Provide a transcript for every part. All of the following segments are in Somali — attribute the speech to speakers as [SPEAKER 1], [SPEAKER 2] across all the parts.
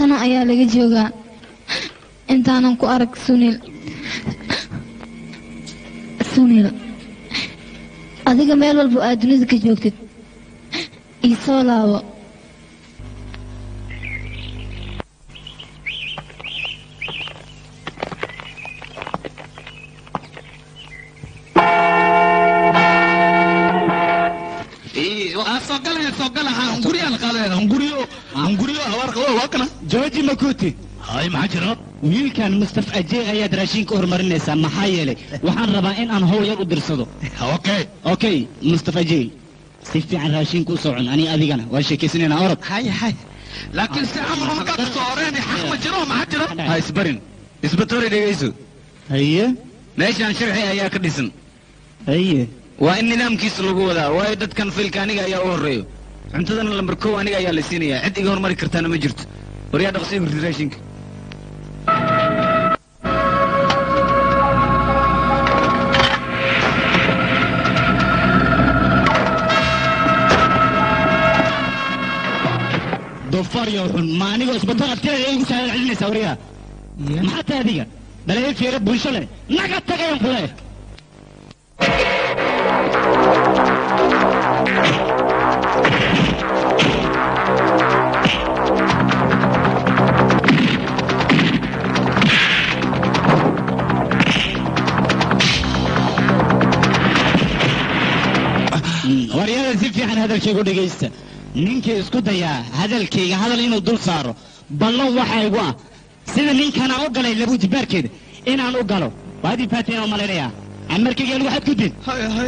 [SPEAKER 1] sano ayaa laga joogaa intaanan ku arag sunil sunil adiga meel walba aad dunida ka joogtid ii soo laabo
[SPEAKER 2] soo galaya soo gala hunguriyaan qaadayna hunguriyo hunguriyo habaar qabo waa kana
[SPEAKER 3] jooji makuuti
[SPEAKER 2] hay maxaa jira
[SPEAKER 3] wiilkan mustaf ajee ayaad raashinka horumarinaysaa maxaa yeelay waxaan rabaa in aan howl yar u dirsado
[SPEAKER 2] okay
[SPEAKER 3] okay mustaf ajee si fiican raashinka u soo cun ani adigana waa sheekaysanaynaa orod
[SPEAKER 2] hay hay laakiin si camal markaad soo horeen xaq ma jiro maxaa jira
[SPEAKER 4] ha isbarin isbatoori dhegayso
[SPEAKER 3] haye
[SPEAKER 4] meeshaan sharci ayaa ka dhisan
[SPEAKER 3] haye
[SPEAKER 4] waa in nidaamkiisa lagu wadaa waayo dadkan filka aniga ayaa u horreeyo cuntadana lambar kow aniga ayaa la siinayaa cid iga hormari kartaana ma jirto waryaa dhaqsii hurdi raashinka
[SPEAKER 3] doofaar iyo xun ma anigoo isbitaal agteeda igu saada celinaysaa wariyaa maxaa tahay adiga balaya fiire bulsho leh naga tagayan kule waryada si fiican hadalkaygu dhegaysta ninkii isku dayaa hadalkayga hadal inuu dul saaro ballan waxa igu ah sida ninkanaa u galay labuujibaarkeeda inaan u galo waad ii faateen oo malaynayaa amarkayga anigu waxaad ku did
[SPEAKER 2] hay hay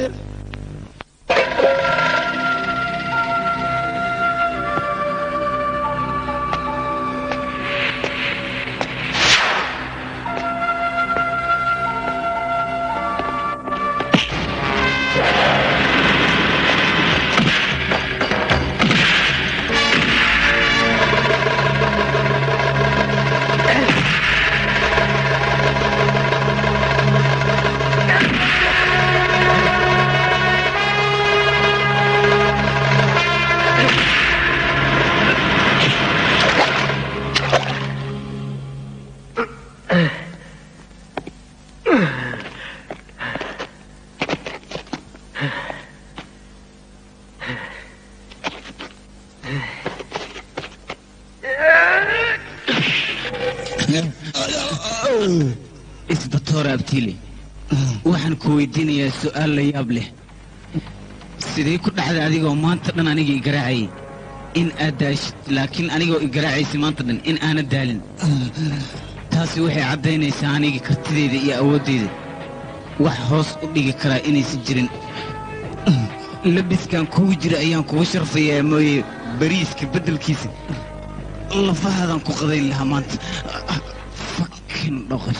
[SPEAKER 4] isbatoor abtiile waxaan ku weydiinayaa su'aal la yaab leh sidee ku dhacday adigoo maanta dhan aniga i garaacayay in aad daashid laakiin anigoo i garaacaysa maanta dhan in aanad daalin taasi waxay caddaynaysaa aniga kartideyda iyo awoodeyda wax hoos u dhigi karaa inaysan jirin labiskan kugu jira ayaan kugu sharfayaa mooye bariiska beddelkiisa lafahaadan ku qadayn lahaa maanta fakin dhoqosh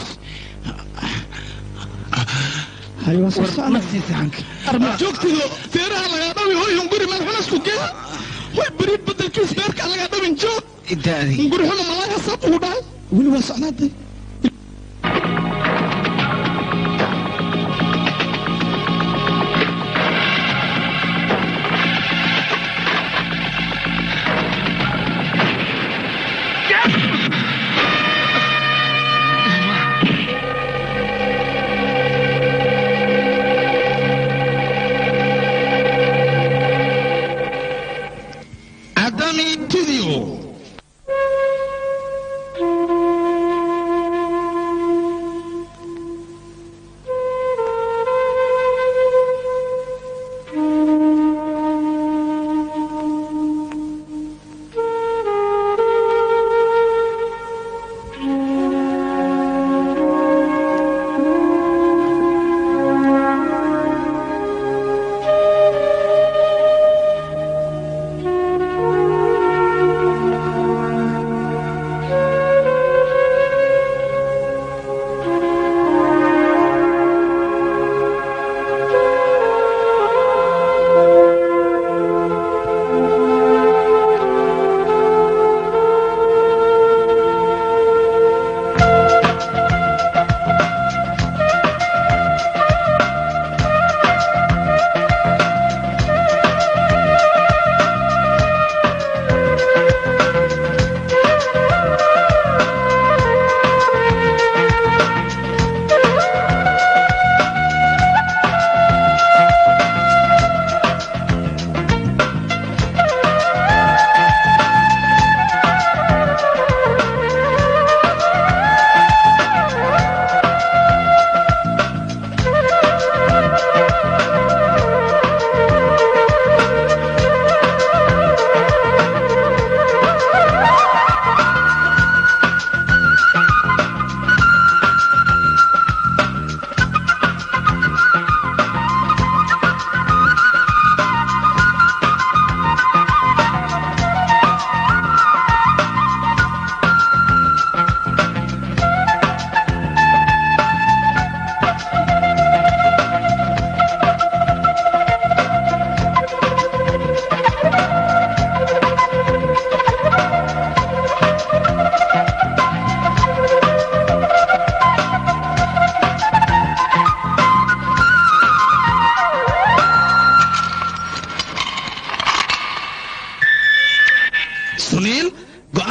[SPEAKER 4] war ma sii saxanka
[SPEAKER 2] arma joogtido feeraha lagaa dhawi hoy hunguri meel xunasku gee hoy beriid bedelkiis beerka lagaa dhawin joog
[SPEAKER 4] idaadi
[SPEAKER 2] hunguri xuna malaaga saab ugu dhahay weli waa socnaaday adami tidio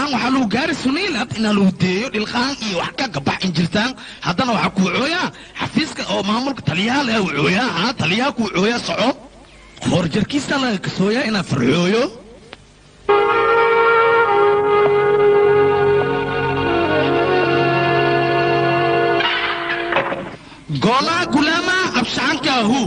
[SPEAKER 2] dhilqaan waxaa lagu gaari suniilad inaa lagu deeyo dhilqaan iyo wax ka gabax injirtaan haddana waxaa kuu cooyaa xafiiska oo maamulka taliyaha leh uu cooyaa ha taliyaha kuu cooyaa soco hoorjarkiisa laga kasooyaa inaa farxooyo goolaa gulaama abshacanka ahu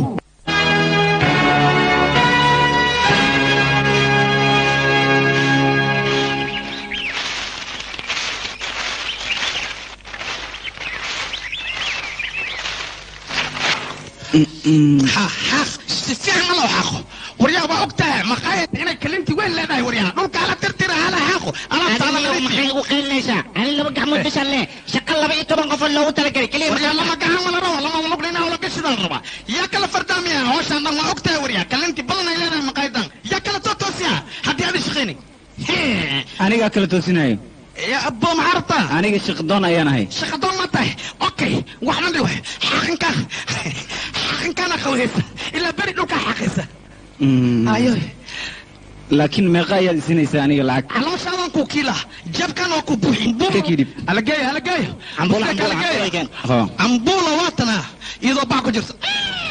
[SPEAKER 2] xaq si fiican ma loo xaqo waryaa waa og tahay maqaayad inay kalinti weyn leedahay waryaa dhulka ala tirtira hala xaqo alaabtaala
[SPEAKER 3] adiga maxay ugu qeylinaysaa ani laba gacmood bishan leh shaqa laba iyo toban qof oo loogu talagalay keliya
[SPEAKER 2] waryaa lama gahan wala rabo lama lugna inaa wala gashida la rabaa yaa kala fardaamaya hawshaan dhan waa og tahay waryaa kalinti badan ay leedahay maqaayadan yaa kala tootoosiya haddii aadi shaqayni
[SPEAKER 4] anigaa kala toosinayo
[SPEAKER 2] yaa abbo maxaa rabtaa
[SPEAKER 4] aniga shaqadoon ayaan ahay
[SPEAKER 2] shaqadoon ma tahay okay waxna dhiwa xaqinkaa xaqinkaana qawhaysa ilaa beri dhulkaa xaqaysa ayo
[SPEAKER 4] laakiin meeqa ayaad isinaysaa aniga lacag
[SPEAKER 2] calooshaadaan kuu kiila jabkan waa ku buuxin
[SPEAKER 4] Ka kidib.
[SPEAKER 2] alageeyo alageeyo
[SPEAKER 3] Cambuula,
[SPEAKER 2] Buska
[SPEAKER 3] cambuula,
[SPEAKER 2] alageeyo.
[SPEAKER 3] cambuula, igen.
[SPEAKER 4] Ho.
[SPEAKER 2] cambuula waatana iyadoo bac ku jirta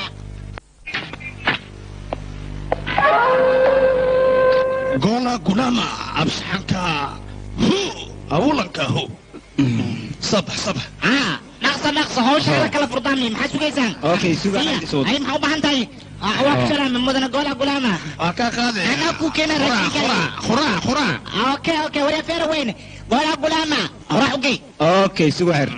[SPEAKER 2] goola gulama absaxanka hu awulanka hu sabax sabax
[SPEAKER 3] ah dhaqso dhaqso hawshaada kala furdaami maxaa sugaysaan
[SPEAKER 4] Okay, suga,
[SPEAKER 3] Siya,
[SPEAKER 4] xagga soo wad.
[SPEAKER 3] ay maxaa u baahan tahay Ah, waa ku salaama mudana goola gulaama
[SPEAKER 2] waa kaa qaade
[SPEAKER 3] Anaa kuu keena
[SPEAKER 2] Khura,
[SPEAKER 3] raashinka.
[SPEAKER 2] khura, khura, khura.
[SPEAKER 3] Ah, okay okay waryaa feera weyne goola gulaama horaa ugey
[SPEAKER 4] okay suga xir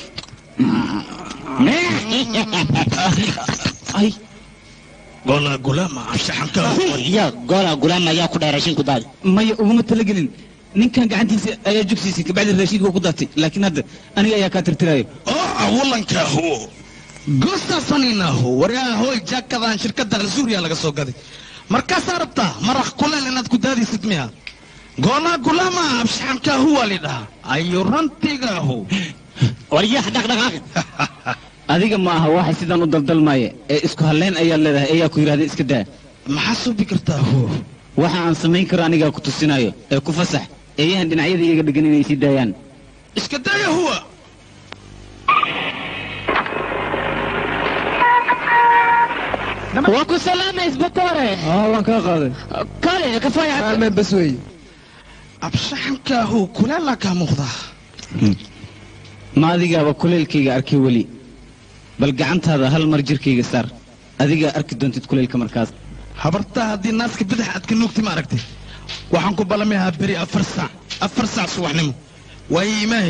[SPEAKER 4] ay
[SPEAKER 2] goola gulama absaxanka hu
[SPEAKER 3] ya goola gulaama ayaa ku dhahay raashinku daadi
[SPEAKER 4] maya uguma talagelin ninkan gacantiisa ayaa jugsiisay kabacdi raashiidka ku daatay laakiin hadda aniga ayaa kaa tirtirayo
[SPEAKER 2] oo awulanka hu gostasanina hu waryaa hoy jaakadan shirkadda azuuriya laga soo gaday markaasaa rabtaa maraq kuleel inaad ku daadisid miya goola gulama absaxanka hu waa lidhahaa ayu rantiga hu
[SPEAKER 3] waryaha dhaqdhaqaaqi
[SPEAKER 4] adiga ma aha waxa sidaan u daldalmaya ee isku halleyn ayaad leedahay ayaa ku yidhahda iska daa
[SPEAKER 2] maxaa subi kartaa hu
[SPEAKER 4] waxa aan samayn karo anigaa ku tusinayo ee ku fasax eeyahan dhinacyada iyaga dhegan inay sii daayaan
[SPEAKER 2] iska daya huwa
[SPEAKER 3] waa ku salaama isbatoore
[SPEAKER 4] waan kaa qaaday
[SPEAKER 3] kale kafaya
[SPEAKER 4] maalmeen bas weeye
[SPEAKER 2] absaxanka hu kuleelaa kaa muuqdaa
[SPEAKER 4] ma adigaaba kuleylkayga arkay weli bal gacantaada hal mar jirkayga saar adigaa arki doontid kuleylka markaas
[SPEAKER 2] habartaa haddii naaska badax aad ka nuugti ma aragtay waxaan ku balamayaa beri afar saac afar saac subaxnimo waayo imaahe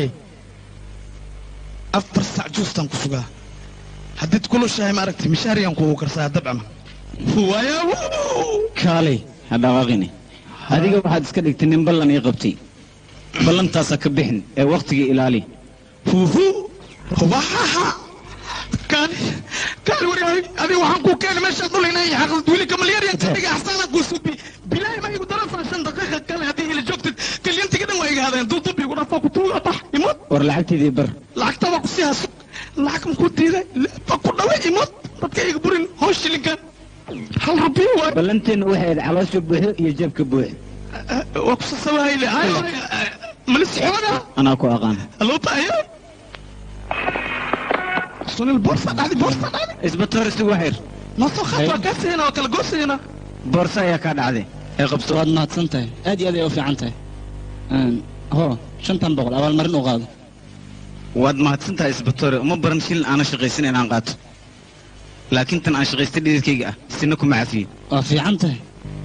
[SPEAKER 2] afar saac juustaan ku sugaa haddiid kulushahay ma aragtay mishaariyaan kuugu karsaa dabcama waaya
[SPEAKER 4] kaalay ha dhaqaaqini adiga waxaad iska dhigtay nin ballan ii qabtay ballantaasaa ka bixin ee wakhtiga ilaali
[SPEAKER 2] huhu wahaha kaani kaani waryahay adiga waxaan kuu keenay meeshaad dhulinay xaqad weli kamalyaryan ka dhiga axsaanaa kuu subi bilaahi ma igu darafaa shan daqiiqa kale haddii ila joogtid kalyantiga dhan waa iga hadeen duudubi igu dhafaa ku tuuga bax imod
[SPEAKER 4] war lacagteedii bar
[SPEAKER 2] lacagta waa ku sii haso lacag ma ku diiday ba ku dhaway imod dadka iga burin hoos shilinkan hal rabiyo waay
[SPEAKER 4] ballanteenna waxay ahayd caloosha buuxo iyo jeebka buuxo
[SPEAKER 2] waa ku sasabahayle malis xooga
[SPEAKER 4] anaa ku aqaan
[SPEAKER 2] loo baahayo sunil boorsa dhacdi boorsa dhacdi
[SPEAKER 4] isbatoor isugu xir
[SPEAKER 2] noo soo qaad waa kaa siina waa kala goosayna
[SPEAKER 4] boorso ayaa kaa dhacday ee qabso
[SPEAKER 3] waad mahadsan tahay aad iyo aad ay u fiican tahay ho shantan boqol abaalmarin u qaado
[SPEAKER 4] waad mahadsan tahay isbatoore uma baran shilin aana shaqaysan inaan qaato laakiin tan aan shaqaystay dhididkayga ah sina kuma cafiye
[SPEAKER 3] waa fiican tahay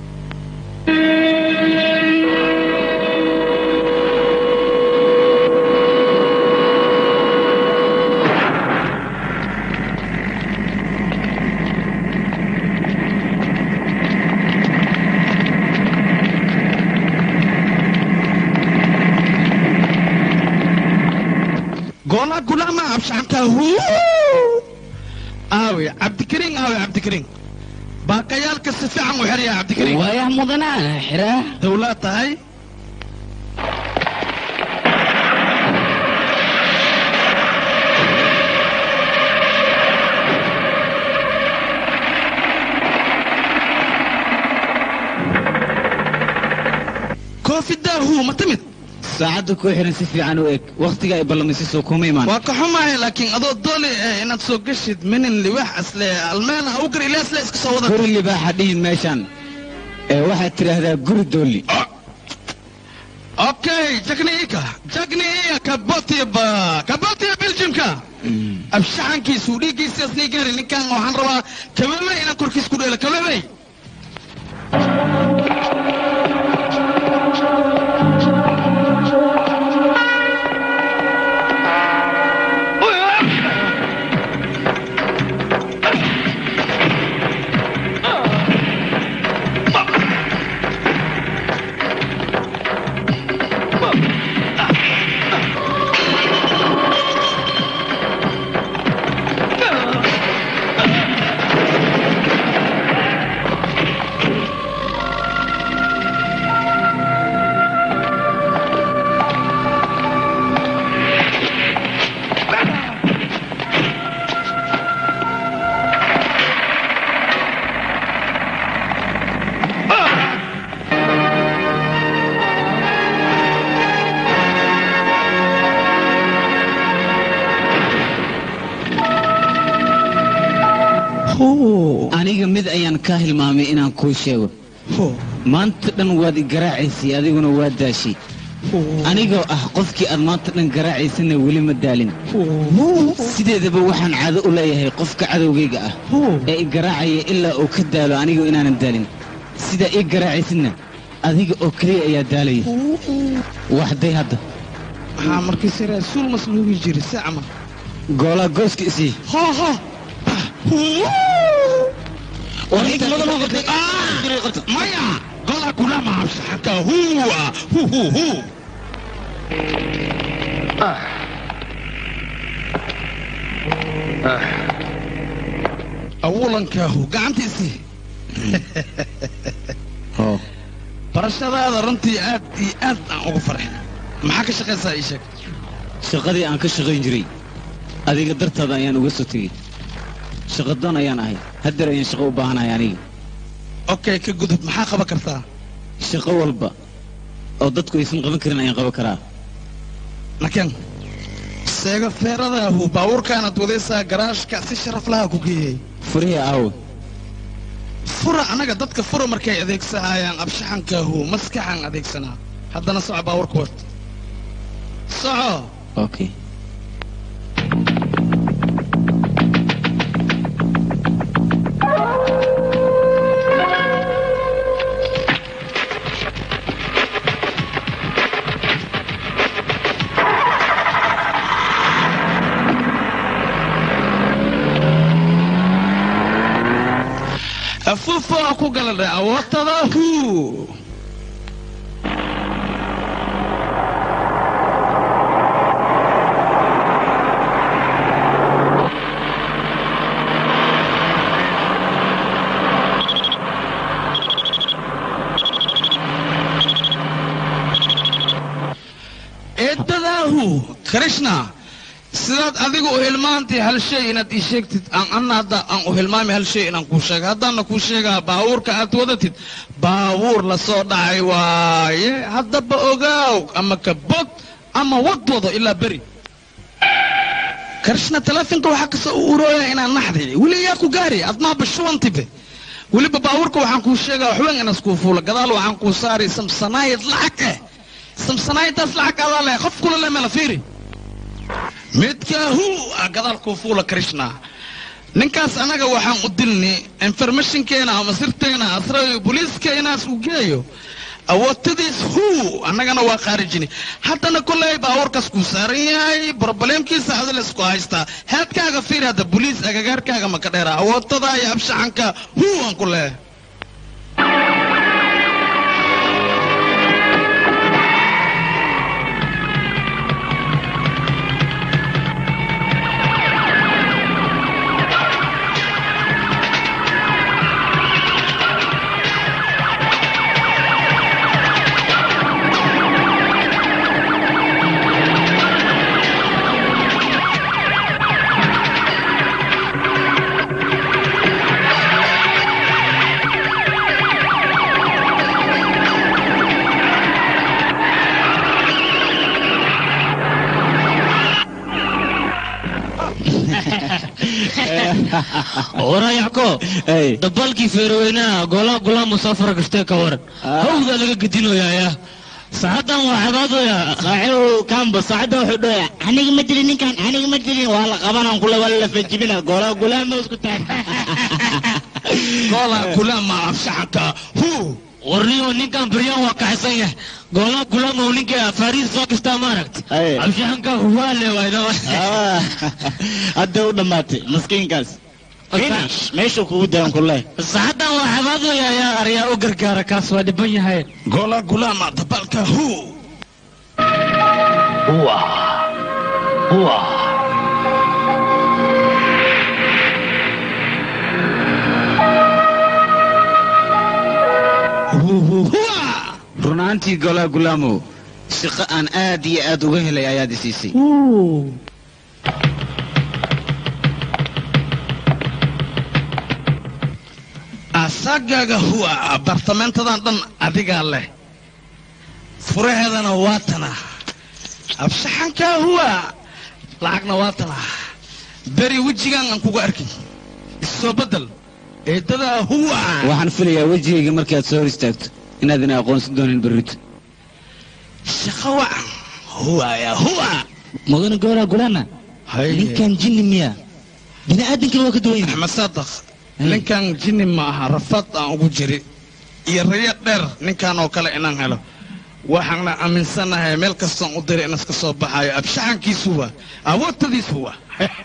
[SPEAKER 2] goola gulama abshaxanka huu aawe cabdikariin aawe cabdikariin baakayaalka si fiican u xeraya cabdikariin
[SPEAKER 3] waayah mudanaa xiraa
[SPEAKER 2] dawlaad tahay koofi daahu ma timid
[SPEAKER 4] saacadda ku xiran si fiican u eg wakhtiga ay ballamisay soo kuma imaan
[SPEAKER 2] waa ka xumahay laakiin adoo dooli eh inaad soo gashid minin liwax asle almeen ha u gar ilaasle iska soo wada
[SPEAKER 4] guri libaaxa dhihin meeshaan ee waxaad tidhaahdaa guri doolli
[SPEAKER 2] okay jagniika jagniiya kabotiba kabotiya beljimka abshaxankiisu dhiiggiisaas nii gaari ninkan waxaan rabaa kababey inaan korkiis ku dheelo kababey
[SPEAKER 4] aniga mid ayaan ka hilmaamay inaan kuu sheego maanta dhan waad i garaacaysay adiguna waa daashay anigoo ah qofkii aad maanta dhan garaacaysana weli ma daalin sideedaba waxaan caado u leeyahay qofka cadowgayga ah ee i garaacaya ilaa uu ka daalo anigoo inaanan daalin sidaa ii garaacaysidna adiga oo keliya ayaa daalaya waxday hadda
[SPEAKER 2] maxaa markiise rasuul masluugi jiri si camal
[SPEAKER 4] goolaa gooska isii
[SPEAKER 2] ha ha maya gola kulama abshaxanka huwa hu hu hu awulankaahu gacantiisii barashadaada runtii aad iyo aad aan ugu farxay maxaa ka shaqaysaa ii sheeg
[SPEAKER 4] shaqadii aan ka shaqayn jiray adiga dartaada ayaan uga soo tegey shaqadoon ayaan ahay haddeer ayaan shaqo u baahanahay aniga
[SPEAKER 2] okay ka gudub maxaa qaban kartaa
[SPEAKER 4] shaqo walba oo dadku aysan qaban karin ayaan qaban karaa
[SPEAKER 2] naken seega feeradaahu baabuurkaanaad wadaysaa garaashka si sharaf laha ku geeyey
[SPEAKER 4] furihii aawe
[SPEAKER 2] fura anaga dadka fura markay adeegsanayaan abshaxankaahu maskaxaan adeegsanaa haddana soco baabuurka wad soco
[SPEAKER 4] okay
[SPEAKER 2] afuufo ku galadha awootadahu eedadaahu krishna sidaad adigu u hilmaantay hal shay inaad ii sheegtid aan anna hadda aan u hilmaamay hal shay inaan kuu sheega haddaana kuu sheegaa baabuurka aad wadatid baabuur la soo dhacay waaye haddaba ogaaw ama ka bog ama wad wado ilaa beri krishna telefonka waxaa kasoo u urooya inaan naxday weli yaa ku gaari admaa bashuwantibe weliba baabuurka waxaan kuu sheegaa waxweyn inaas kuu fuula gadaal waxaan kuu saari samsanaayad lacag eh samsanaayadaas lacag adaa leh qof kula le mela fiiri midkaahu a gadaal kuu fuula krishna ninkaas anaga waxaan u dilni informationkeena ama sirteena asrayo booliiska inaas u geeyo awootadiis hu annagana waa khaarijini haddana kolley baabuurkaas kuu saaran yahay brobleemkiisa adil isku haystaa headkaaga fiir hadda boliis agagaarkaaga maka dheera awootada iyo abshaxanka hu aan ku leehay
[SPEAKER 4] warayacko
[SPEAKER 3] Ay.
[SPEAKER 4] dabalkii feeroweynaha golaa gulaa musaafara gashtee ka waran
[SPEAKER 3] Ah.
[SPEAKER 4] hawda laga gedinoyaaya saacadan waa xabaadoya
[SPEAKER 3] saaxiibow kaanba saacadda wuxuu dhahaya aniga ma dilin ninkan aniga ma dilin waa la qabanaan kule waa la fajibina golaa gulaama isku taag
[SPEAKER 2] goola gulaama afshaxanka hu
[SPEAKER 4] warniyo ninkan baryaan waa kaxsan yahay golaa gulaama ninka fariis soo kastaa maaragt
[SPEAKER 3] Ay.
[SPEAKER 4] abshaxanka huwaale wayna
[SPEAKER 3] Ah, hadda u dhammaatay maskiinkaas finish meeshuu kugu dayan kule
[SPEAKER 4] saacadan waa xabaadoya ayaa aryaa u gargaara kaas waa dhiban yahay
[SPEAKER 2] goola gulaama dabalka hu Hu, hu, huwa.
[SPEAKER 4] runaantii golaa gulaamow shaqo aan aad iyo aad uga helay ayaad i siisay
[SPEAKER 2] asagaga huwa abartamentadan dhan adigaa leh furaheedana waa tana abshaxanka huwa lacagna waa tana beri wejigaan aan kugu arkin isoo bedel eedadaa huwa
[SPEAKER 4] waxaan filayaa wejigayga markaad soo hor istaagto inaad ina aqoonsan doonin berrito
[SPEAKER 2] shaqo wacan huwa ya huwa
[SPEAKER 3] mudane golaa gulaama ninkan jinni miya bini aadankana waa ka duwan yahay
[SPEAKER 2] axmed saadaq ninkan jinni ma aha rafad aan ugu jiri iyo rayo dheer ninkan oo kale inaan helo waxaana aaminsanahay meel kastoon u diray in iska soo baxayo abshaxankiisu waa awoodtadiisu waa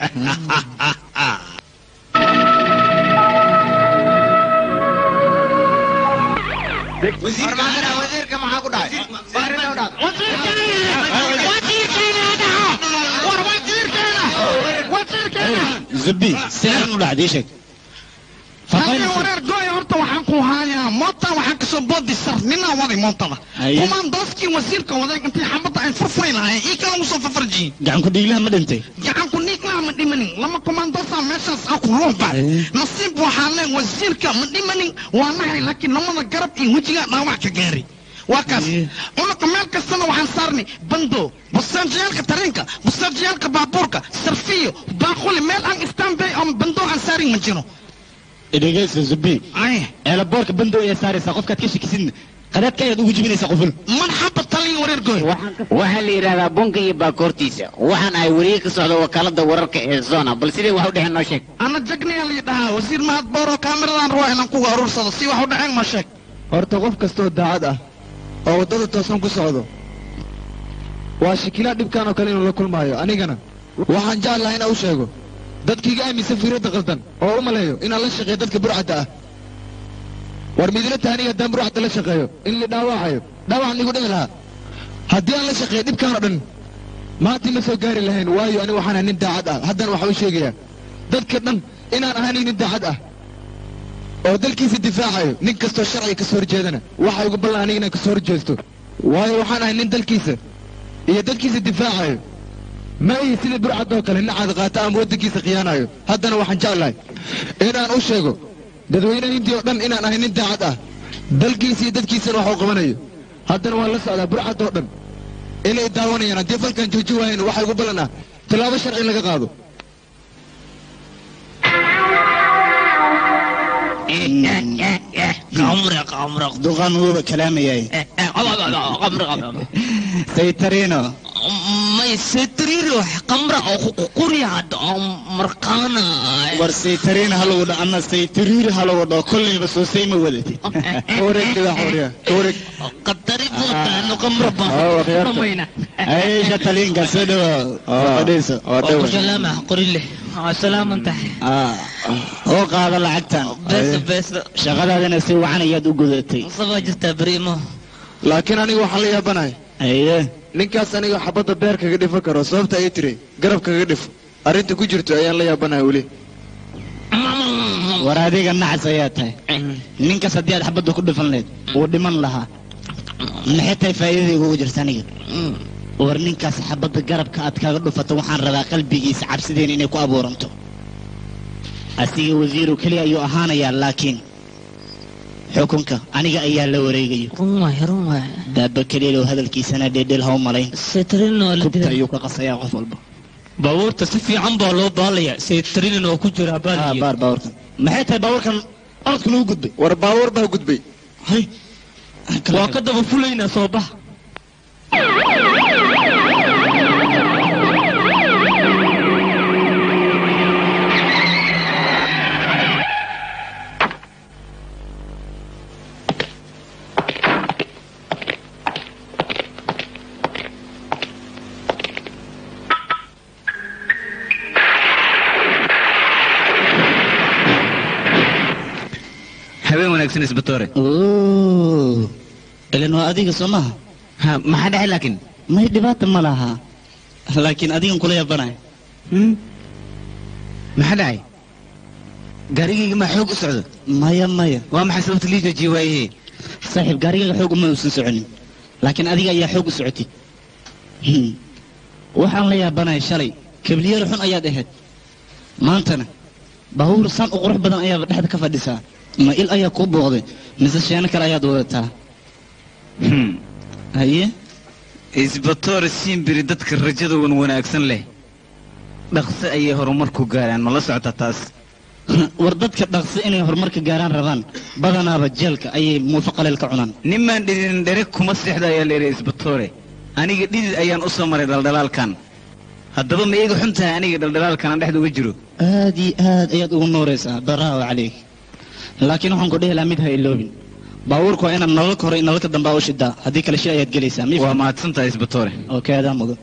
[SPEAKER 3] zubi sidaan u dhacday ii sheeg
[SPEAKER 2] Hadi wareer gooy horta waxaan ku hayaa moota waxaan kasoo boodi sar ninaa waday mootada
[SPEAKER 3] Haye.
[SPEAKER 2] kumaan dooskii wasiirka waday intii xabadda ay furfuri lahayn ii kala usoo fafarjiyin
[SPEAKER 3] gacan ku dhiiglaha ma dhintay
[SPEAKER 2] gacan ku niiglaa ma dhimanin lama komandoosaa meeshaas ah ku ruuba
[SPEAKER 3] Haye.
[SPEAKER 2] nasiib waxaa leen wasiirka ma dhimanin waa nahay laakiin lamada garab iyo wejigaa dhaawac ka gaari waa kaas
[SPEAKER 3] Haye.
[SPEAKER 2] unuka meel kastana waxaan saarnay bando bustaajiyaalka tareenka bustaajiyaalka baabuurka sarfiyo baaquli meel aan istaanbay oo bando aan saarin ma jiro
[SPEAKER 3] dhegeysa zubi
[SPEAKER 2] ay
[SPEAKER 3] eelaboorka bandow ayaa saaraysaa qofkaad ka shakisidna qadaadka ayaad ugu jibinaysaa qoful
[SPEAKER 2] marxaba talin wareer gooy
[SPEAKER 5] waxaa la yidhahdaa bunka iyo baakoortiisa waxaan ahay weriye ka socda wakaalada wararka ee zona bal sidee wax u dhexeen noo sheeg
[SPEAKER 2] ana jagniyaa la dhahaa wasiir mahad booro kaamiradan ruwa inaan kuga urursado si wax u dhaceen ma sheeg
[SPEAKER 6] horta qof kastoo daacad ah oo waddada toosan ku socdo waa shakilaa dhibkan oo kale inuu la kulmaayo anigana waxaan jeclahay inaan u sheego dadkiiga aaminsan fiiradda qaldan oo u maleeyo inaan la shaqeeyo dadka burcadda ah war midila tahay aniga haddaan burcadda la shaqeeyo in la dhaawacayo dhaawacan igu dhici lahaa haddii aan la shaqeeyo dhibkaan oo dhan maanta ma soo gaari lahayn waayo aniga waxaan ahay nin daacad ah haddana waxaan u sheegayaa dadka dhan inaan ahayn nin daacad ah oo dalkiisa difaacayo nin kastoo sharciga ka soo horjeedana waxa ugu ballan aniga inaan ka soo horjeesto waayo waxaan ahay nin dalkiisa iyo dadkiisa difaacayo ma ihi sida burcadoo kale nacaad qaata ama waddankiisa khiyaanayo haddana waxaan jeclahay inaan u sheego dadweynaha hindiya oo dhan inaan ahay nin daacad ah dalkiisa iyo dadkiisana wax u qabanayo haddana waan la socdaa burcad oo dhan inay daawanayaan haddii falkan jooji waayeen waxa ugu ballan ah tallaabo sharci in laga qaado
[SPEAKER 3] duqan wuuba kalaamayay saytarino
[SPEAKER 4] may setriiro qamra oo quryaad oo marqaana
[SPEAKER 3] war saytarino halagu dha ana saytariir halagu dho kollayba soo sayma wadatid
[SPEAKER 6] wareeg dhigax warya wareeg
[SPEAKER 4] qadari buutaano qamra
[SPEAKER 6] Oo, khiyaarta.
[SPEAKER 4] bamayna
[SPEAKER 3] aysha taliinka soo dhawo fadhiiso
[SPEAKER 4] salaama qorile salaaman tahay
[SPEAKER 3] oo qaada lacagtan
[SPEAKER 4] beesa beesa
[SPEAKER 3] shaqadaadina si wacan ayaad u gudatay
[SPEAKER 4] sabaa jirtaa beriimo
[SPEAKER 6] laakiin aniga waxaan la yaabanahay
[SPEAKER 3] aye
[SPEAKER 6] ninkaas aniga xabadda beer kaga dhifan karo sababta ay tiri garab kaga dhifo arrinta ku jirto ayaan la yaabanahay weli
[SPEAKER 3] war adiga nacas ayaa tahay ninkaas haddii aad xabadda ku dhifan lahayd wuu dhiman lahaa maxay tahay faa'iidadayga ugu jirta aniga war ninkaas xabadda garabka aad kaga dhufato waxaan rabaa qalbigiisa cabsideena inay ku abuuranto asiga wasiiru keliya ayuu ahaanayaa laakiin xukunka aniga ayaa la wareegayo
[SPEAKER 4] run waay run waay
[SPEAKER 3] daaba keliya hadalkiisana dheedheel ha u malayn
[SPEAKER 4] setrino la
[SPEAKER 3] kubta
[SPEAKER 4] dilay
[SPEAKER 3] ayuu ka qasayaa qof walba
[SPEAKER 7] baabuurta si fiican baa loo baalayaa saytarinin oo ku jira
[SPEAKER 3] Ah,
[SPEAKER 7] baaliya
[SPEAKER 3] baar baabuurkan maxay tahay baabuurkan orodka lagu gudbay
[SPEAKER 6] war baabuur baa gudbay
[SPEAKER 3] hay
[SPEAKER 7] waa ka daba fulaynaa soo bax
[SPEAKER 4] habeen wanaagsan isbatoore
[SPEAKER 3] oo ilan waa adiga soo maha
[SPEAKER 4] ha maxaa dhacay laakiin
[SPEAKER 3] may dhibaata ma laha laakiin adigan kula yabanaya
[SPEAKER 4] Hmm? maxaa dhacay gaarigayga maa xoog u socdo
[SPEAKER 3] maya maya
[SPEAKER 4] waa maxay sababta lii joojiye waayahe
[SPEAKER 3] saaxiib gaarigaga xoog uma uusan soconin laakiin adiga ayaa xoog u socotay Hmm. waxaan la yaabanaya shalay kabliyar xun ayaad ahayd maantana baabuur saan u qurux badan ayaaba dhexda ka fadhisaa ma il ayaa kuu booqday mise sheeno kale ayaad wadataa
[SPEAKER 4] Hmm.
[SPEAKER 3] haye
[SPEAKER 4] isbatoore siimbiri dadka rajada wan wanaagsan leh dhaqso ayay horumar ku gaaraan ma la socota taas
[SPEAKER 3] war dadka dhaqsi inay horumarka gaaraan rabaan badanaaba jeelka ayay muufo qaleel ka cunaan
[SPEAKER 4] nimaan dhidin dhere kuma seexda ayaa leeyahay isbatoore aniga dhidid ayaan u soo maray dhaldhalaalkan haddaba ma iyaga xun tahay aniga dhaldhalaalkan aan dhexda uga jiro
[SPEAKER 3] aad iyo aad ayaad ugu nooraysaa baraawo calayk laakiin waxaan ku dhihi lahaa mid ha iloobin baabuurku waa inaad nalalka hore iyo nalalka dambe u shidaa haddii kale shi ayaad gelaysaa mi
[SPEAKER 4] waa mahadsan tahay isbatoore
[SPEAKER 3] okay adaa mudan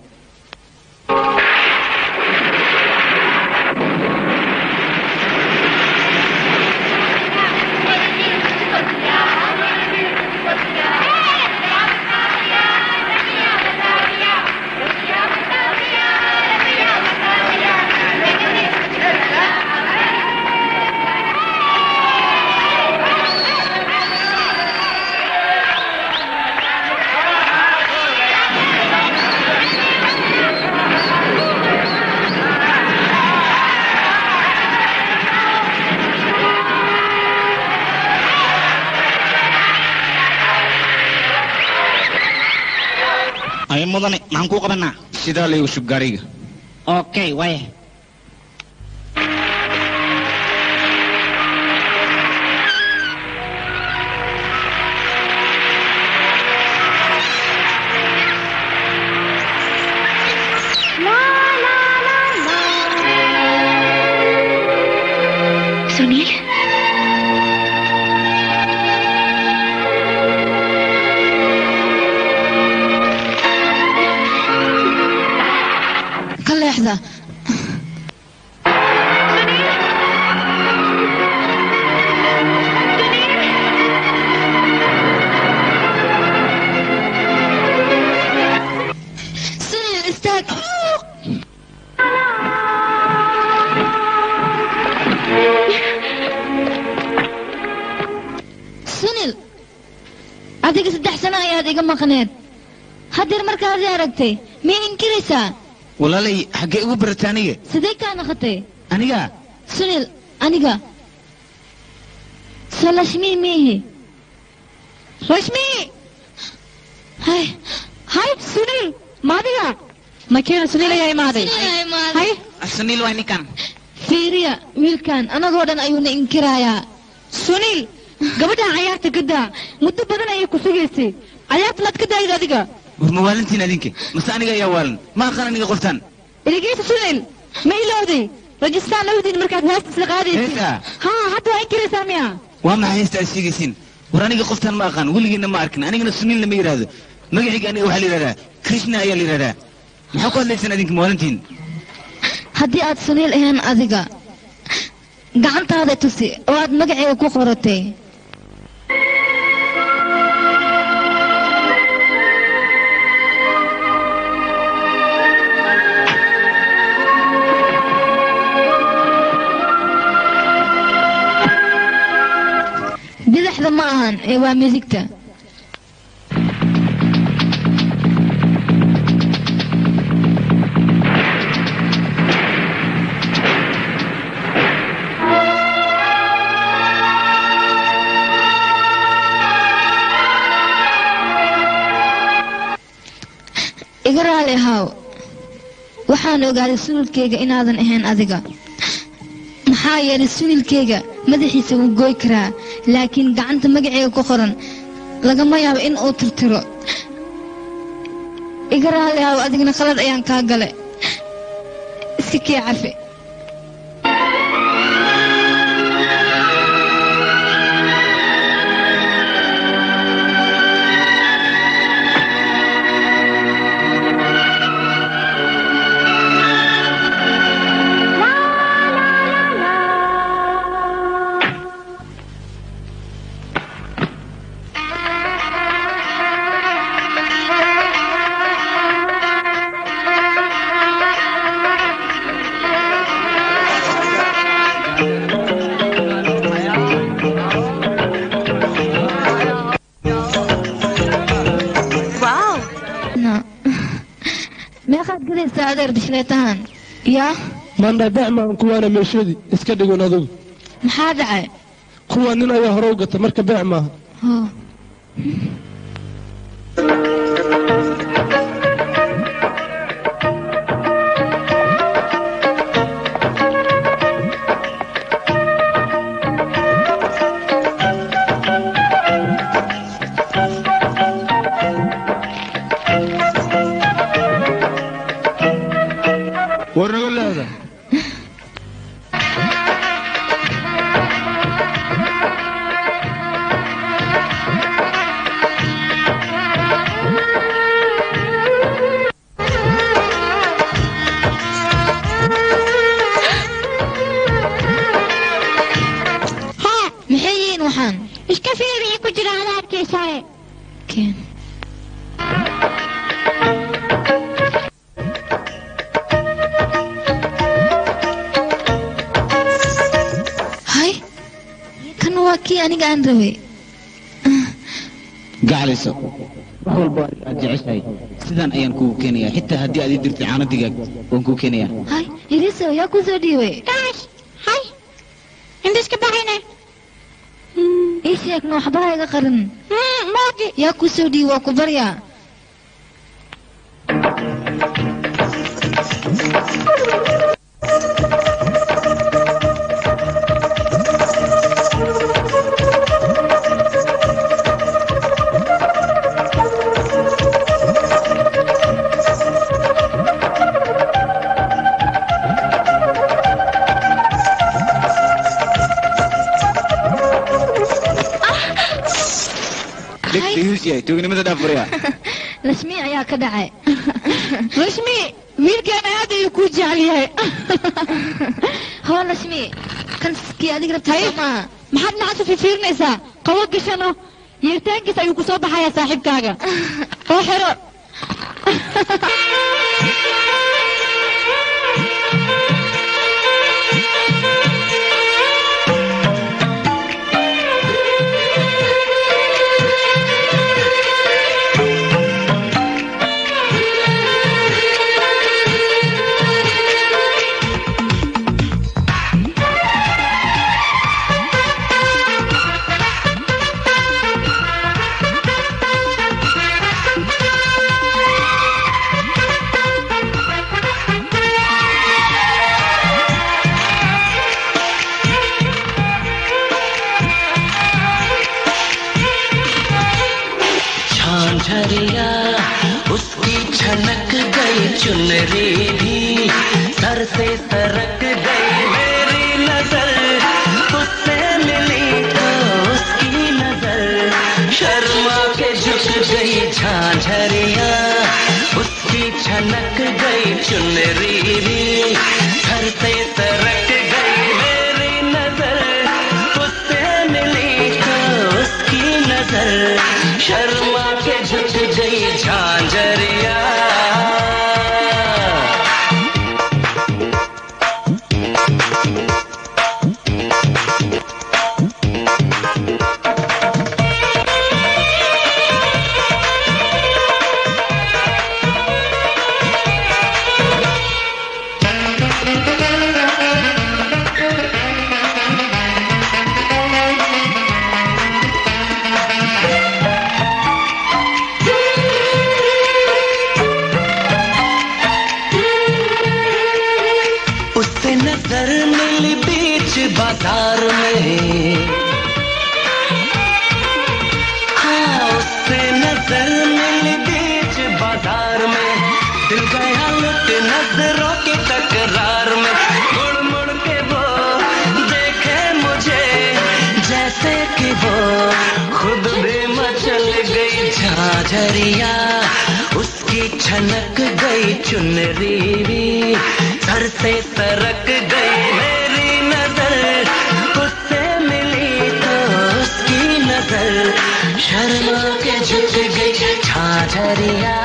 [SPEAKER 3] ay mudane maxaan kuu qabanaa
[SPEAKER 4] sidaa laygu shub gaariga
[SPEAKER 3] okay waaya
[SPEAKER 1] Sunil ka leexda Sunil, istaag sunil adiga saddex sano ayaad iga maqneed haddeer markaad i aragtay miyay inkiraysaa
[SPEAKER 4] walaalay xaggee igu barata aniga
[SPEAKER 1] sidee kaa naqatay
[SPEAKER 4] aniga
[SPEAKER 1] sunil aniga soo lashmii miihi rashmi hay hay sunil maadiga makeena sunil ayaa imaaday hay
[SPEAKER 4] saniil waa ninkan
[SPEAKER 1] fiiriya wiilkan anagoo dhan ayuuna inkirayaa sunil gabadhan cayaarta ka daa muddo badan ayay ku sugaysay cayaarta maad ka daayid adiga
[SPEAKER 4] war ma waalantiin adinka mase aniga ayaa waalan ma aqaan aniga qoftaan
[SPEAKER 1] dhegeysa sunil ma ilowday rajistaan lawdiin markaad heesta isla qaadaysay
[SPEAKER 4] Heesta?
[SPEAKER 1] haa hadda waa inkiraysaa miya
[SPEAKER 4] waa maxay heesta aad sheegaysiin war aniga qoftaan ma aqaan weligiina ma arkin anigana suniilna ma yidhaahdo magacayga aniga waxaa la yidhahdaa krishna ayaa la yidhahdaa maxaa ku hadlaysaan adinka ma waalantiin
[SPEAKER 1] haddii aad suniil ahayn adiga gacantaada tusi oo aad magaceega ku qoratay bidaxda ma ahan ee waa midigta iga raali ahaw waxaan ogaaday sunilkayga inaadan ahayn adiga maxaa yeelay sunilkayga madaxiisa wuu gooy karaa laakiin gacanta magaceyga ku qoran lagama yaabo in uu tirtiro iga raali aaw adigna khalad ayaan kaa gale iska kee cafi na meeqaad gadaysaa adeer bishleetahan yaa
[SPEAKER 8] mandha beecmaan kuwaana meeshoodii iska dhigun adugu
[SPEAKER 1] maxaa dhacay
[SPEAKER 8] kuwa nin ayaa hore u gata marka beec maaha
[SPEAKER 1] Hoo.
[SPEAKER 6] war naga leeda
[SPEAKER 1] haa maxay yihiin waxaan
[SPEAKER 9] iska fiiriya ku jira adaabkiisaaye
[SPEAKER 1] keen hay kan waa kii aniga aan rabay
[SPEAKER 4] gacaliso wax walba aad jeceshahay sidaan ayaan kugu keenayaa xitaa haddii aad ii dirtay caano digaag waan kuu keenayaa
[SPEAKER 1] hay iriso yaa ku soo dhiibay
[SPEAKER 9] kaash hay intiska baxayne
[SPEAKER 1] ii sheegna waxba ha iga qarin
[SPEAKER 9] moogi
[SPEAKER 1] yaa ku soo dhiibay waa ku baryaa
[SPEAKER 4] dhegdhegeysiyahay tuugnimada dhaafuraya
[SPEAKER 1] lashmi ayaa ka dhacay
[SPEAKER 9] rashmi wiilkaan aad ayuu kuu jecel yahay
[SPEAKER 1] hoo lashmi kan kii adiga rabtay soo maaha
[SPEAKER 9] maxaad nacasa fifiirinaysaa qabo gashano yeertaankiis ayuu ku soo baxayaa saaxiibkaaga oo xiro
[SPEAKER 10] Jhajharia उसकी छनक गई चुनरी भी सर से सरक गई मेरी नजर उससे मिली तो उसकी नजर शर्मा के झुक गई झांझरिया उसकी छनक गई चुनरी भी सर से सरक गई मेरी नजर उससे मिली तो उसकी नजर शर्मा के झुक गई झांझरिया नजर मिली बीच बाजार में दिल गया लुट नजरों की तकरार में मुड़ मुड़ के वो देखे मुझे जैसे कि वो खुद भी मचल गई झाझरिया उसकी छनक गई चुनरी भी सर से सरक गई मेरी नजर उससे मिली तो उसकी नजर शर्मा के झुक गई झाझरिया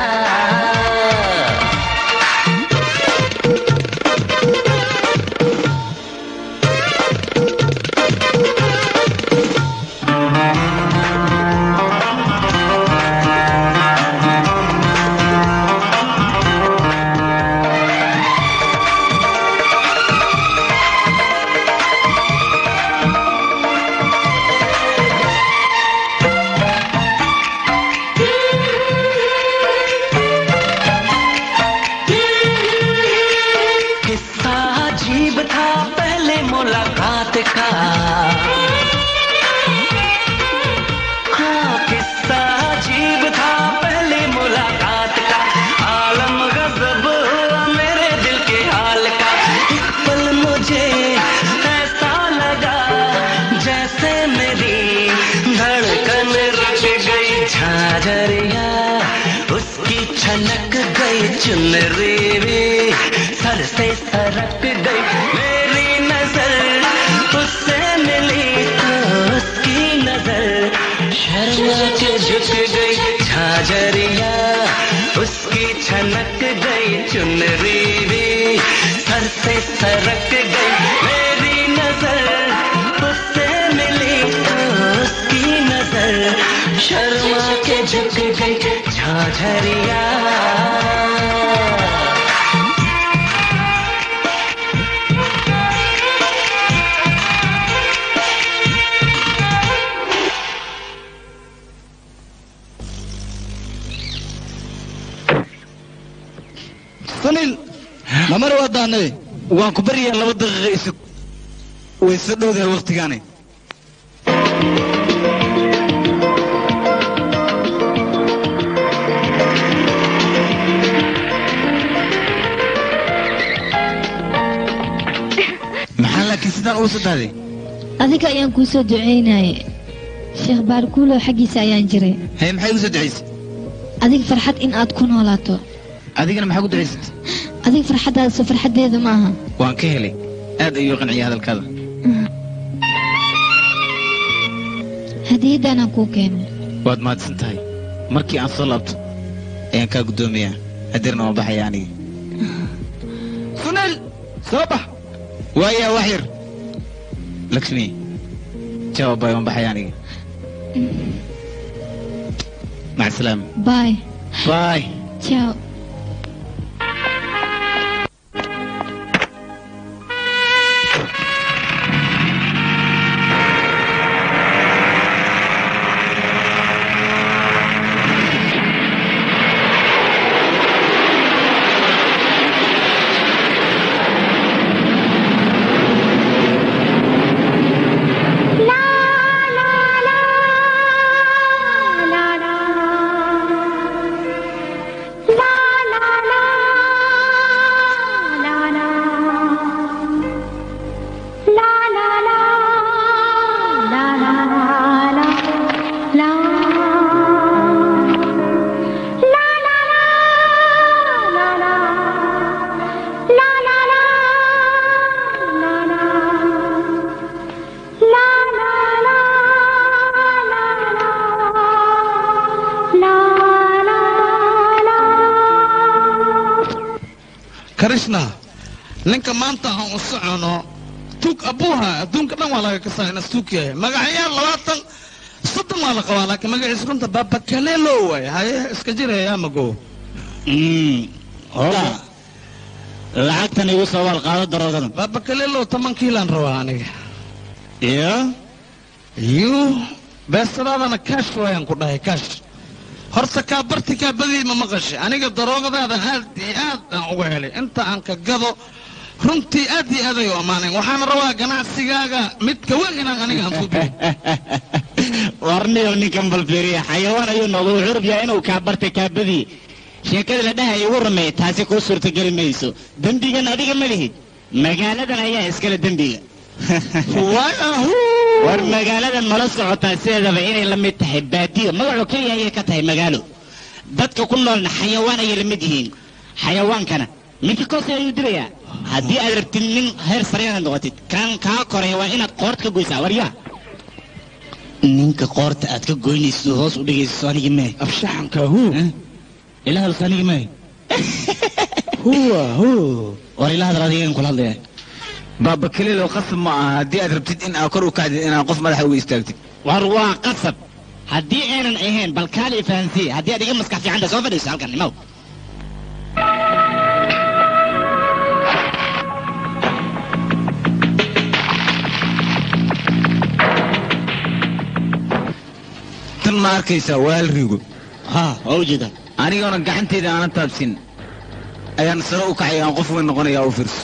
[SPEAKER 10] किस्सा अजीब था पहले मुलाकात का हाँ किस्सा अजीब था पहले मुलाकात का आलम गजब हुआ मेरे दिल के हाल का एक पल मुझे ऐसा लगा जैसे मेरी धड़कन रुक गई झाझरिया उसकी छनक गई चुनरी भी सर से सरक गई मेरी नजर उससे मिली तो उसकी नजर शर्मा के झुक गई झाझरिया उसकी छनक गई चुनरी भी सर से सरक गई मेरी नजर उससे मिली तो उसकी नजर शर्मा के झुक गई Jhajharia
[SPEAKER 6] sunil mamar waa daanay
[SPEAKER 4] waan ku baryaa laba daqiiqa isug way soo dhowdahay waktigaani maxaa laakiin sidaan ugu soo dahday
[SPEAKER 1] adiga ayaan kuu soo ducaynaye sheekh baarkuulow xaggiisa ayaan jiray
[SPEAKER 4] haye maxay ugu soo ducaysay
[SPEAKER 1] adiga farxad in aad ku noolaato
[SPEAKER 4] adigana maxaa ku ducaysatay
[SPEAKER 1] adiga farxaddaasoo farxaddeeda ma aha
[SPEAKER 4] waan ka helay aad ayuu qanciyay hadalkaada
[SPEAKER 1] hadiyaddaanaan kuu keenay
[SPEAKER 4] waad mahadsan tahay markii aan soo laabto ayaan kaa guddoomiyaa hadeerna waan baxaya aniga
[SPEAKER 6] sunil soo bax
[SPEAKER 4] waayaa wax yar lakshmi jawaabay waan baxaya aniga maca salaama
[SPEAKER 1] baay
[SPEAKER 4] baay
[SPEAKER 1] ciao
[SPEAKER 2] krishna ninka maanta aan u socono tuug abuuha adduunka dhan waa laga kasaa inas tuug yahay magacayaal labaatan soddon waa la qabaa laakiin magaciisa runta babakalelo waay haye iska jiraya mago
[SPEAKER 3] hola lacagtan igu soo wal qaado daroogadan
[SPEAKER 2] babakalelo toban kiilaan rabaa aniga
[SPEAKER 3] iyo
[SPEAKER 2] yu beesadaadana kaash waayaan ku dhahay kaash horta kaa barti kaa badii ma maqashay aniga daroogadaada aad iyo aad aan uga helay inta aan ka gado runtii aad iyo aad ay u ammaanayn waxaan rabaa ganacsigaaga midka weyn inaan aniga aan ku biyo
[SPEAKER 3] warniyo ninkan balfiriya xayawaan ayuu noqdo wuxuu rabyaa inuu kaa bartay kaabadii sheekada la dhahay ugu rumeey taasi kuu suurtageli mayso dembigan adiga ma lihid magaaladan ayaa iskale dembiga war magaaladan mala socotaa sideedaba inay la mid tahay baadiyo magacoo keliya ayay ka tahay magaalo dadka ku noolna xayawaan ayay la mid yihiin xayawaankana ninka koose ayuu dilayaa haddii aad rabtid nin heer sare inaad noqotid kan kaa koraya waa inaad qoorta ka goysaa waryaa ninka qoorta aad ka goynayso hoos u dhigayso anigi mee
[SPEAKER 2] abshaxanka hu
[SPEAKER 3] ilaa hadalso anigi mee
[SPEAKER 2] huwa hu
[SPEAKER 3] war ilaa hadal adigan kula hadlaya
[SPEAKER 4] baaba keliilo qasab ma aha haddii aad rabtid in aad kor u kacdid inaad qof madaxa uga istaagtid
[SPEAKER 3] war waa qasab haddii aynan ahayn bal kaali ifahansiye haddii aad iga maskax fiicanta soo fadhiiso halkan imaw
[SPEAKER 4] tan ma arkaysaa waa hal rigo
[SPEAKER 3] ha waa ujeeda
[SPEAKER 4] anigoona gacanteyda aanan taabsin ayaan sare u kacay aan qof weyn noqonaya u fiirso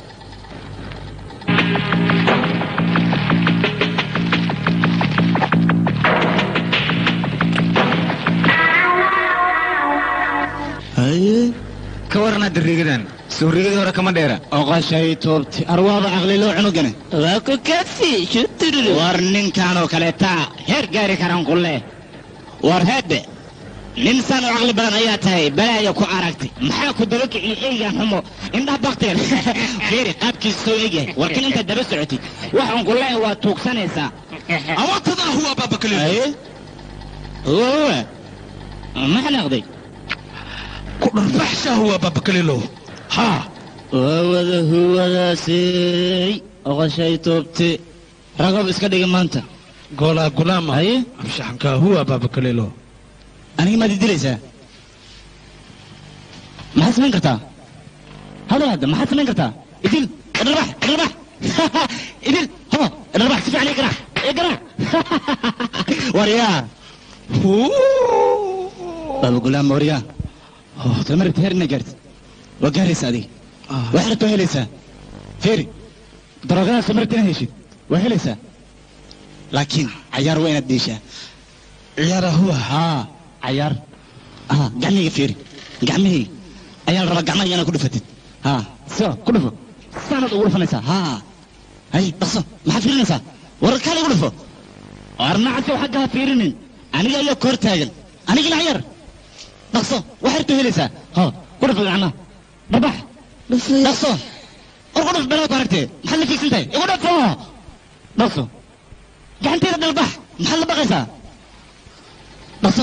[SPEAKER 4] ka waran hadda riigadan soo riigadii hore kama dheera
[SPEAKER 3] oqashay toobti arwaada caqliloo cunugane waa ku kasi shutururu war ninkanoo kaleetaa heer gaari karaan ku leh war heedhe nin saan u caqli badan ayaa tahay balaaya ku aragtay maxaa ku daba kiciye eygaan xumo indhaha bakteen fiiri qaabkiisa soo egyahay warkin intaad daba socotid waxaan ku leeyahay waa tuugsanaysaa
[SPEAKER 2] awatadaa huwa baaba kaliilo
[SPEAKER 3] aye huwa huwa ma xanaaqday
[SPEAKER 2] ku dharbaxsha huwa baaba kaliilo ha
[SPEAKER 3] wawada huwadaasey oqashay toobte ragab iska dhiga maanta
[SPEAKER 2] goolaa gulaama
[SPEAKER 3] haye
[SPEAKER 2] abshaxanka huwa baaba kaliilo
[SPEAKER 3] aniga maad idilaysaa maxaad samayn kartaa hadal hadda maxaad samayn kartaa idil idharbax idharbax idil ho idharbax si fiican igarax igarax waryaa baba gulaam waryaa tama rabti heer inaa gaartid waa gaaraysa adiga waxaad rabta waa helaysaa feeri darogadaas tama rabti inaad heshid waa helaysaa laakiin cayaar waa inaad deeshaa
[SPEAKER 2] ciyaara huwa
[SPEAKER 3] haa cayaar ah gacmihayga fiiri gacmihayga ayaa la rabaa gacmaha inaad ku dhufatid haa sio ku dhufo saanaad ugu dhufanaysaa haa hay dhaqso maxaad fiirinaysaa war kaal igu dhufo arnacasi xagga ha fiirinin aniga ayaa koor taagan anigina cayaar dhaqso waxaad rabto helaysaa ho ku dhufo gacmaha dhabax dhaqso war ku dhuf belaad ku aragtee maxaad la fiigsan tahay igu dhufo dhaqso gacanteeda dhalbax maxaad la baqaysaa dhaqso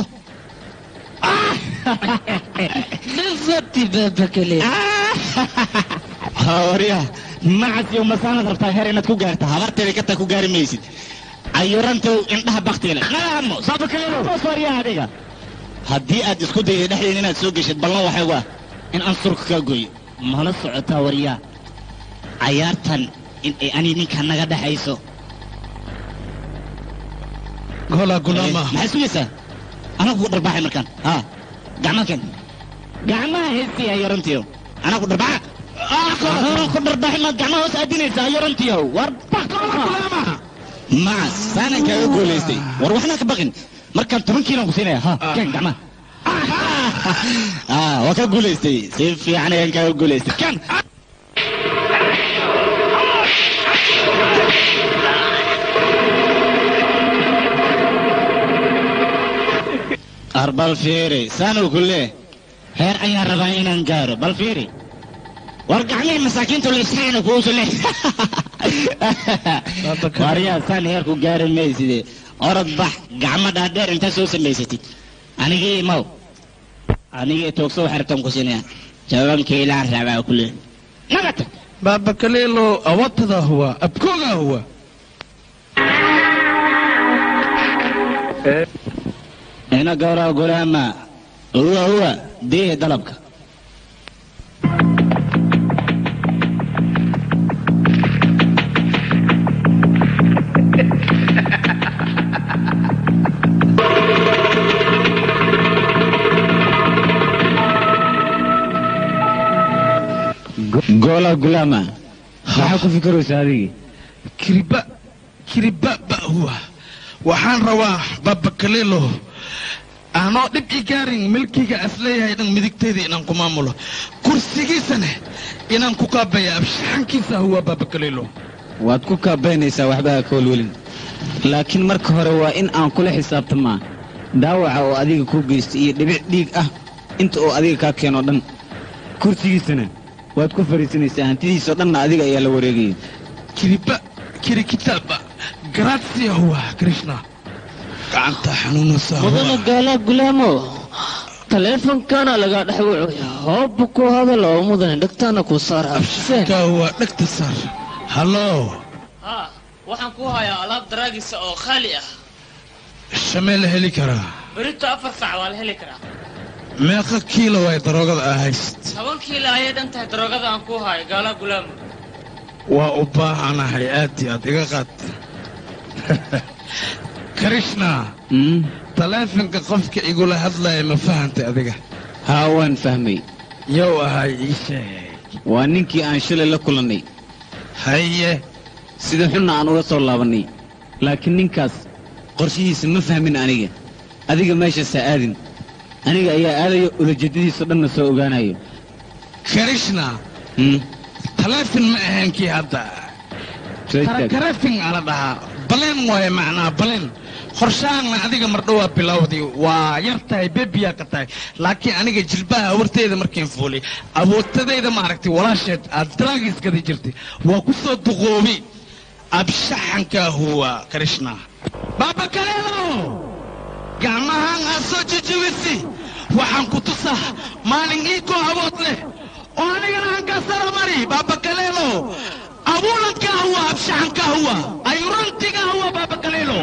[SPEAKER 3] warya macasi masaanad rabtaa heer inaad ku gaarta habarteeda kataa ku gaari maysid cayurantow indhaha baktiga leh qaamo saabakaleewarya adiga haddii aad isku dayday dhexdeeda inaad soo geshid ballan waxay waa in aan surka kaa gooyo mala socotaa waryaa cayaartan in ay ani ninka naga dhexayso
[SPEAKER 2] goolaa gulaama
[SPEAKER 3] maxaad sugaysaa anaa kugu dharbaaxay markaan haa gacmaha keen gacmaha heestiya yarantiyo anaa ku dharbaaxa anaa ku dharbaaxay maad gacmaha hoos aadinaysaa yarantiyo war macas saanan kaaga guulaystay war waxnaa ka baqin markaan toban kiilan ku siinaya ha keen gacmaha ah waa ka guulaystay si fiican ayaan kaaga guulaystay keen ar bal fiiri saanuu ku lee heer ayaan rabaa inaan gaaro bal fiiri war gacmihii masaakiintu lisaana kuusu leh waryaa saan heer ku gaari mayside orod bax gacmo dhaadheer intaa soo samaysatid anigii imaw anigii toogso waxay rabtaan ku siinaya jawaabkii ilaan rabaa ku lee nagata
[SPEAKER 2] baaba kaliilo awatadaa huwa abkoogaa huwa
[SPEAKER 3] ina gawraa gulaama huwa huwa deehe dalabka goola gulaama maxaa ku fikiraysaa adigii
[SPEAKER 2] kiriba kiriba ba huwa waxaan rabaa baba kaliilo aanoo dhib i gaarin milkiga asleeyahay dhan midigtayda inaan ku maamulo kursigiisana inaan ku kaabaya abshaxankiisa huwa baba kaliilo
[SPEAKER 4] waad ku kaabaynaysaa waxba ha ka welwelin laakiin marka hore waa in aan kula xisaabtamaa dhaawaca oo adiga kuu geystay iyo dhibic dhiig ah inta oo adiga kaa keenoo dhan kursigiisana waad ku fariisanaysaa hantidiisoo dhanna adiga ayaa la wareegaya
[SPEAKER 2] kiriba kiri kitaaba grazia huwa krishna gacanta xanuunaysa
[SPEAKER 7] mudana gaala gulaamo taleefonkana lagaa dhex wucuya hooba ku hadal oo mudane dhegtaana ku saar
[SPEAKER 2] ka huwa dhegta saar hallo
[SPEAKER 7] haa waxaan ku hayaa alaab daraagisa oo khaali ah
[SPEAKER 2] shamee la heli karaa
[SPEAKER 7] berito afar saac waa la heli karaa
[SPEAKER 2] meeqa kiilo way daroogada aa hayst
[SPEAKER 7] toban kiila ayay dhan tahay daroogada aan ku hayo gaala gulaamo
[SPEAKER 2] waa u baahanahay aad iyo aad iga qaad krishna taleefonka qofka igula hadlaya ma fahantay adiga
[SPEAKER 4] haa waan fahmay
[SPEAKER 2] yow ahay ii sheeg
[SPEAKER 4] waa ninkii aan shalay la kulannay
[SPEAKER 2] haye
[SPEAKER 4] sida xunna aan uga soo laabannay laakiin ninkaas qorshihiisa ma fahmin aniga adiga meeshaasaa aadin aniga ayaa aadayo ulajeedadiisao dhanna soo ogaanayo
[SPEAKER 2] krishna taleefon ma ahayn kii hadda karafin ala dhahaa baleen waaye macnaa baleen qorshahaanna adiga mardhowaa bilowdii waa yar tahay bebiyaa ka tahay laakiin aniga jilbaha awarteeda markiin fuulay awoodtadayda maaragtay walaasheed aad daraagiskada jirtay waa ku soo duqoobi abshaxanka huwa krishna baaba kaleelo gacmahaan aad soo jijibisi waxaan ku tusaa maalin iikoo awood leh oo anigana hankaasara mari baaba kaleelo abuulanka huwa abshaxanka huwa ayurantiga huwa baaba kaleelo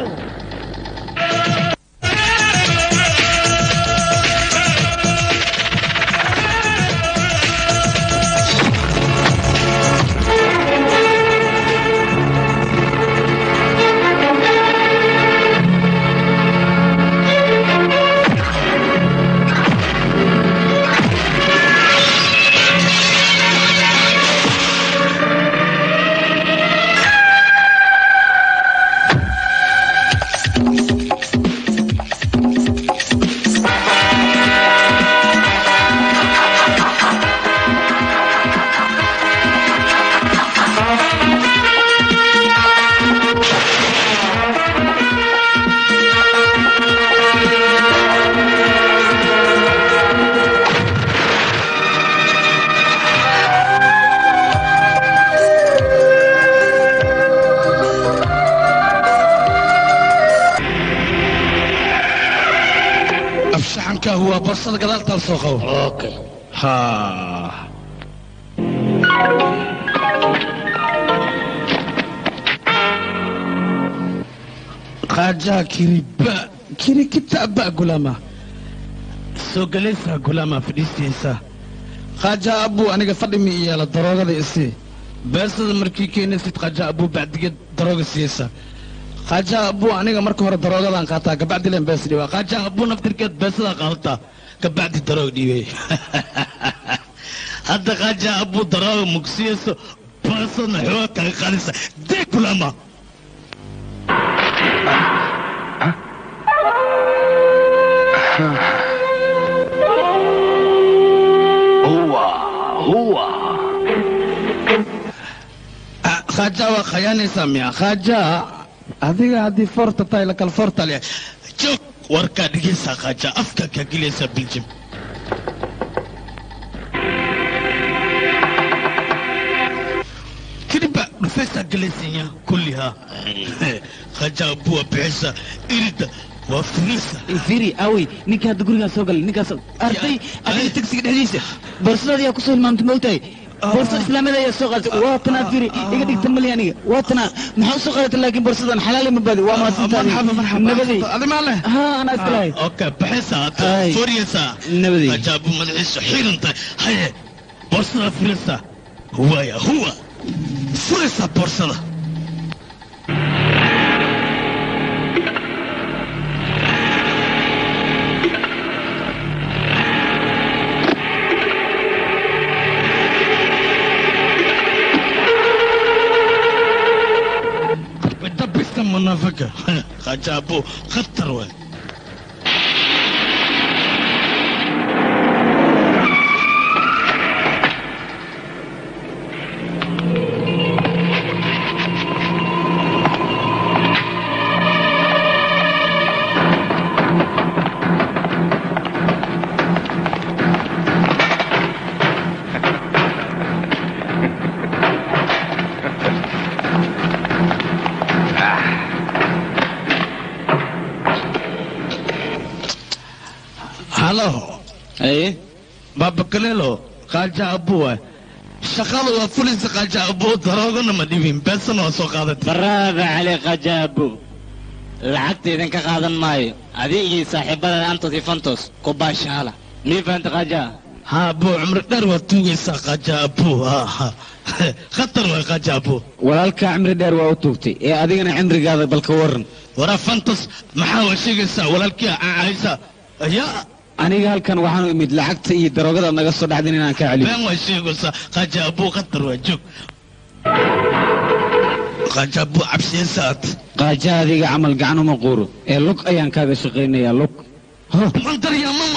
[SPEAKER 2] abshaxanka huwa borsada gadaaltaal soo qabo
[SPEAKER 7] okay
[SPEAKER 2] ha qaajaha kiriba kiri kitaaba gulama soo galaysaa gulama fadhiistaysaa qaajaha abuu aniga fadhi mi yeela daroogada isii beesada markii keenaysid qaajaha abuu bacdigeed darooga siiyeysaa qaajaha abuu aniga marka hore daroogadaan qaataa gabacdi leen bees dhiibaa qaajaha abuu naftirkeed beesadaa qaadataa gabacdi daroog dhiibay hadda qaajaha abuu darooga mugsiyeyso beesadna xooga kaga qaadaysa dee kulama khaaja waa khayaanaysaa miya khaaja adiga haddii foorta tahay la kala foorta leh joog warkaa dhigaysaa khaaja afka kaa gelaysaa biljim kiriba dhufaysaa galaysanya kullihaa khaaja buwa bixisa irida waa firisa
[SPEAKER 4] firi awey ninka hadda gurigaa soo galay ninkaas arday adiga tagsiga dhexdiisa boorsadaada yaa kusoo hilmaamtay ma ogtahay boorsada islaamiyada ayaa soo qaadatay waa tanaa firi iga dhigta mali aniga waa tanaa maxaa usoo qaadatay laakiin boorsadan xalaali ma baadi waa mahadsantaadi nabadey
[SPEAKER 2] adi maa leh
[SPEAKER 4] ha anaa iska lahay
[SPEAKER 2] okay baxaysaa hadda
[SPEAKER 4] Ay.
[SPEAKER 2] foriyaysaa
[SPEAKER 4] nabadey
[SPEAKER 2] khaaja buu madaxiisu xiiran tahay haye boorsada firaysaa huwaya huwa furaysaa boorsada dabista mana faka qajaabo khatar waay halo
[SPEAKER 4] aye
[SPEAKER 2] baba kalelo qaja abu waay shaqada waa fulisa qaja abu daroogana ma dhibin beesana waa soo qaadatay
[SPEAKER 3] baraada cali qajaabo lacagta idinka qaadan maayo adiga iyo saaxiibada antos iyo fantos ku baashaala mii fahanta qajaa
[SPEAKER 2] ha abu cumri dheer waa tuugaysaa qaja abu khatar waay qaja abu
[SPEAKER 4] walaalkaa cimri dheer waa u tuugtay ee adigana cimrigaada balka waran
[SPEAKER 2] waraa fantos maxaa waa sheegaysaa walaalkii caaysa yaa
[SPEAKER 4] aniga halkan waxaanu imid lacagta iyo daroogada naga soo dhaxdin inaan kaa celiyo
[SPEAKER 2] been waa sheegaysaa qaja abu khatar waa joog qaja abu cabsiyaysaad
[SPEAKER 4] qaaja adiga camal gacan uma quuro ee lug ayaan kaaga shaqaynayaa lug
[SPEAKER 2] mantar yaa mama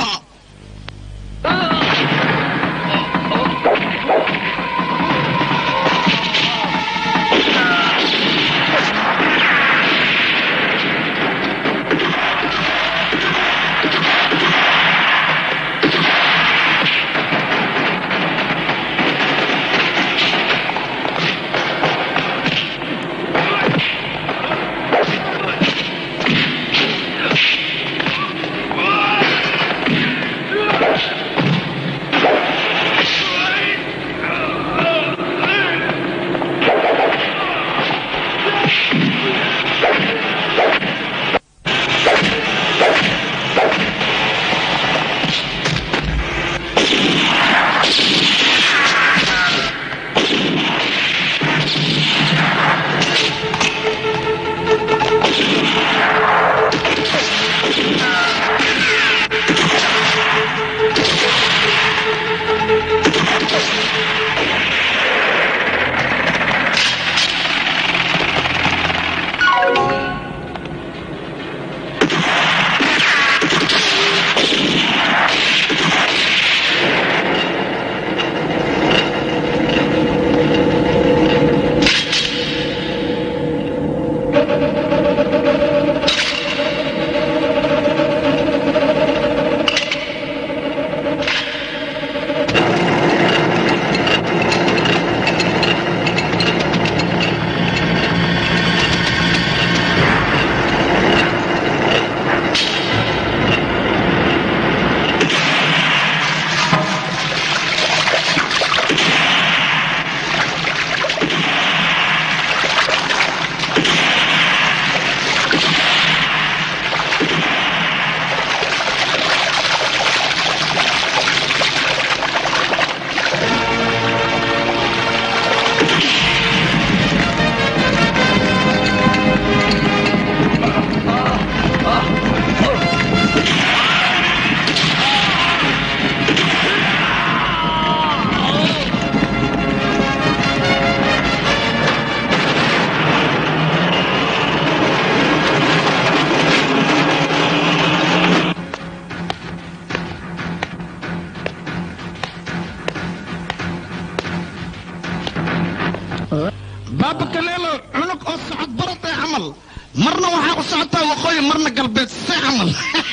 [SPEAKER 2] baaba kaleelo cunug oo socod baratay camal marna waxaa u socotaa waqooyi marna galbeed se camal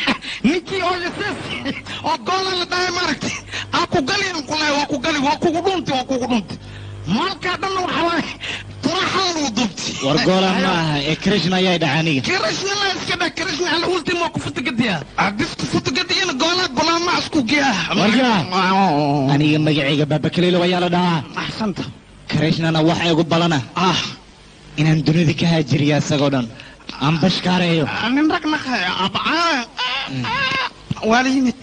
[SPEAKER 2] ninkii oo yasees oo goola la dhahay maaragtay aa ku galiyan kulahay waa ku gali waa kugu dhunti waa kugu dhunti maalkaa dhanna waxa waaye turaxadan uu dubti
[SPEAKER 3] war goolan ma aha ee krishna ayaa dhaca aniga
[SPEAKER 2] kirishna la iska dhah kirishna ala ultimo ku futugadiya hadis ku futugadiyana goolaa golaama isku giya
[SPEAKER 3] waryaa aniga magacayga baabakaleelo ayaa la dhahaa
[SPEAKER 2] axsanta
[SPEAKER 3] krishnana waxa igu balana
[SPEAKER 2] ah
[SPEAKER 3] inaan dunida ka haajiriya isagoo dhan aan bashkaareeyo
[SPEAKER 2] nin rag naqay abcaa waa la yimid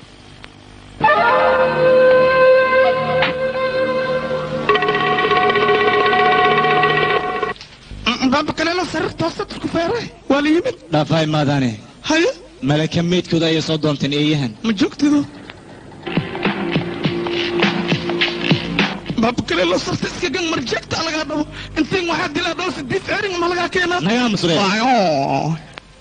[SPEAKER 2] baaba kaleelo sariir toosa dadku feeray waa la yimid
[SPEAKER 3] dhaafay maadaane
[SPEAKER 2] haye
[SPEAKER 3] malaka meydkooda ayay soo doonteen eeyahan
[SPEAKER 2] ma joogtido baabkale loo sarta iska gang marjeegta lagaa dhabo intiin waxaa dilaa dhowr sidiid erin ma lagaa keenaa
[SPEAKER 3] nagaa musre
[SPEAKER 2] Waayo.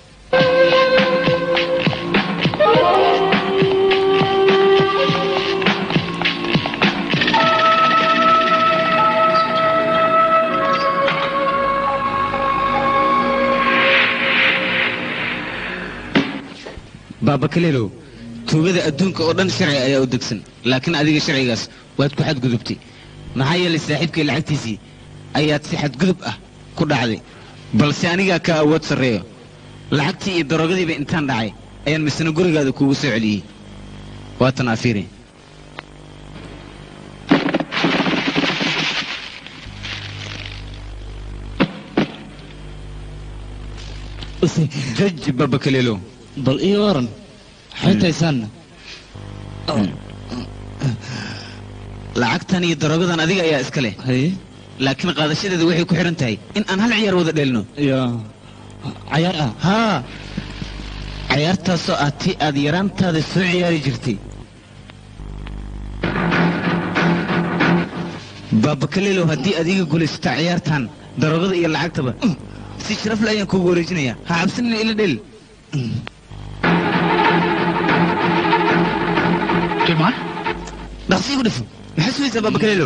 [SPEAKER 4] baaba kaleelow tuugada adduunka oo dhan sharci ayaa u degsan laakiin adiga sharcigaas waad ku xadgudubtay maxaa yeelay saaxiibkay lacagtiisii ayaad si xadgudub ah ku dhacday balse anigaa ka awood sarreeyo lacagtii iyo darogadiiba intaan dhacay ayaan misna gurigaada kuugu soo celiyey waatan afiiri jaj baaba kaleelow
[SPEAKER 3] bal ii waran xaytaysaanna
[SPEAKER 4] lacagtan iyo darogadan adiga ayaa iska leh
[SPEAKER 3] haye
[SPEAKER 4] laakiin qaadashadeeda waxay ku xidhan tahay in aan hal ciyaar wada dheelno
[SPEAKER 3] ya cayaar ah
[SPEAKER 4] haa cayaartaasoo ah tii aad yaraantaada soo ciyaari jirtay baabakaleelow haddii aad iga gulaysataa ciyaartan darogada iyo lacagtaba si sharafle ayaan kuugu wareejinayaa ha cabsanina ila dhel
[SPEAKER 2] Tilmaan?
[SPEAKER 4] dhaqsi igu dhifo maxaa sugaysaa baabakaleelow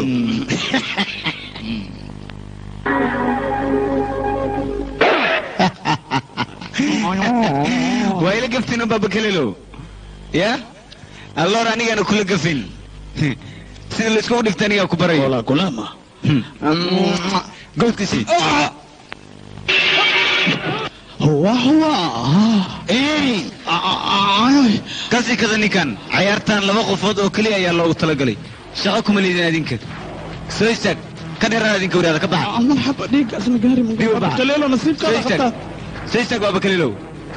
[SPEAKER 4] waa ila gaftin oo baabakaleelow ya alloor anigaana kula gafin sida layskugu dhigta anigaa ku barayo
[SPEAKER 2] Hola, kulama.
[SPEAKER 4] goodkiisii
[SPEAKER 2] Huwa, huwa.
[SPEAKER 4] Ey!
[SPEAKER 2] Ay,
[SPEAKER 4] kasii kada ninkan cayaartan laba qofood oo keliya ayaa loogu talagalay shaqo kuma liidin adinka soo istaag ka dheeraan adinka wadaada ka baxa
[SPEAKER 2] aman xaba dhiiggaasna gaari ma
[SPEAKER 4] Dhiig u baxa.
[SPEAKER 2] Kaleelo
[SPEAKER 4] soo
[SPEAKER 2] nasiibkaada
[SPEAKER 4] istaag
[SPEAKER 2] qabtaa.
[SPEAKER 4] soo istaag waaba kaliilow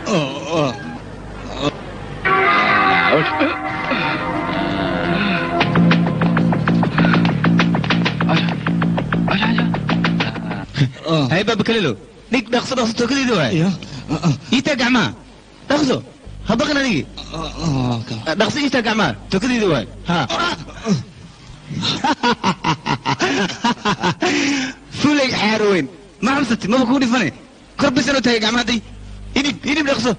[SPEAKER 4] hay baaba kaliilow dhig dhaqso dhaqso tookadiida waay
[SPEAKER 3] ya
[SPEAKER 4] iitaa gacmaha dhaqso ha baqin adigi dhaqso iitaa gacmaha tookadiida waay ha fulay xaaro weyn ma xamsati maba kugu dhifane kor bisan u taagay gacmaha day idhib idhib dhaqso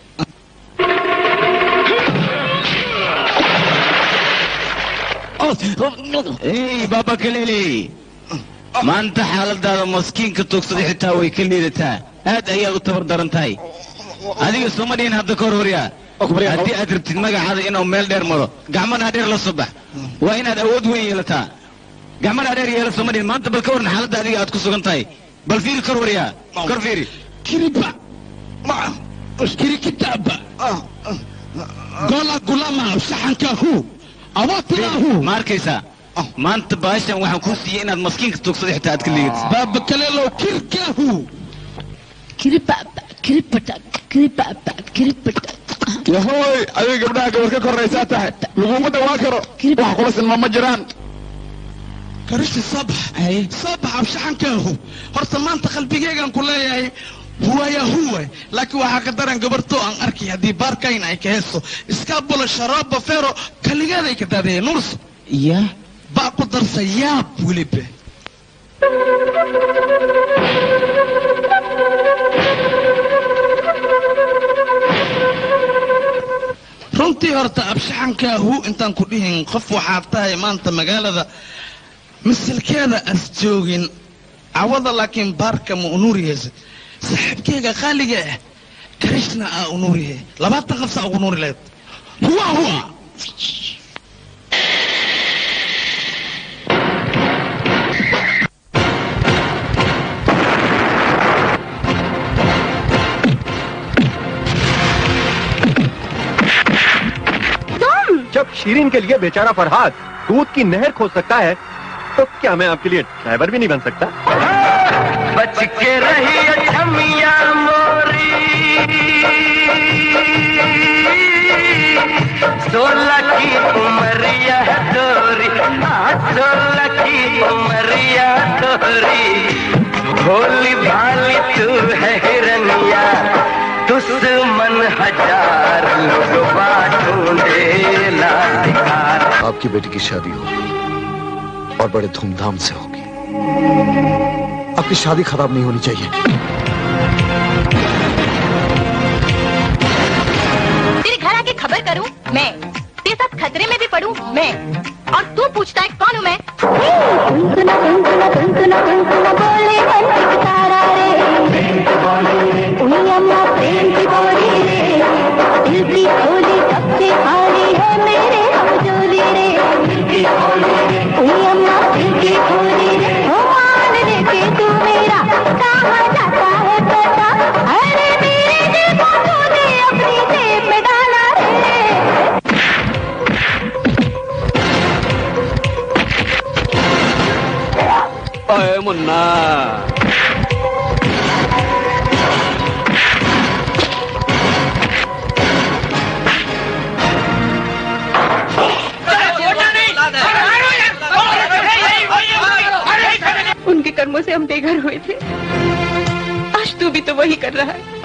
[SPEAKER 4] ey baaba kalele maanta xaaladaada maskiinka tuugsaday xitaa way ka liidataa aad ayaad u tabar daran tahay adiga sooma dhihin hadda ka hor horyaa haddii aad rabtid magacaada inuu meel dheer maro gacmana dheer la soo bax waa inaad awood weyn yeelataa gacmana dheer yeela sooma dhihin maanta bal ka waran xaaladda adiga aad ku sugan tahay bal fiiri kor waryaa kor fiiri
[SPEAKER 2] Kiriba. Ma. Kirikitaba. Gola gulama saxankahu. Awatilahu.
[SPEAKER 4] ma arkaysaa maanta baashan waxaan kuu siiyey inaad maskiinka tuugsaday xitaa aad ka liigatid
[SPEAKER 2] Baba kaleelo kirkahu.
[SPEAKER 1] kiribaba kiribata kiribaba kiribata
[SPEAKER 2] Yahoy, adiga gabdhaha gabar ka koraysaa tahay. Laguma dhawaan karo. Wax kula sinma ma jiraan. karishi sabax sabax abshaxankaahu horta maanta qalbigeygaan ku leeyahay huwaya huwa laakiin waxaa ka daran gabarto aan arkay haddii baarkayn ay ka heesto iskaabula sharaaba fero kaligeeday ka daadaya nurso
[SPEAKER 4] ya
[SPEAKER 2] baa ku darsa yaab weliba runtii horta abshaxankaahu intaan ku dhihin qof waxaad tahay maanta magaalada masalkeeda as joogin cawada laakiin baarka ma unuuriyeysa saaxiibkeyga qaaliga ah karishna aa unuuriye labaatan qafsa ugu nuuri lahayd huwa huwa
[SPEAKER 11] जब शीरीन के लिए बेचारा फरहाद दूध की नहर खोद सकता है तो क्या मैं आपके लिए ड्राइवर भी नहीं बन सकता
[SPEAKER 10] बच के रही अठमिया मोरी सोलह की उमरिया तोरी हाँ, सोलह की उमरिया तोरी भोली भाली तू है हिरनिया दुश्मन हजार लोग बाटूंडे लाल
[SPEAKER 12] आपकी बेटी की शादी हो और बड़े धूमधाम से होगी आपकी शादी खराब नहीं होनी चाहिए
[SPEAKER 13] तेरे घर आके खबर करूं मैं तेरे साथ खतरे में भी पड़ूं मैं और तू पूछता है कौन हूं मैं
[SPEAKER 14] अरे मुन्ना
[SPEAKER 13] उनके कर्मों से हम बेघर हुए थे आज तू भी तो वही कर रहा है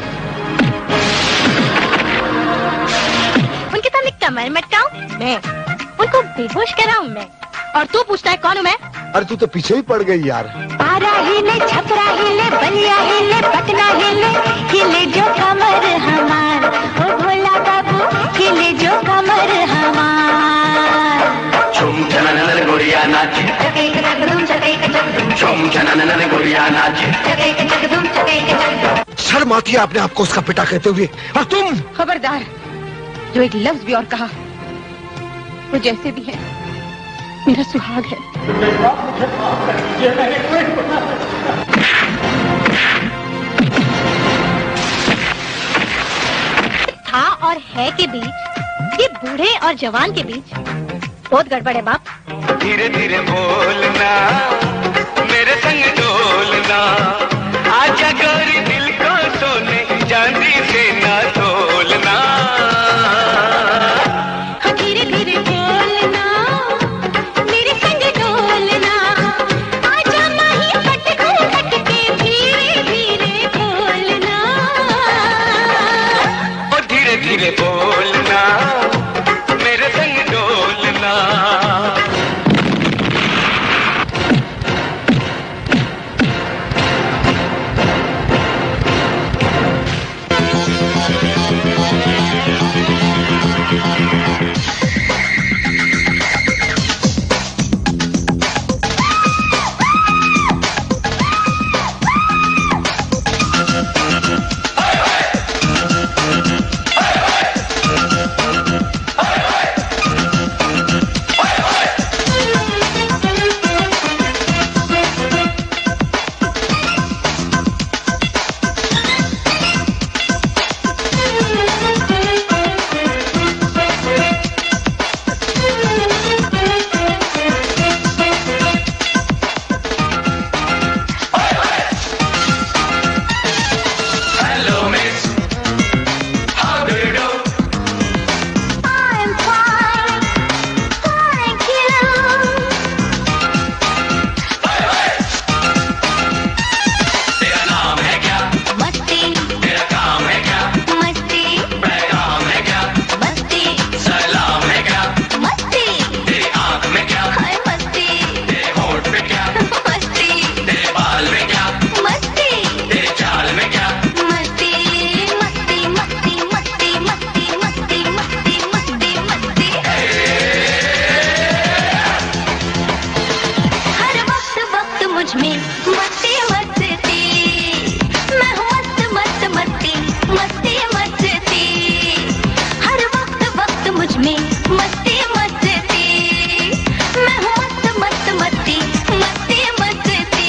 [SPEAKER 13] उनके सामने कमर मटकाऊं मैं उनको बेहोश कराऊं मैं और तू पूछता है कौन हूं मैं
[SPEAKER 12] अरे तू तो पीछे ही पड़ गई यार
[SPEAKER 15] पारा हिले छपरा हिले बलिया हिले पटना हिले हिले जो कमर हमार ओ भोला बाबू हिले जो कमर हमार
[SPEAKER 10] झुम छननन गोरिया नाच झुम छननन गोरिया नाच
[SPEAKER 12] शर्म आती है आपने आपको उसका पिता कहते हुए और तुम
[SPEAKER 13] खबरदार जो एक लफ्ज भी और कहा वो जैसे भी है मेरा सुहाग है था और है के बीच ये बूढ़े और जवान के बीच बहुत गड़बड़ है बाप
[SPEAKER 10] धीरे धीरे बोलना मेरे संग डोलना आजा गोरी दिल को सोने चांदी से ना तोलना
[SPEAKER 15] धीरे धीरे बोलना मेरे संग डोलना आजा माही पट पट के धीरे धीरे बोलना
[SPEAKER 10] और धीरे धीरे बोलना मेरे संग डोलना Hello, miss. How do you do?
[SPEAKER 15] I'm fine thank you
[SPEAKER 10] तेरा नाम है क्या
[SPEAKER 15] मस्ती
[SPEAKER 10] तेरा काम है क्या
[SPEAKER 15] मस्ती
[SPEAKER 10] पैगाम है क्या
[SPEAKER 15] मस्ती
[SPEAKER 10] सलाम है क्या
[SPEAKER 15] मस्ती
[SPEAKER 10] तेरी आंख में क्या
[SPEAKER 15] हाय मस्ती
[SPEAKER 10] तेरे होठ पे क्या
[SPEAKER 15] मस्ती
[SPEAKER 10] तेरे बाल में क्या
[SPEAKER 15] मस्ती
[SPEAKER 10] तेरे चाल में क्या
[SPEAKER 15] मस्ती मस्ती मस्ती मस्ती मस्ती मस्ती मस्ती मस्ती मस्ती हर वक्त वक्त मुझ में मस्ती मस्ती मैं हूँ मस्त मस्त मस्ती मस्ती मस्ती हर वक्त वक्त मुझ में मस्ती मस्ती मैं हूँ मस्त मस्त मस्ती मस्ती मस्ती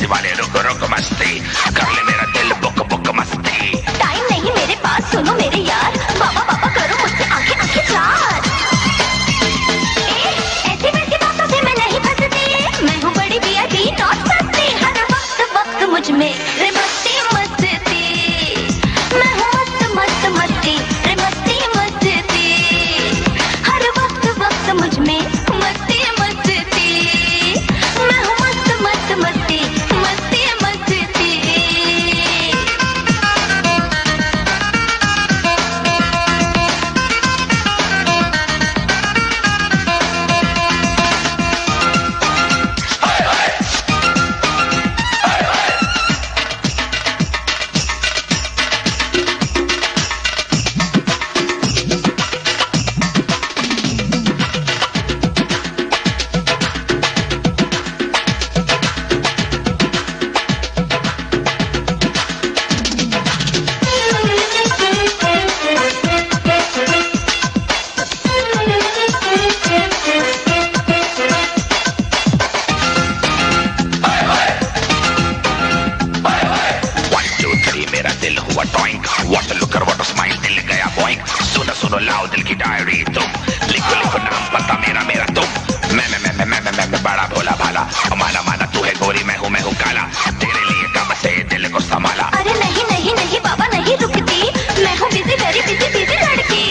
[SPEAKER 14] मस्ती वाले रुक रुक मस्ती कर ले मेरा दिल बुक बुक मस्ती
[SPEAKER 15] टाइम नहीं मेरे पास सुनो मेरे यार बाबा बाबा करो मुझसे आंखें आंखें चार ए, ऐसी वैसी बातों से मैं नहीं फंसती मैं हूँ बड़ी वीआईपी नॉट सस्ती हर वक्त वक्त मुझ में रे मस्ती मस्ती मैं हूँ मस्त मस्त मस्ती रे मस्ती मस्ती हर वक्त वक्त मुझ में मस्ती मस्ती मैं हूँ मस्त मस्त मस्ती मस्ती मस्ती
[SPEAKER 14] वन टू थ्री मेरा दिल हुआ टॉइंक वाटर लुकर वाटर स्माइल दिल गया बॉइंक सुनो सुनो लाओ दिल की डायरी तुम लिखो लिखो नाम पता मेरा मेरा तुम मैं मैं मैं मैं मैं मैं मैं, मैं बड़ा भोला भाला माना माना तू है गोरी मैं हूँ मैं हूँ काला तेरे लिए कब से दिल को संभाला
[SPEAKER 15] अरे नहीं नहीं नहीं बाबा नहीं रुकती मैं हूँ बिजी वेरी बिजी बिजी लड़की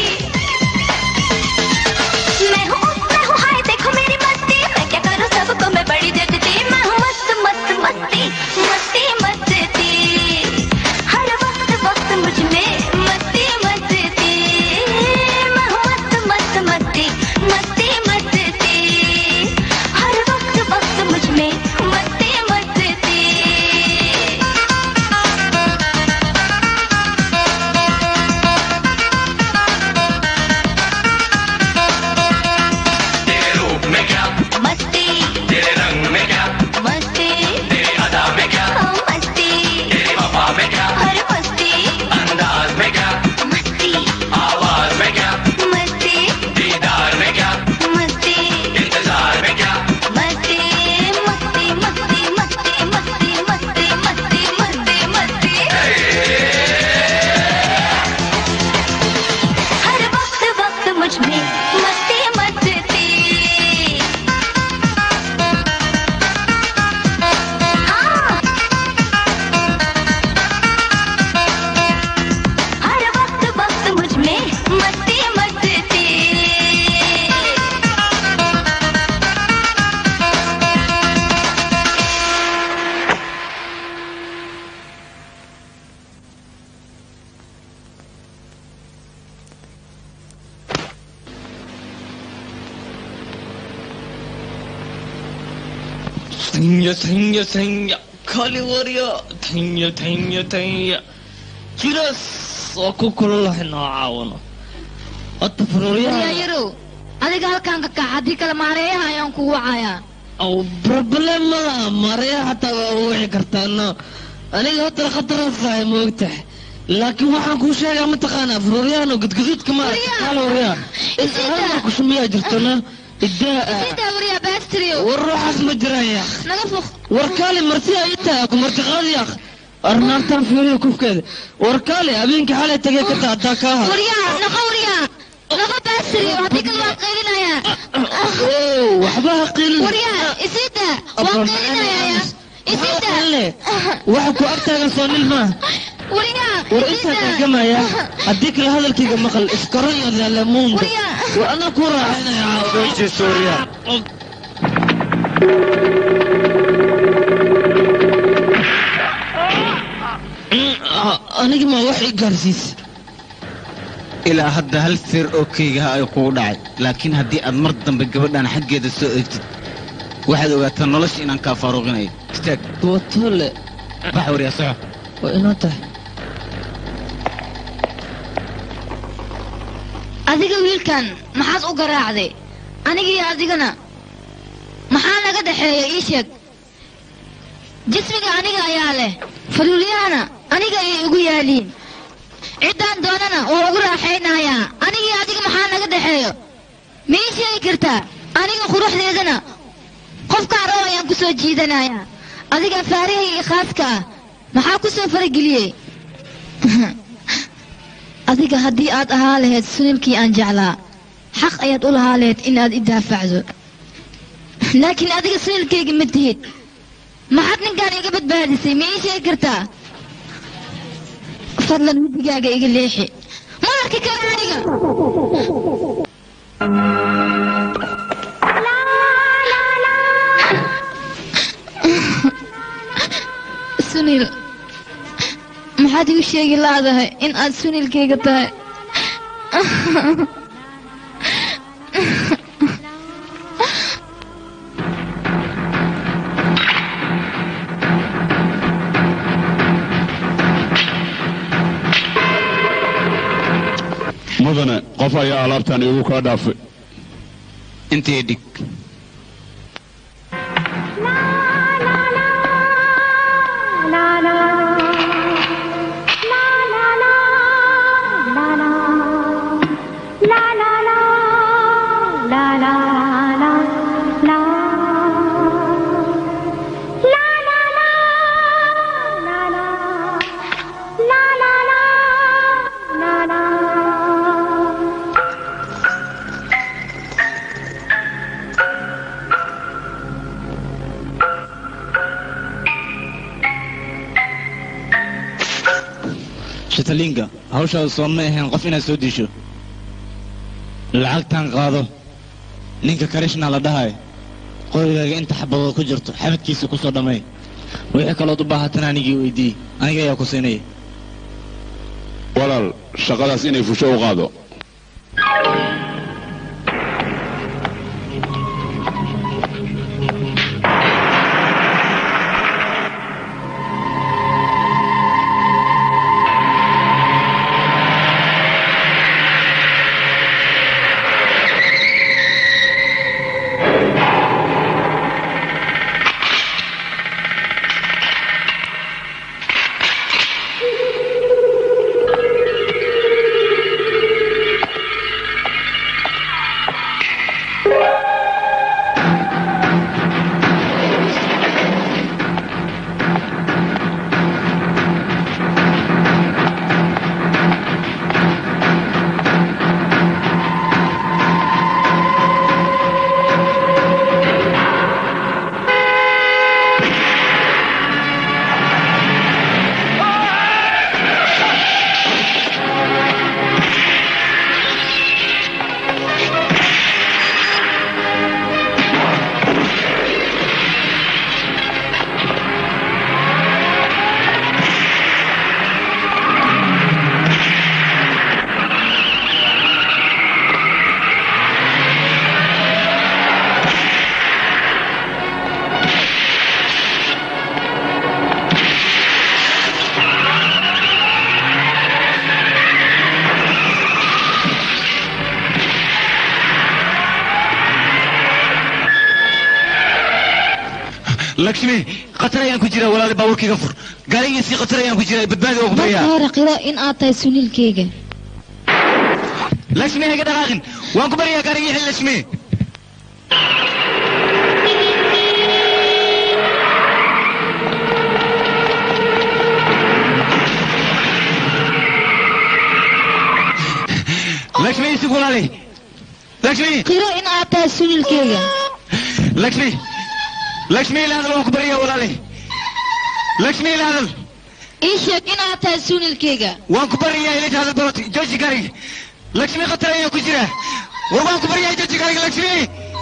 [SPEAKER 15] मैं हूँ मैं हूँ हाय देखो मेरी मस्ती मैं क्या करूँ सबको मैं बड़ी जगती मैं हूँ मस्त मस्त मस्ती मस्ती मस्ती हर वक्त वक्त मुझ में मस्ती मस्ती मैं हूँ मस्त मस्त मस्ती मस्ती मस्ती हर वक्त वक्त मुझ में मस्ती मस्ती
[SPEAKER 10] तेरे रूप में क्या
[SPEAKER 15] मस्ती
[SPEAKER 10] तेरे रंग में क्या
[SPEAKER 15] मस्ती
[SPEAKER 10] तेरी अदा में क्या
[SPEAKER 15] हाँ, मस्ती
[SPEAKER 10] तेरी वफा में क्या
[SPEAKER 15] हर मस्ती
[SPEAKER 10] अंदाज में क्या
[SPEAKER 15] मस्ती
[SPEAKER 10] आवाज में क्या
[SPEAKER 15] मस्ती
[SPEAKER 10] दीदार में क्या
[SPEAKER 15] मस्ती
[SPEAKER 10] इंतजार में क्या
[SPEAKER 15] मस्ती मस्ती मस्ती मस्ती मस्ती मस्ती मस्ती मस्ती मस्ती हर वक्त वक्त मुझ में मस्ती मस्ती हाँ हर वक्त वक्त मुझ में मस्ती मस्ती
[SPEAKER 7] Tanya, tanya, tanya. Kali warya. Tanya, tanya, tanya. Jiras. Aku kululahay na caawino. At
[SPEAKER 1] waryaa
[SPEAKER 7] faruuryaha.
[SPEAKER 1] yarow adiga halkaan ka kax haddii kale maareeyaha ayaan kugu wacayaa
[SPEAKER 7] aw problem malaha mareya hataa waa u wici kartaano aniga hota khataraasahay moogtahay laakiin waxaan kuu sheegaa mataqaanaa faruuryahan oo gudguduudka ma waryaa kusumiyaa jirtona idaa
[SPEAKER 1] sidaa waryaa baastiriyo
[SPEAKER 7] war ruuxaas ma jiraya
[SPEAKER 1] naga fuq
[SPEAKER 7] war kaali marti ay tahay ku martiqaadi aq arnaartaan fiiriyo kufkeeda war kaali habeenkii xalay tagay ka taa taa kaaha
[SPEAKER 1] waryaa naqa waryaa naqa baastiriyo haddii kale waan qaylinayaa
[SPEAKER 7] waxba ha qiilin
[SPEAKER 1] waryaa isida waan qaylinayaa isida
[SPEAKER 7] waxa ku agtaagan soo nil maaha
[SPEAKER 1] waryaa
[SPEAKER 7] war intaa gargamaya haddii kale hadalkayga maqal iskaron iyo leelemuunda war anaa ku raaxaynaya aniga ma wax i gaarsiis
[SPEAKER 4] ilaa hadda hal sir oo keygaha ay kugu dhacay laakiin haddii aad mar dambe gabadhan xaggeeda soo eegtid waxaad ogaataa nolosha inaan kaa faaruqinayo istaag
[SPEAKER 7] watole
[SPEAKER 4] bax waryaa soco
[SPEAKER 7] waa inoo tahay
[SPEAKER 1] adiga wiilkan maxaad u garaacday aniga iyo adigana maxaa naga dhexeeya ii sheeg jismiga aniga ayaa leh faluulyahana aniga ayay igu yaaliin ciddaan doonana waa ugu raaxaynayaa aniga iyo adiga maxaa naga dhexeeyo ma ii sheegi kartaa aniga quruxdeedana qofkaan rabo ayaan ku soo jiidanayaa adiga faariha iyo khaaska ah maxaa ku soo farageliyey adiga haddii aad ahaa lahayd sunilkii aan jeclaa xaq ayaad u lahaa lahayd inaad i daafacdo laakiin adiga sunilkayga ma tihid maxaad ninkaan iga badbaadisay ma ii sheegi kartaa fadlan wedigaaga iga leexi ma arki karo aniga sunil maxaad igu sheegi laadahay in aad sunilkayga tahay
[SPEAKER 16] mudane qof ayaa alaabtan igu kaa dhaafay
[SPEAKER 4] intii dhig shatalinga hawshaada soo ma ahayn qof inaad soo disho lacagtan qaado ninka karishna la dhahayo qorigaaga inta xabadood ku jirto xabadkiisa ku soo dhammay wixii kalood u baahatan anigii weydii aniga ayaa ku siinaya
[SPEAKER 16] walaal shaqadaas inay fusho u qaado
[SPEAKER 4] lakshmi khatar ayaan ku jira walaali baabuurkayga fur gaarigiisii khatar ayaan ku jira badbaadi waa ku
[SPEAKER 1] marka
[SPEAKER 4] baryaa
[SPEAKER 1] hore qiro in aad tahay sunilkayga
[SPEAKER 4] lakshmi hayga dhaqaaqin waan ku baryaa gaarigii xil lakshmi lakshmi isig walaali lakshmi
[SPEAKER 1] qiro in aad tahay sunilkayga
[SPEAKER 4] lakshmi lakshmi ila hadal waan ku baryaa walaali lakshmi ila hadal
[SPEAKER 1] ii sheeg in aad tahay sunilkayga
[SPEAKER 4] waan ku baryaa ila hadal baroti jooji gaariga lakshmi khatar ayaan ku jira war waan ku baryaa jooji gaariga lakshmi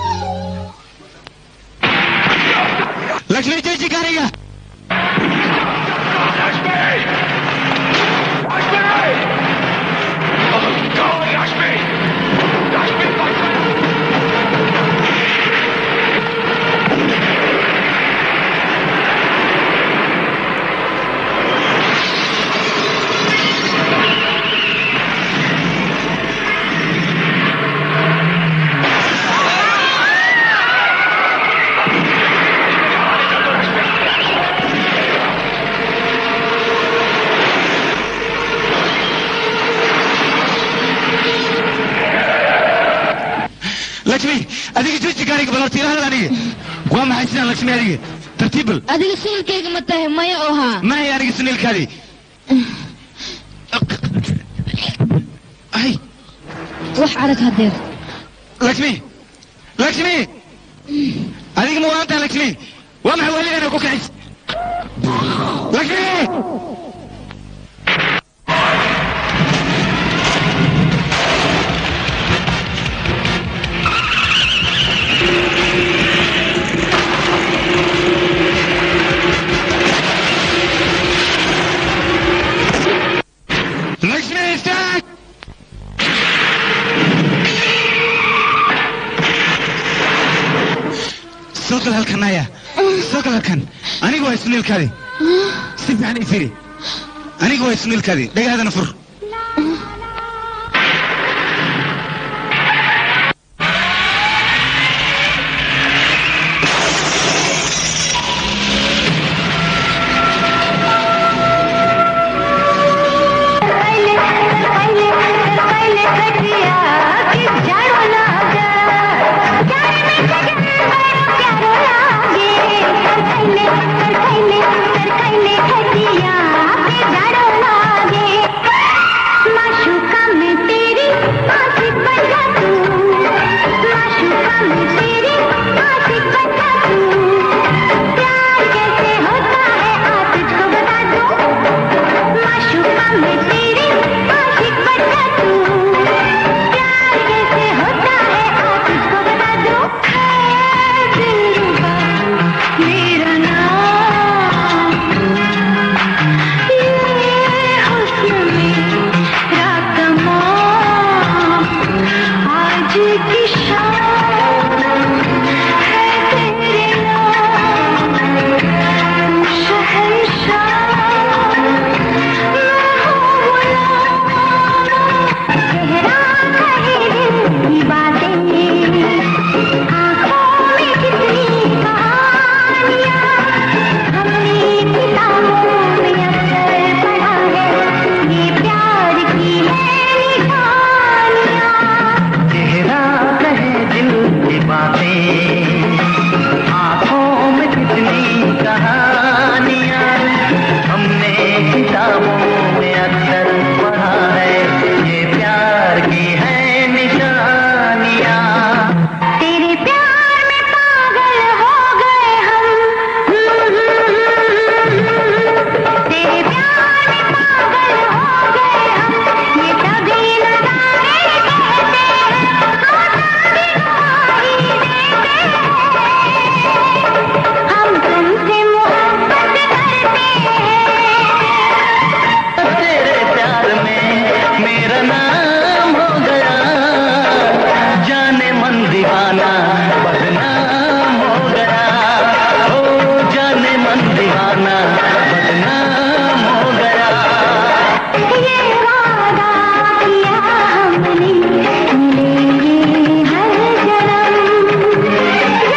[SPEAKER 4] lakshmi jooji gaariga lakshmi adiga jooji gaariga bal horta ila hadal aniga waa maxay sidaan lakshmi adiga
[SPEAKER 3] tartiibal
[SPEAKER 1] adiga siilkayga ma tahay maya oo haa
[SPEAKER 3] maya aniga suniilkaadii ay
[SPEAKER 1] wax arag hadeer
[SPEAKER 3] lakshmi lakshmi adiga ma waantaa lakshmi waa maxay waligana ku kacis lakshmi Lakshmi, istaag! soo gal halkan naya soo gal halkan aniga waa isniilkaadi si fiican ii firi aniga waa isniilkaadi dhagahaadana fur
[SPEAKER 10] चेहरा कहे दिल की बातें आंखों में कितनी कहानियां हमने किताबों में अक्सर पढ़ा है ये प्यार की है निशानियां
[SPEAKER 15] तेरे प्यार में पागल हो गए हम तेरे प्यार में पागल हो गए हम ये सभी नजारे कहते हैं हम तुमसे मोहब्बत करते
[SPEAKER 10] तेरे प्यार में मेरा नाम हो गया जाने मन दीवाना बदनाम हो गया ओ जाने मन दीवाना बदनाम हो गया
[SPEAKER 15] ये वादा किया हमने मिलेंगे हर जन्म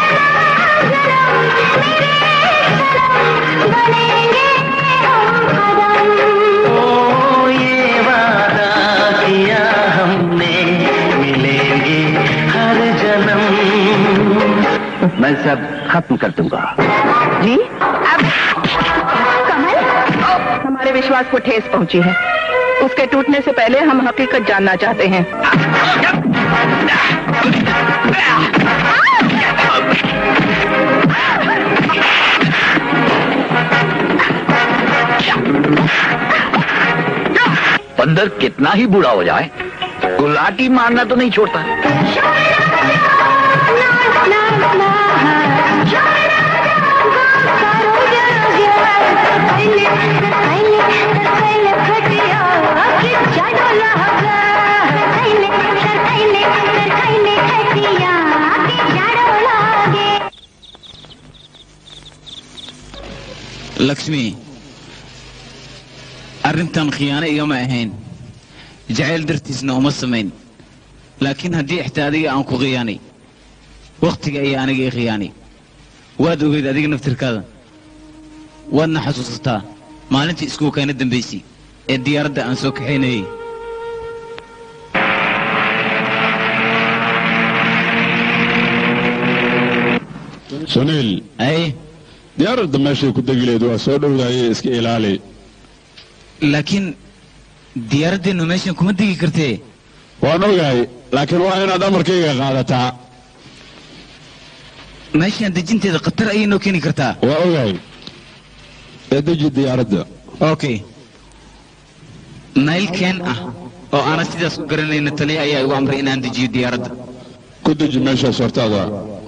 [SPEAKER 15] बनेंगे हम कदम
[SPEAKER 10] ओ ये वादा किया हमने मिलेंगे हर जन्म मैं सब खत्म कर दूंगा
[SPEAKER 13] जी अब कमल हमारे विश्वास को ठेस पहुंची है उसके टूटने से पहले हम हकीकत जानना चाहते हैं
[SPEAKER 14] बंदर कितना ही बूढ़ा हो जाए गुलाटी मारना तो नहीं छोड़ता
[SPEAKER 4] lakshmi arrintan khiyaano igama ahayn jacayl dartiisna uma samayn laakiin haddii ixtaa adiga aan ku khiyaanay wakhtiga ayaa aniga i khiyaanay waad ogeyd adiga naftirkaada waadna xasuusataa maalintii iskuulkaana dambaysay ee diyaaradda aan soo kaxaynayay
[SPEAKER 16] suniil
[SPEAKER 4] ay
[SPEAKER 16] diyaaradda meeshay ku degi leed waa soo dhowdaayay iska ilaali
[SPEAKER 4] laakiin diyaaraddeenu meeshan kuma degi kartee
[SPEAKER 16] waan ogahay laakiin waa inaad amarkayga qaadataa
[SPEAKER 4] meeshaan dejinteeda khatar ayay noo keeni kartaa
[SPEAKER 16] waa ogahay ee deji diyaaradda
[SPEAKER 4] okay nayl keen ah oo aanan sidaas u garanayna taliya ayaa igu amray inaan dejiyo diyaaradda
[SPEAKER 16] ku deji meeshaas hortaada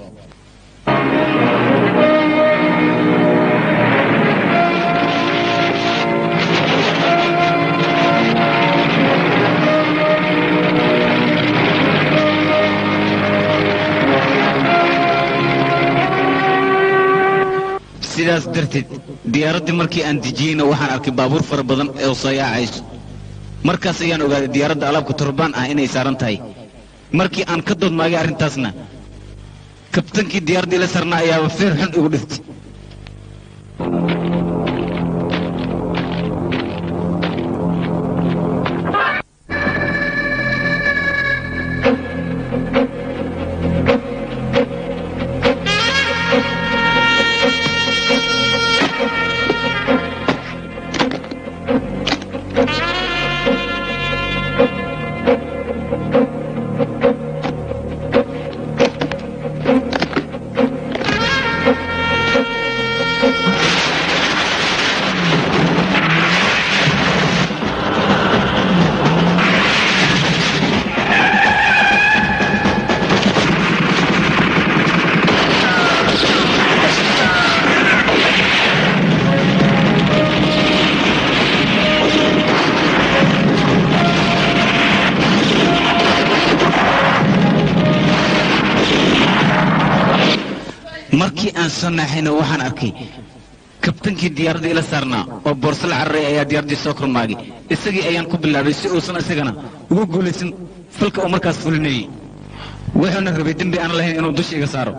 [SPEAKER 4] sidaas darteed diyaaraddii markii aan dejiyeyna waxaan arkay baabuur fara badan oo soo yaacayso markaas ayaan ogaaday diyaaradda alaabka turbaan ah inay saaran tahay markii aan ka doodmaagay arrintaasna kabtankii diyaaraddii la sarnaa ayaaba feer xun igu dhiftay markii aan soo naaxayna waxaan arkay kabtankii diyaaradda ila saarnaa oo boorso la cararay ayaa diyaaraddii soo kormaagay isagii ayaan ku bilaabay si uusan isagana ugu guulaysan falka uu markaas fulinayey wuxuuna rabay dembi aan lahayn inuu dusha iga saaro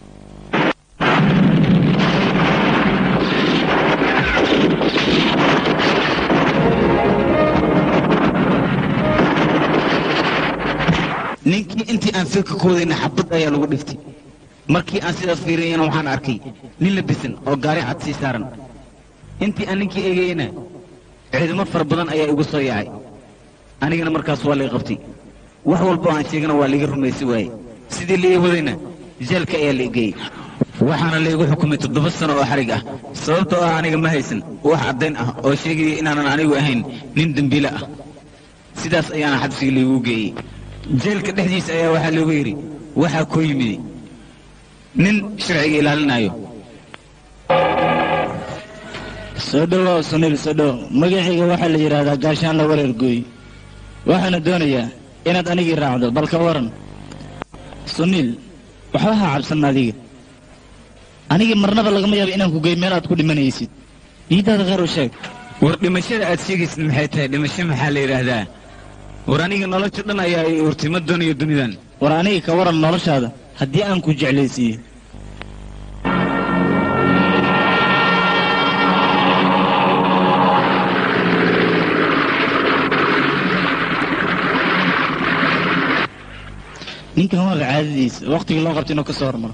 [SPEAKER 4] ninkii intii aan filka ku wadayna xabad ayaa lagu dhiftay markii aan sidaas fiiriyayna waxaan arkay nin labisan oo gaari cad sii saaran intii aan ninkii eegayeyna ciidamo fara badan ayaa igu soo yaacay anigana markaas waa lay qabtay wax walba oo aan sheegana waa laiga rumaysi waaye sidii laii wadayna jeelka ayaa la geeyey waxaana laygu xukumay toddoba sano oo xarig ah sababtoo ah aniga ma haysan wax caddayn ah oo sheegaya inaanan anigu ahayn nin dembiile ah sidaas ayaana xabsiga laygu geeyey jeelka dhexdiisa ayaa waxaa loogu yidhi waxaa koo yimid nin sharciga ilaalinayo
[SPEAKER 3] soo dhowow suniil soo dhow magacayga waxaa la yidhaahdaa gaashaanla wareer gooy waxaana doonayaa inaad anigii raacdo bal ka waran suniil waxba ha cabsan adiga anigii marnaba lagama yaabo inaan ku gey meel aad ku dhimanaysid niidaada khayr u sheeg
[SPEAKER 4] war dhimashada aad sheegaysid maxay tahay dhimasho maxaa la yidhaahdaa war aniga nolosha dhan ayaa i urtay ma doonayo dunidan
[SPEAKER 3] war aniga ka waran noloshaada haddii aan ku jeclaysiiyo ninkan waa caadadiisa waktigii loo qabta inuu ka soo hormaro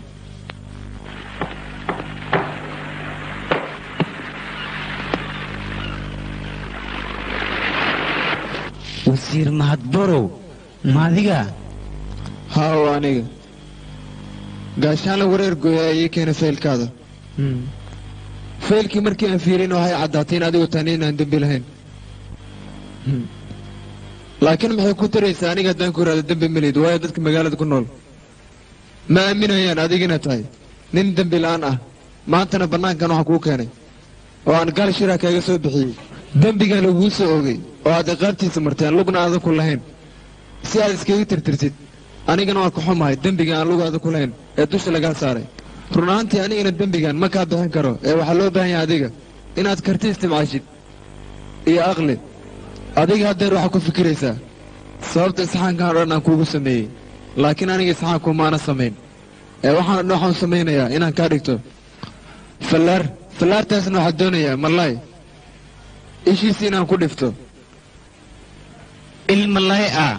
[SPEAKER 4] wasiir mahadborow maadiga
[SPEAKER 6] haa oo aniga gaashaanla wareer gooya ayay keena faylkaada faylkii markii aan fiirin waxay caddaatay in adigu tani inaan dembi lahayn laakiin maxay ku taraysaa aniga haddaan ku ihahdo dembi melid waayo dadka magaalada ku nool ma aaminayaan adigina tahay nin dembi la'aan ah maantana bannaankan waxaa kuu keenay oo aan gaal shiraa kaaga soo bixiyey dembigan laguu soo ogay oo aad iqaabtiisa marteen lugna aadan ku lahayn si aad iskaga tirtirtid anigana waan ka xumahay dembiga aan lug aadan ku lahayn ee dusha lagaa saaray run ahaantii anigana dembigan ma kaa bixin karo ee waxaa loo baahan yahay adiga inaad karti istimcaashid iyo aqli adiga haddeer waxaa ku fikiraysaa sababta isxaankan o dhan aan kuugu sameeyey laakiin aniga isxaanku maana samayn ee waxaan dhan waxaan samaynayaa inaan kaa dhigto fallaar fallaartaasna waxaa doonayaa mallaay ishiisi inaan ku dhifto
[SPEAKER 4] il mallaay ah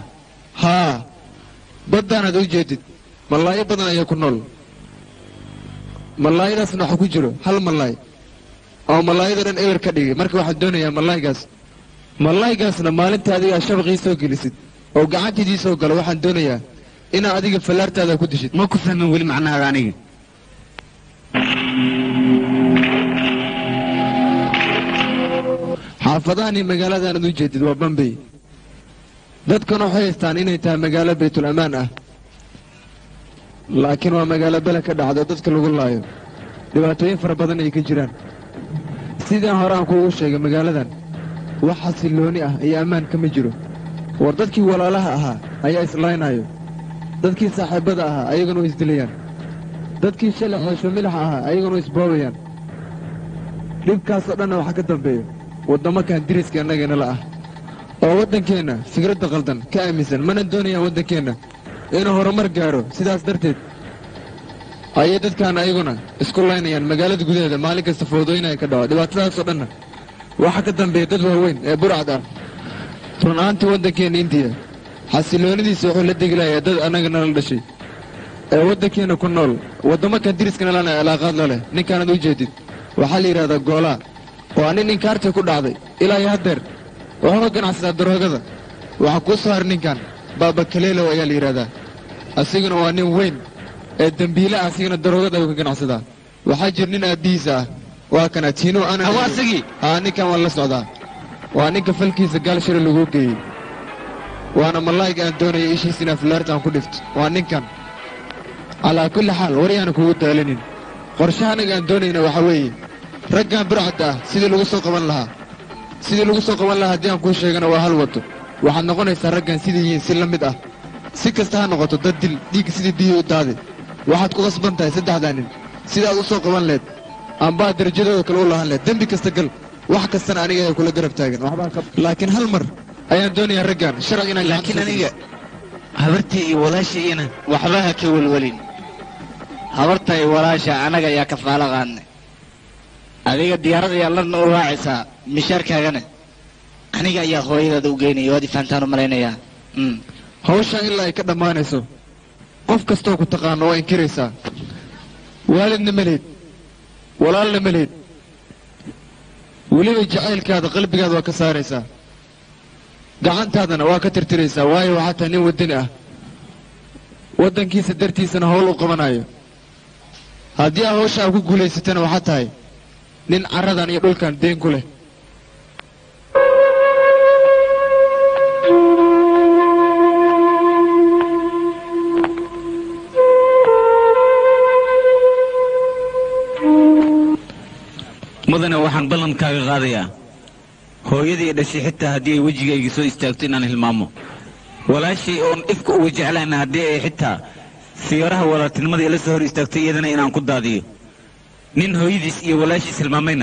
[SPEAKER 6] haa baddaanaad u jeedid mallaayo badan ayaa ku nool malaayadaasna waxa ku jiro hal malaay oo malaayada dhan eber ka dhigay marka waxaan doonayaa malaaygaas malaaygaasna maalinta adigaa shabaqii soo gelisid oo gacantiidii soo galo waxaan doonayaa inaa adiga fallaartaada ku dishid
[SPEAKER 4] ma ku fahmin weli macnahaada aniga
[SPEAKER 6] xaafadahan iyo magaaladan aad u jeedid waa bambay dadkan waxay haystaan inay tahay magaalo baytul amaan ah laakiin waa magaalo bele ka dhacda oo dadka lagu laayo dhibaatooyin fara badan ay ka jiraan sidaan hore aan kuugu sheegay magaaladan wax xasillooni ah iyo ammaan kama jiro war dadkii walaalaha ahaa ayaa islaynayo dadkii saaxiibbada ahaa ayaguna way isdilayaan dadkii shalay xoosho milaxa ahaa ayaguna way isboobayaan dhibkaasoo dhanna waxaa ka dambeeyo waddamakan diriska annageenala ah oo waddankeenna fikradda qaldan ka aaminsan mana doonayaan waddankeenna inuu horumar gaadho sidaas darteed ayay dadkaan ayaguna isku laynayaan magaalada gudaheeda maalin kasta foodooyinaya ka dhaco dhibaatadaasoo dhanna waxaa ka dambeeya dad waaweyn ee burcad ah run ahaantii waddankeenna indiya xasilloonidiisa wuxuu la degi lahayaa dad annaga nala dhashay ee waddankeenna ku nool waddamakan diriskana lana cilaaqaad la leh ninkaanad u jeedid waxaa la yidhahdaa goolaa waa nin inkaartii ku dhacday ilaa iyo haddeer wuxuu ka ganacsadaa daroogada waxaa kuu soo har ninkan baaba kaleelow ayaa la yidhahdaa asiguna waa nin weyn ee dembiile ah asigana daroogada ayuu ka ganacsadaa waxaa jira nin aabbihiisa ah waa kana tiino ana
[SPEAKER 4] Awa asagii?
[SPEAKER 6] haa ninkan waan la socdaa waa ninka falkiisa gaal shira laguu geeyey waana malaayga aan doonaya ishiis inaa filaarta aan ku dhifto waa ninkan calaa kulli xaal waryaana kugu daalinin qorshaha anaga aan doonayna waxaa weeye raggan burcadda ah sidii lagu soo qaban lahaa sidii lagu soo qaban lahaa haddii aan kuu sheegana waa hal waddo waxaad noqonaysaa raggan sidii yihiin si la mid ah si kasta ha noqoto dad dil dhiigga sidii biyihii u daade waxaad ku qasban tahay saddexdaa nin sidaad u soo qaban leed ambaa darajadooda kale u lahan leed dembi kasta gal wax kastana aniga ayaa kula garab taagan waxbaan ka laakiin hal mar ayaan doonayaa raggan sharci inaan
[SPEAKER 4] laakiin aniga habartii iyo walaashayina
[SPEAKER 3] waxba ha ka welwelin habartay walaasha anaga ayaa kafaalo qaadnay adiga diyaarada ayaa ladna u raacaysaa mishaarkaagana aniga ayaa hooyadaada u geynaya waad ifaantaan u malaynayaa Mm.
[SPEAKER 6] hawshaan ilaa ay ka dhammaanayso qof kastoo ku taqaano waa inkiraysaa waalidna maleed walaalna maleed weliba jacaylkaada qalbigaada waa ka saaraysaa gacantaadana waa ka tirtiraysaa waayo waxaa tahay nin waddani ah waddankiisa dartiisana howl u qabanayo haddii aa hawsha aa ku guulaysatana waxaa tahay nin carradan iyo dhulkan deen ku leh
[SPEAKER 4] mudane waxaan ballankaaga qaadayaa hooyadii dhashay xitaa haddii ay wejigayga soo istaagto inaan hilmaamo walaashay oon ifka uga jeclayna haddii ay xitaa siyaaraha walaaltinimada ila soo hor istaagto iyadana inaan ku daadiyo nin hooyadiis iyo walaashiis hilmaamayna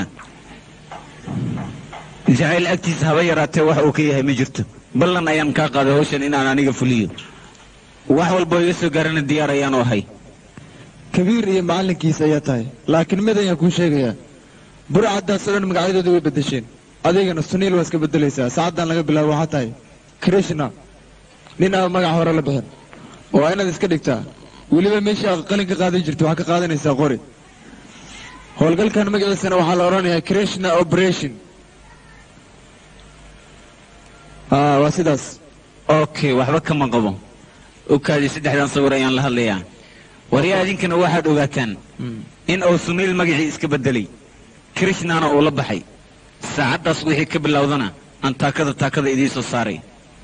[SPEAKER 4] jacayl agtiisa haba yaraatee wax uu ka yahay ma jirto ballan ayaan kaa qaaday hawshan inaan aniga fuliyo wax walboo iga soo gaarana diyaar ayaanu ahay
[SPEAKER 6] kabiir iyo macallinkiisa ayaa tahay laakiin mid ayaan kuu sheegayaa burcaddaasoo dhan magacyadooda way beddesheen adigana suniil waa iska beddelaysaa saacaddan laga bilaabo waxaa tahay krishna nin aan magac hore la bixin waa inaad iska dhigtaa weliba meeshii aad qalin ka qaadan jirto waxaa ka qaadanaysaa qori howlgalkan magaciisana waxaa la odhanayaa krishna operation aa waa sidaas
[SPEAKER 4] okay waxba kama qabo okaadii saddexdan sawir ayaan la hadlayaa waryaa idinkana waxaad ogaataan in uu suniil magacii iska beddelay krishnana uu la baxay saacaddaas wixii ka bilowdana aan taakada taakada idiin soo saaray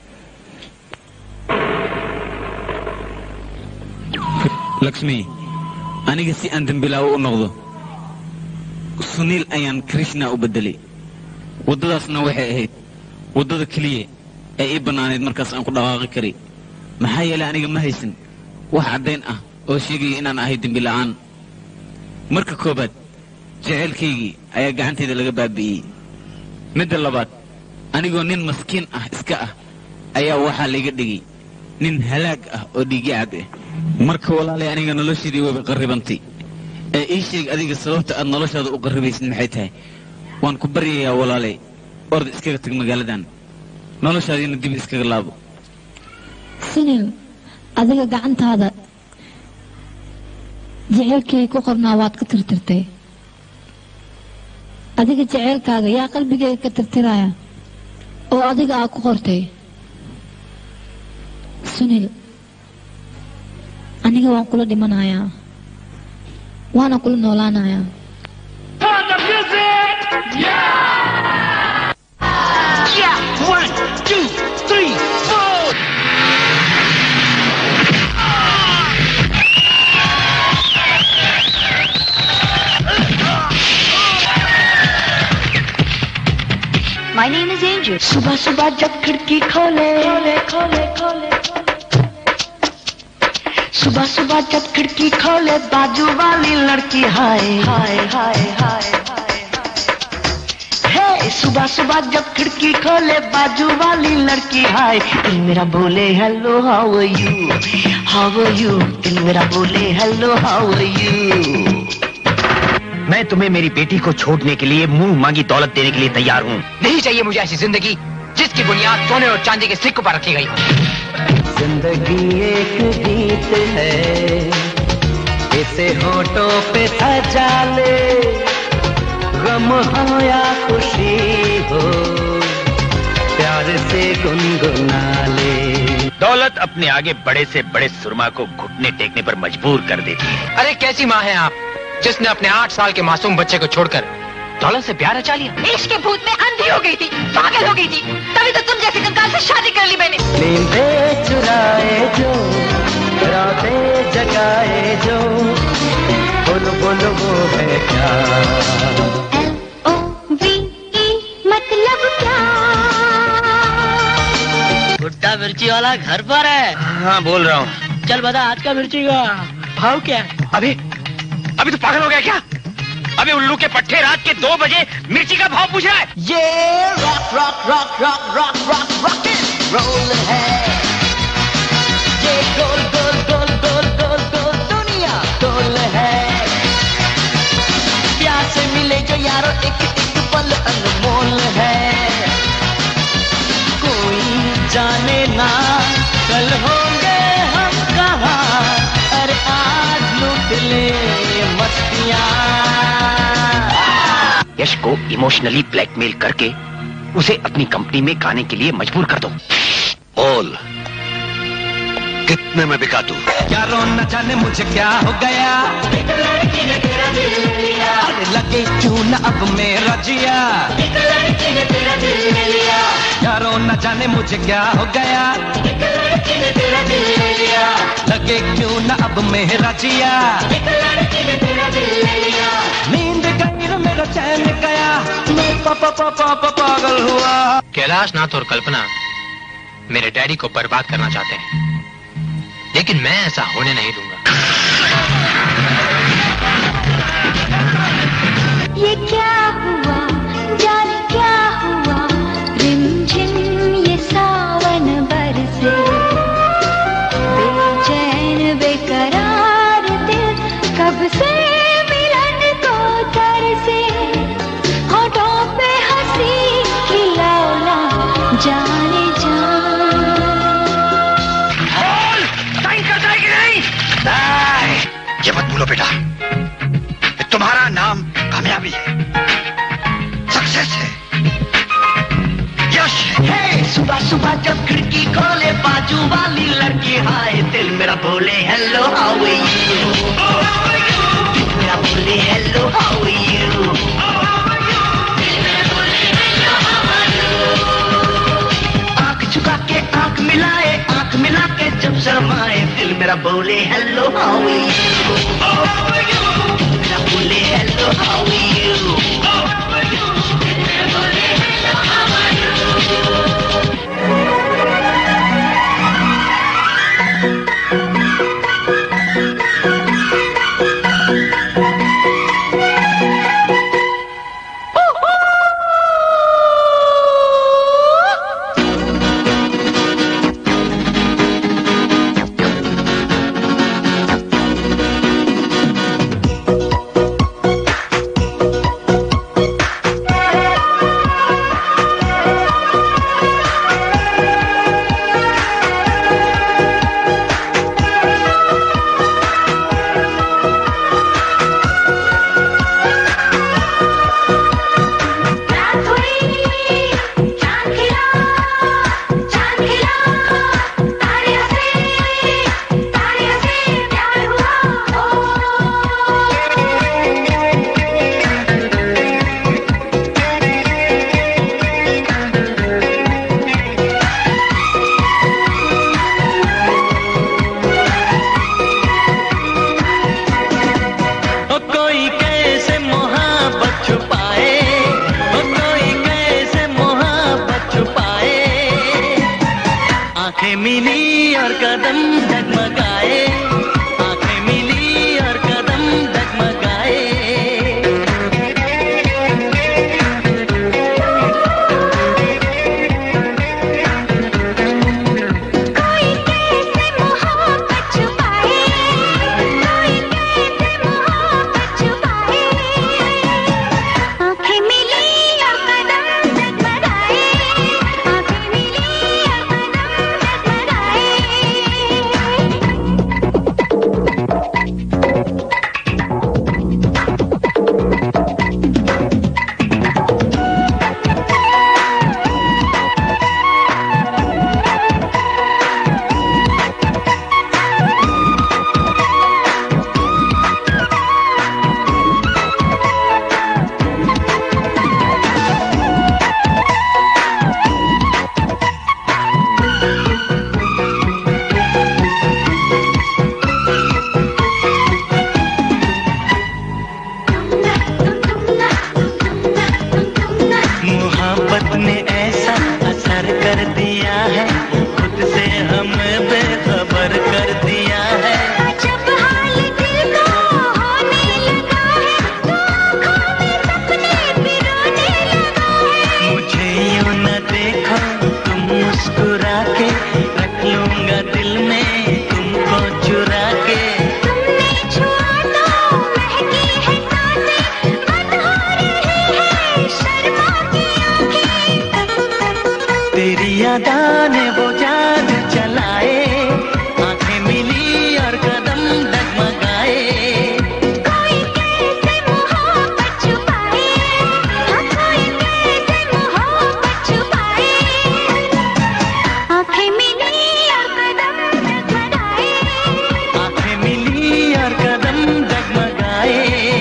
[SPEAKER 4] laxmi aniga si aan dembilaawo u noqdo suniil ayaan krishna u beddelay waddadaasna waxay ahayd waddada keliya ee ii bannaanayd markaas aan ku dhaqaaqi karay maxaa yeelay aniga ma haysan wax caddayn ah oo sheegaya inaan ahay dembila'aan marka koowaad jaceylkaygii ayaa gacantayda laga baabi'iyey midda labaad anigoo nin maskiin ah iska ah ayaa waxaa layga dhigay nin halaag ah oo dhiiggacab ah marka walaalay aniga noloshaydii wayba qarribantay ee ii sheeg adiga sababta aad noloshaada u qarribaysid maxay tahay waan ku baryayaa walaalay orda iskaga tag magaaladan noloshaadiina dib iskaga laabo
[SPEAKER 9] sunil adiga gacantaada jaceylkay ku qornaa waad ka tirtirtay adiga jaceylkaaga yaa qalbigayga ka tirtiraya oo adiga aa ku qortay sunil aniga waan kula dhimanayaa waana kula noolaanayaa
[SPEAKER 10] Yeah, one, two, three, four.
[SPEAKER 15] My name is Angel. सुबह सुबह जब खिड़की खोले खोले खोले खोले सुबह सुबह जब खिड़की खोले बाजू वाली लड़की हाय हाय हाय हाय हे सुबह सुबह जब खिड़की खोले बाजू वाली लड़की हाय दिल मेरा बोले hello how are you how are you दिल मेरा बोले हेलो हाउ आर यू
[SPEAKER 17] मैं तुम्हें मेरी बेटी को छोड़ने के लिए मुंह मांगी दौलत देने के लिए तैयार हूँ नहीं चाहिए मुझे ऐसी जिंदगी जिसकी बुनियाद सोने और चांदी के सिक्कों पर रखी गई हो
[SPEAKER 10] जिंदगी एक गीत है इसे होठों पे सजा ले गम हो या खुशी हो प्यार से गुनगुना ले
[SPEAKER 17] दौलत अपने आगे बड़े से बड़े सुरमा को घुटने टेकने पर मजबूर कर देती है
[SPEAKER 18] अरे कैसी माँ है आप जिसने अपने आठ साल के मासूम बच्चे को छोड़कर दौलत से प्यार रचा लिया
[SPEAKER 15] इश्क के भूत में अंधी हो गई थी पागल हो गई थी तभी तो तुम जैसे कंकाल से शादी कर ली मैंने
[SPEAKER 10] नींदे चुराए जो रातें जगाए जो बोल बोल वो है क्या
[SPEAKER 15] मतलब क्या
[SPEAKER 7] भुट्टा मिर्ची वाला घर पर है
[SPEAKER 17] हाँ बोल रहा हूँ
[SPEAKER 7] चल बता आज का मिर्ची का भाव क्या है
[SPEAKER 17] अभी अभी तो पागल हो गया क्या अभी उल्लू के पट्टे रात के दो बजे मिर्ची का भाव पूछ रहा है
[SPEAKER 10] ये rock rock rock rock rock rock rock roll है ये गोल गोल गोल गोल गोल गोल दुनिया गोल है प्यार से मिले जो यारो एक एक पल अनमोल है कोई जाने ना कल होंगे हम कहाँ अरे आज लूट ले मस्तियाँ
[SPEAKER 17] यश को इमोशनली ब्लैकमेल करके उसे अपनी कंपनी में गाने के लिए मजबूर कर दो
[SPEAKER 14] बोल कितने में बिका तू
[SPEAKER 10] क्या रो न जाने मुझे क्या हो गया अरे लगे क्यों न अब मेरा जिया क्या रो न जाने मुझे क्या हो गया लगे क्यों न अब मेरा जिया नींद गई न मेरा चैन गया मैं पापा पापा पापा पागल हुआ
[SPEAKER 18] कैलाश नाथ और कल्पना मेरे डैडी को बर्बाद करना चाहते हैं लेकिन मैं ऐसा होने नहीं दूंगा
[SPEAKER 15] ये क्या हुआ जाने क्या हुआ रिमझिम ये सावन बरसे बेचैन बेकरार दिल कब से मिलन को तरसे होठों पे हंसी खिलौना जाने जा
[SPEAKER 14] साइन कर जाएगी नहीं नहीं, ये मत भूलो बेटा ये तुम्हारा नाम कामयाबी है सक्सेस है यश है
[SPEAKER 10] हे सुबह सुबह जब खिड़की खोले बाजू वाली लड़की हाय दिल मेरा बोले हेलो हाउ आर यू दिल मेरा बोले हेलो हाउ आर यू आंख झुका के आंख मिलाए आंख मिला के जब शर्माए दिल मेरा बोले हेलो हाउ आर यू दिल मेरा बोले हेलो हाउ आर यू मिली और कदम डगमगाए आंखें मिली और कदम डगमगाए
[SPEAKER 15] आंखें मिली और कदम डगमगाए आंखें मिली और कदम
[SPEAKER 10] मोहब्बत ने ऐसा असर कर दिया है खुद से हमें बेखबर कर दिया है
[SPEAKER 15] जब हाल दिल को होने लगा है तो आँखों में सपने पिरोने लगा है
[SPEAKER 10] मुझे यूं न देखो तुम मुस्कुरा के रख लूंगा दिल में तुमको चुरा के
[SPEAKER 15] तुमने छुआ तो महकी है सांसें बंद हो रही है शर्मा की आंखें
[SPEAKER 10] तेरी यादा ने वो जान चलाए आंखें मिली और कदम डगमगाए
[SPEAKER 15] कोई कैसे मोहब्बत छुपाए हाँ कोई कैसे मोहब्बत छुपाए आंखें मिली और कदम डगमगाए
[SPEAKER 10] आंखें मिली और कदम डगमगाए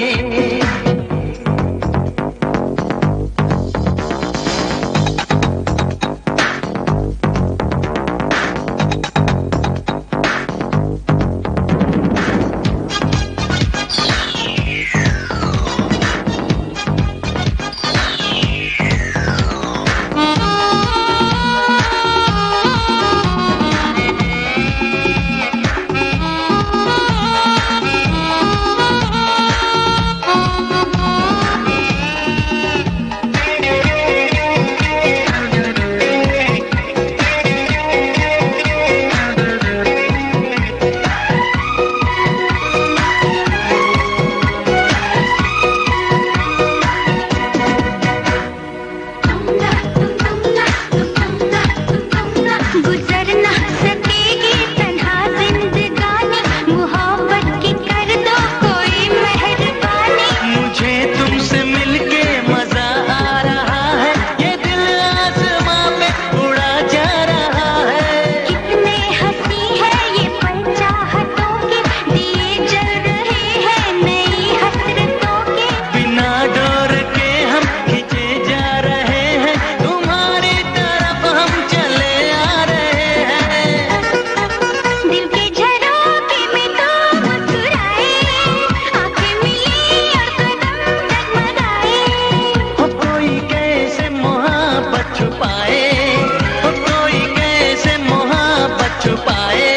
[SPEAKER 15] गुजर ना सकेगी तन्हा जिंदगानी मोहब्बत की कर दो कोई मेहरबानी
[SPEAKER 10] मुझे तुमसे मिलके मजा आ रहा है ये दिल आसमां पे उड़ा जा रहा है
[SPEAKER 15] कितने हंसी है ये पल चाहतों के दिए जल रहे हैं नई हसरतों के
[SPEAKER 10] बिना डोर के हम खींचे जा रहे हैं तुम्हारी तरफ हम चले आ रहे हैं
[SPEAKER 15] दिल के झरोखे में तो मुस्कुराए आंखें मिली और कदम डगमगाए
[SPEAKER 10] हो कोई कैसे मोहब्बत छुपाए हो कोई कैसे मोहब्बत छुपाए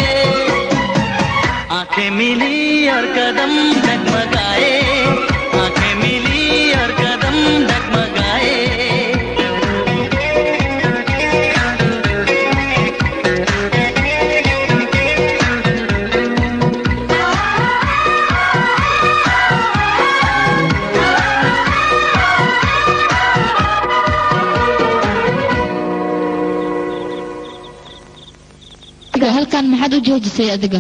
[SPEAKER 10] आंखें मिली और कदम डगमगाए आंखें मिली और कदम डगमगाए
[SPEAKER 1] adiga halkan maxaad u joojisay adiga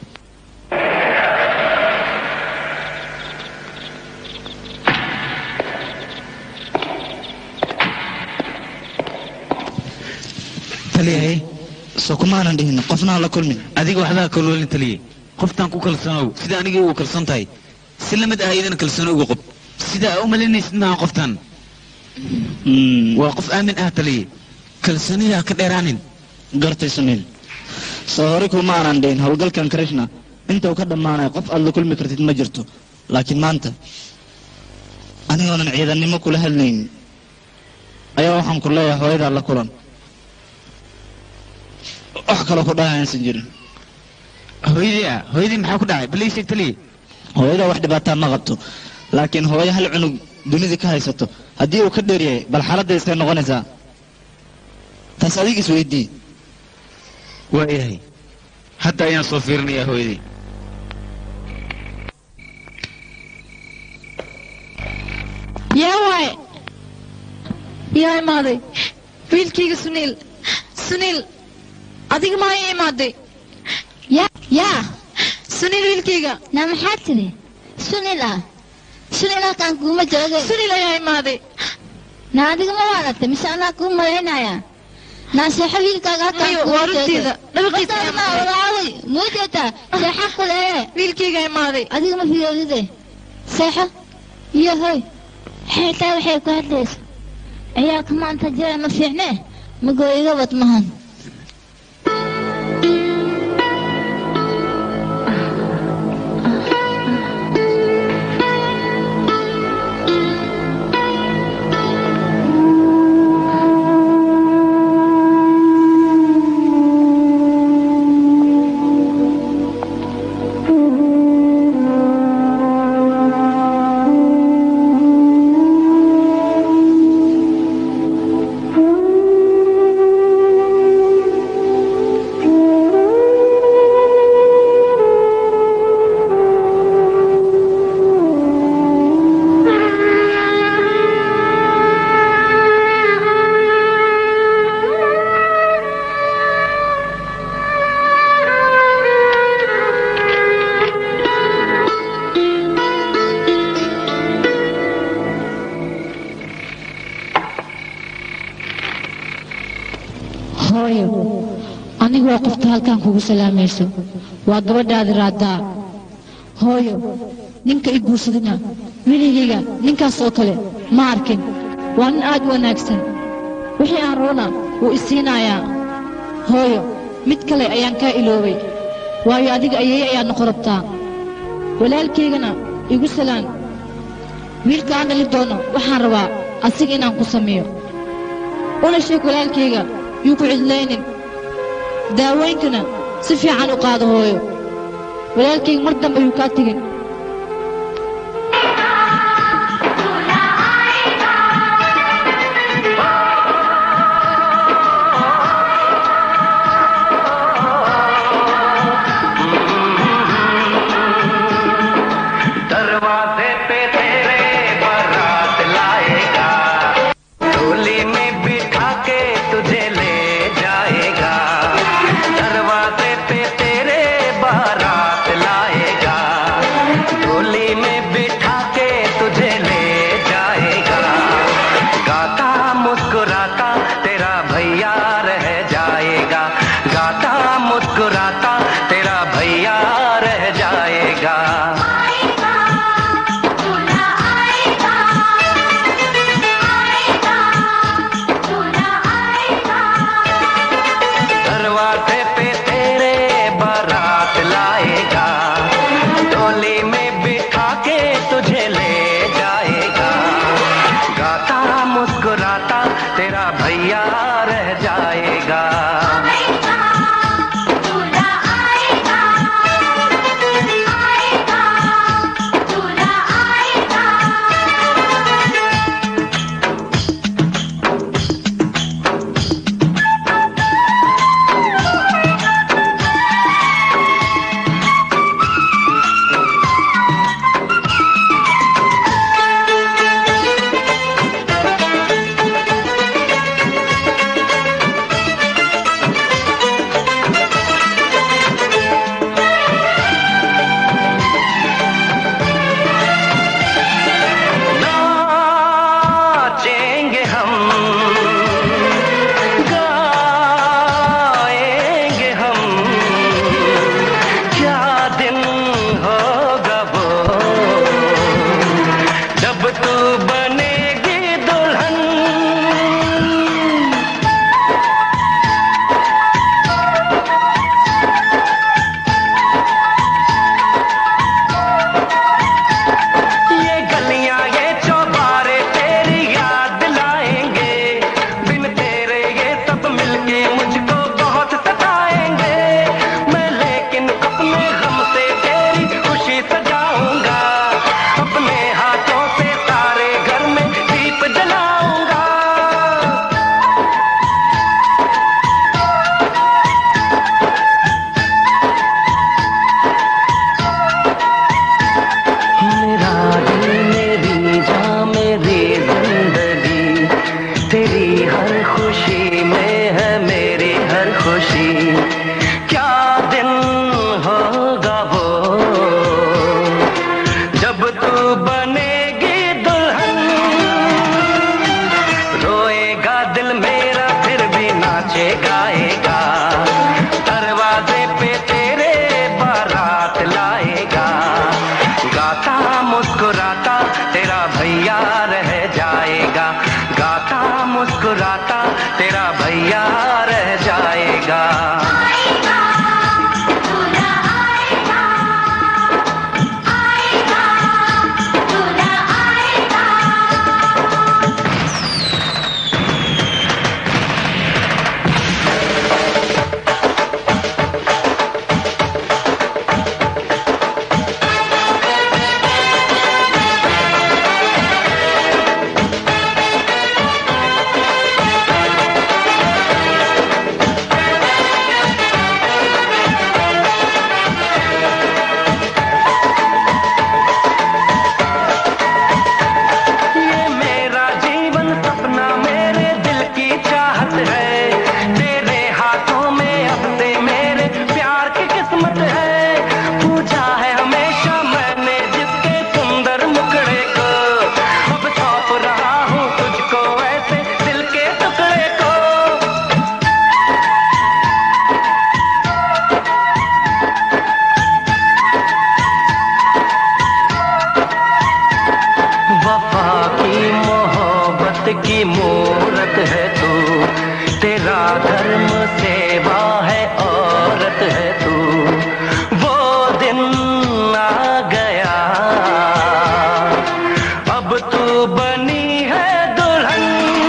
[SPEAKER 4] taliyahay
[SPEAKER 3] soo kumaanan dhihin qofnaan la kulmin
[SPEAKER 4] adiga waxdaa kaloolan taliyey qoftaan ku kalsoonow sida anigii ugu kalsoon tahay si la mid ah idana kalsooni uga qob sida aa u malaynaysid maaha qoftaan waa qof aamin ah taliye kalsoonida ka dheeraanin
[SPEAKER 3] gartay suniil soo hore kuma aanan dhihin howlgalkan krishna inta uu ka dhammaanayo qof aad la kulmi kartid ma jirto laakiin maanta anigoonan ciidannimo kula hadlaynin ayaa waxaan ku leeyahay hooyadaa la kulan wax kaloo ku dhahay aysan jirin
[SPEAKER 4] hooyadii ah hooyadii maxaa ku dhacay bal ii sheeg taliye
[SPEAKER 3] hooyada wax dhibaataa ma qabto laakiin hooyo hal cunug dunida ka haysato haddii uu ka dheeryahay bal xaaladda iskay noqonaysaa taas adiga is weydii
[SPEAKER 4] waayahay hadda ayaan soo fiirinayaa hooyadii
[SPEAKER 9] yaa waaye yaa imaaday wiilkayga suniil suniil adiga maa ii imaaday
[SPEAKER 1] yaa yaa
[SPEAKER 9] suniil wiilkayga
[SPEAKER 1] na maxaa tiri sunil ah sunil halkaan kuuma jooga
[SPEAKER 9] suniil ayaa imaaday
[SPEAKER 1] na adiga ma waadatay mise anaa kuu malaynaya naaseexo wiilkaaga halkaan
[SPEAKER 9] Mayo,
[SPEAKER 1] kuuma
[SPEAKER 9] waa runteeda. Dhabarkiisa ayaa
[SPEAKER 1] ma
[SPEAKER 9] maqlay.
[SPEAKER 1] walaaway muu jeetaa seexa kule
[SPEAKER 9] wiilkayga imaaday
[SPEAKER 1] adiga ma fiyoodide seexo iyo hoy xitaa waxay ku hadlaysa ciyaalka maanta jira ma fiicne magoo iga wad mahan
[SPEAKER 9] hooyo anigu waa qofta halkan kugu salaamayso waa gabadhaadi raadaa hooyo ninka i guursadina weligayga ninkaas oo kale ma arkin waa nin aad u wanaagsan wixii aan roona wuu i siinayaa hooyo mid kale ayaan kaa iloobay waayo adiga ayay ayaad noqon rabtaa walaalkaygana igu salaan wiilka aan dhali doono waxaan rabaa asiga inaan ku sameeyo una sheeg walaalkayga yuu ku cidlaynin daawooyinkana si fiican u qaado hooyo walaalkayga mar dambe yuu kaa tegin
[SPEAKER 10] दरवाजे पे तेरे बारात लाएगा डोली में बिठा के तुझे ले जाएगा दरवाजे पे तेरे बारात लाएगा डोली में बिठा के तुझे ले जाएगा गाता मुस्कुराता तेरा भैया रह जाएगा गाता मुस्कुराता तेरा भैया रह जाएगा दरवाजे पे तेरे बारात लाएगा डोली में बिठा के तुझे ले जाएगा गाता मुस्कुराता तेरा भैया रह जाएगा नाचेंगे हम गाएंगे हम क्या दिन होगा वो जब तू बनेगी दुल्हन ये गलियां ये चौबारे तेरी याद लाएंगे बिन तेरे ये सब मिलके मुझको बहुत सताएंगे वफा की मोहब्बत की मूरत है तू तेरा धर्म सेवा है औरत है तू वो दिन आ गया अब तू बनी है दुल्हन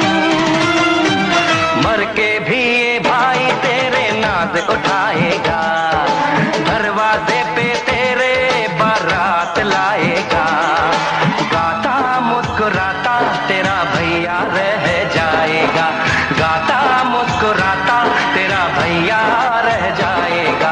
[SPEAKER 10] मर के भी ये भाई तेरे नाज उठाएगा दरवाजे पे तेरे बारात लाएगा गाता मुस्कुराता तेरा भैया रह जाएगा गाता मुस्कुराता तेरा भैया रह जाएगा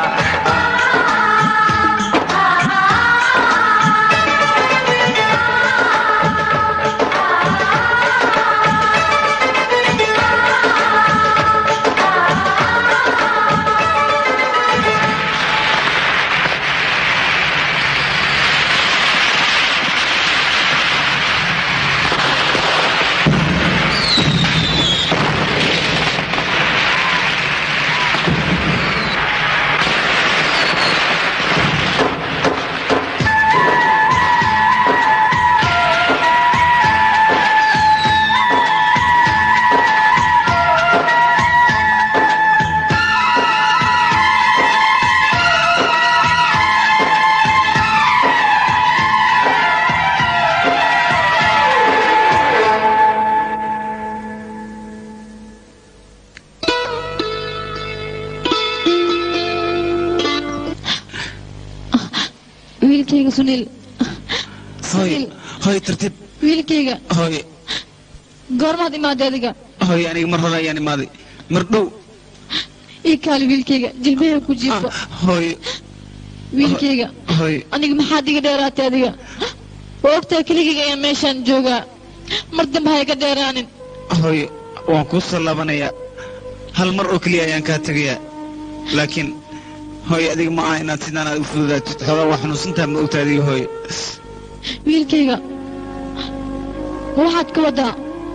[SPEAKER 9] wiilkayga sunil
[SPEAKER 4] hooy hooy tartiib
[SPEAKER 9] wiilkayga
[SPEAKER 4] hooy
[SPEAKER 9] goormaad imaaday adiga
[SPEAKER 4] hooy aniga mar hore ayaan imaaday mar dhow
[SPEAKER 9] ii kaali wiilkayga jilbaha ku jiifo
[SPEAKER 4] hooy
[SPEAKER 9] wiilkayga
[SPEAKER 4] hooy
[SPEAKER 9] aniga maxaad iga dheeraatay adiga waa ogtahay keligayga ayaan meeshaan joogaa mar dambe ha iga dheeraanin
[SPEAKER 4] hooy waan kuu soo laabanayaa hal mar oo keliya ayaan kaa tegayaa laakiin hooy adiga ma aha inaad sidaan aad u fududaatid xoogaa waa xanuunsantaha ma ogta adiga hooy
[SPEAKER 9] wiilkayga waxaad ka waddaa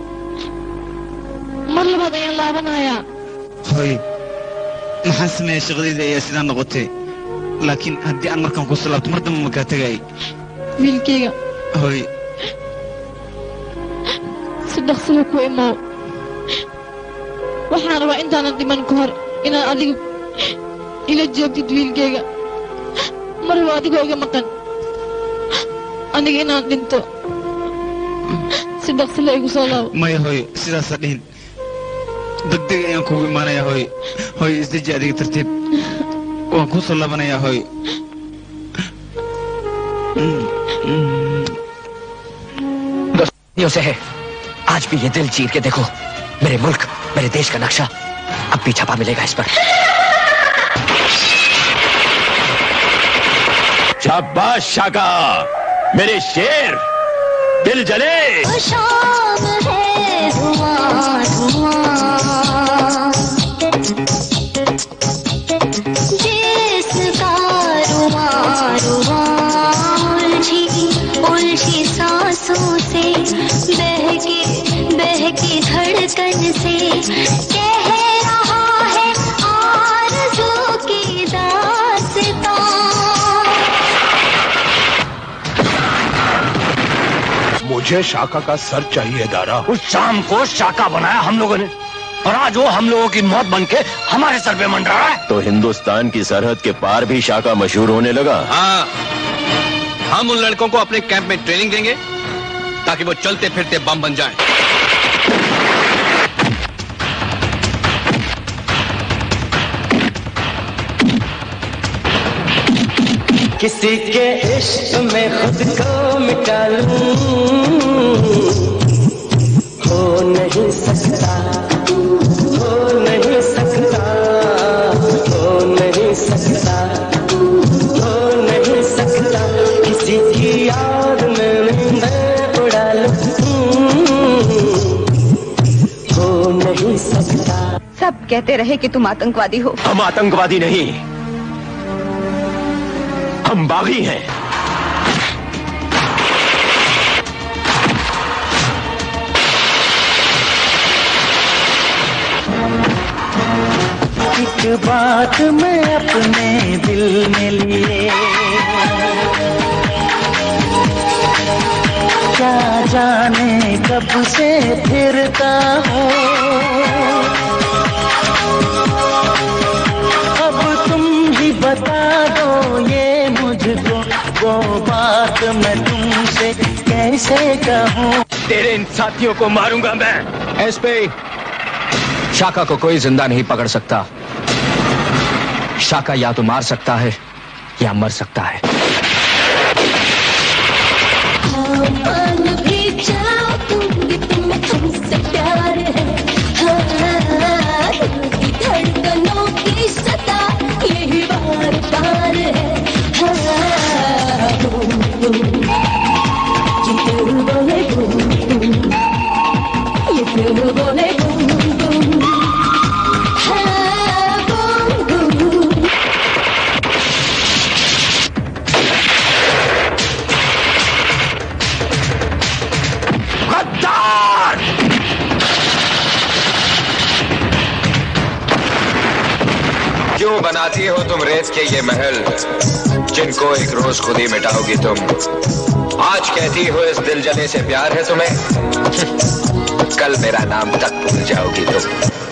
[SPEAKER 9] mar labaad ayaan laabanayaa
[SPEAKER 4] hooy maxaan sameeyaa shaqadayda ayaa sidaan noqotay laakiin haddii aan markaan kusoo laabto mar dambe ma kaa tegayay
[SPEAKER 9] wiilkayga
[SPEAKER 4] hooy
[SPEAKER 9] si dhaqsiga ku imow waxaan rabaa intaanan dhiman ka hor inaad adiga ila joogtid wiilkayga mar waa adigoo iga maqan aniga inaan dhinto si dhaqsila igu soo laabo
[SPEAKER 4] maya hooy sidaasaa dhihin degdeg ayaan kugu imaanayaa hooy hooy isdeji adiga tartiib waan kuu soo laabanayaa hooy
[SPEAKER 17] सदियों से है आज भी ये दिल चीर के देखो मेरे मुल्क मेरे देश का नक्शा अब भी छपा मिलेगा इस पर
[SPEAKER 14] शाबाश शाका मेरे शेर दिल जले
[SPEAKER 15] शाम है धुआं धुआं जिसका रुआं रुआं उलझी उलझी सांसों से बहकी बहकी धड़कन से कह रहा है आरज़ू की दास्तां
[SPEAKER 14] मुझे शाका का सर चाहिए दारा
[SPEAKER 17] उस शाम को शाका बनाया हम लोगों ने और आज वो हम लोगों की मौत बन के हमारे सर पे मंडरा रहा है
[SPEAKER 19] तो हिंदुस्तान की सरहद के पार भी शाका मशहूर होने लगा
[SPEAKER 18] हाँ हम उन लड़कों को अपने कैंप में ट्रेनिंग देंगे ताकि वो चलते फिरते बम बन जाएं।
[SPEAKER 10] किसी के इश्क में खुद को मिटा लूं हो नहीं सकता हो नहीं सकता हो नहीं सकता हो नहीं सकता किसी की याद में मैं उड़ा लूं हो नहीं सकता
[SPEAKER 13] सब कहते रहे कि तुम आतंकवादी हो
[SPEAKER 14] हम आतंकवादी नहीं हम बागी हैं
[SPEAKER 10] एक बात मैं अपने दिल में लिए क्या जान जाने कब से फिरता हूँ अब तुम ही बता दो ये मुझको वो बात मैं तुमसे कैसे कहूँ
[SPEAKER 17] तेरे इन साथियों को मारूंगा मैं एसपी शाका को कोई जिंदा नहीं पकड़ सकता शाका या तो मार सकता है या मर सकता है
[SPEAKER 15] मान भी जाओ तुम भी तुम्हें हमसे प्यार है हाँ, दिल की धड़कनों की सता यही बार बार है हाँ, बूम, बूम, ये दिल बोले बूम, बूम, ये दिल बोले बूम, बूम, हाँ, बूम, बूम।
[SPEAKER 17] गद्दार
[SPEAKER 14] क्यों बनाती हो तुम रेत के ये महल जिनको एक रोज खुद ही मिटाओगी तुम आज कहती हो इस दिल जले से प्यार है तुम्हें कल मेरा नाम तक भूल जाओगी तुम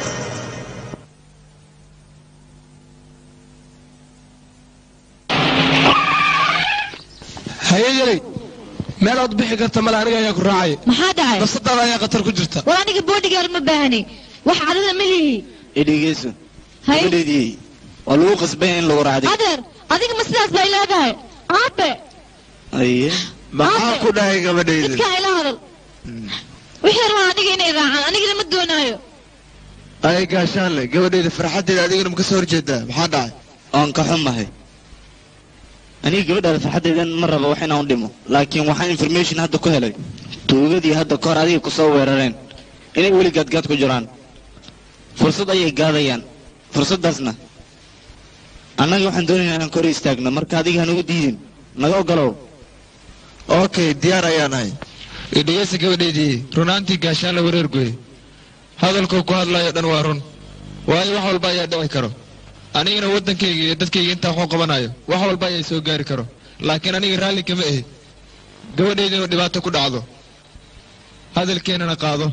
[SPEAKER 8] hayeeyeley meel ood bixi karta male aniga ayaa ku raacay
[SPEAKER 9] maxaa dhacay
[SPEAKER 8] nafsadaada ayaa khatar ku jirta
[SPEAKER 9] war aniga boodhigaar ma baahni wax cadada ma lihi
[SPEAKER 3] idhegeyso
[SPEAKER 9] Hay.
[SPEAKER 3] gabadheedii waa lagu qasbay in lagu raacday
[SPEAKER 9] adeer adiga ma sidaas bay leedahay aabe
[SPEAKER 3] aye
[SPEAKER 6] maxaa ku dhahay gabadhayda
[SPEAKER 9] midkaa ila hadal wixii rabaa aniga inay raacaan anigana ma doonaayo
[SPEAKER 6] ay gaashaanle gabadhayda farxaddeeda adigana ma ka soo horjeedaa maxaa dhacay
[SPEAKER 3] oon ka xumahay aniga gabadhaada farxaddeedan ma rabo wax inaan u dhimo laakiin waxaan information hadda ku helay tuugadii hadda kahor adiga kusoo weerareen inay weli gaadgaad ku jiraan fursad ayay gaadayaan fursaddaasna annaga waxaan doonaynaa inaan kor istaagno marka adiga hanugu diidin naga ogolow
[SPEAKER 6] okay diyaar ayaan ahay
[SPEAKER 2] dhegeysta gabadhaydii runaantii gaashaanla wareer goye hadalkuu ku hadlayo dhan waa run waayo wax walba ayaa dhici karo anigana waddankayga iyo dadkayga intaa waxu qabanayo wax walba ayaa soo gaari karo laakiin aniga raalli kama ahi gabadhayda inuu dhibaato ku dhacdo hadalkeennana qaado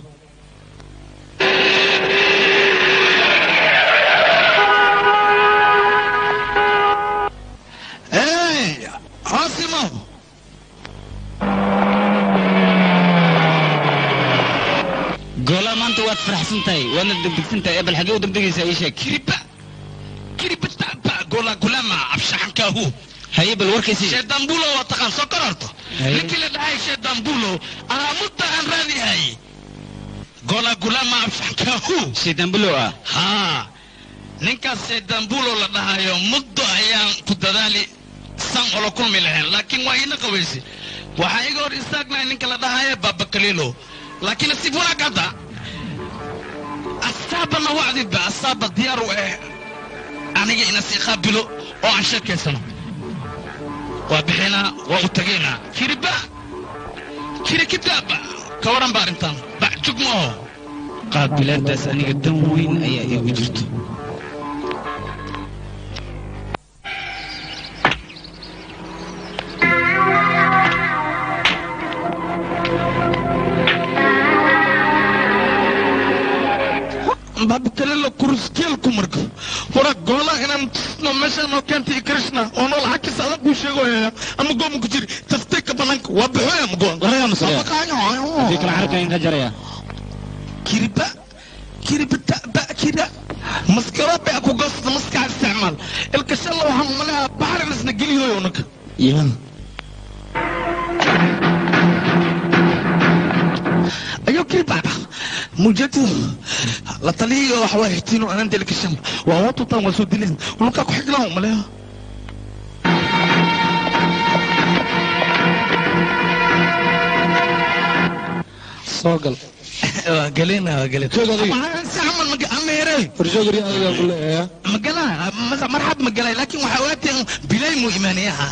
[SPEAKER 2] Hey, Asimo!
[SPEAKER 4] goola maanta waad faraxsan tahay waadna degdegsan tahay bal xagee u degdegaysaa ii sheeg
[SPEAKER 2] kiriba kiribata gola gulama abshaxankahu
[SPEAKER 4] haye bal warkaysi
[SPEAKER 2] sheedambulo waa taqaan soo kororto ninkii la dhahay sheedambulo aamudda aan raadihay gola gulama abshaxankahu
[SPEAKER 4] sheedambulo ah
[SPEAKER 2] haa ninkaas sheedambulo la dhahayo muddo ayaan ku dadaali san olo kulmi lahayn laakiin waa iina qabaysi waxaa iga hor istaagnahay ninka la dhahayo baba kalilo laakiin nasiib wanaag hadda astaabana wacdidba astaaba diyaar u eh aniga ina sii qaabilo oo aan sheekaysano waa bixinaa waa u tegaynaa kiriba kiri kitaaba ka waran ba arrintan bacjug ma aho
[SPEAKER 4] qaabilaadaas aniga dan weyn ayaa iigu jirto
[SPEAKER 2] baba kalilo kuruskeelku marka wara goola inaan tusno meeshaan oo keentay krishna oo nool xagkiisa adag kuu sheegoya ama gooma ku jiri tafteeka banaanka waa baxoya ma goon
[SPEAKER 3] waraga masaya hadii kale xarka in ka jaraya
[SPEAKER 2] kiriba kiriba taba kira maskaro baa ku goosata maskax isticmaal ilka shalla waxaan umaleha baxrin isna geliyoy unaka
[SPEAKER 3] ya
[SPEAKER 2] ayo kiriba mujadu la taliyo wax waa hitiino anan delka shal waa watu tan waa soo dileen ulka ku xiglaan umaleha
[SPEAKER 8] soo gal
[SPEAKER 2] waa galena waa galena
[SPEAKER 8] Joog adiga.
[SPEAKER 2] saxman ma ameeray
[SPEAKER 8] warjoogari adiga ku leeyaa
[SPEAKER 2] magala marxab magalay laakiin waxaa waateen bilay mu imaanayaha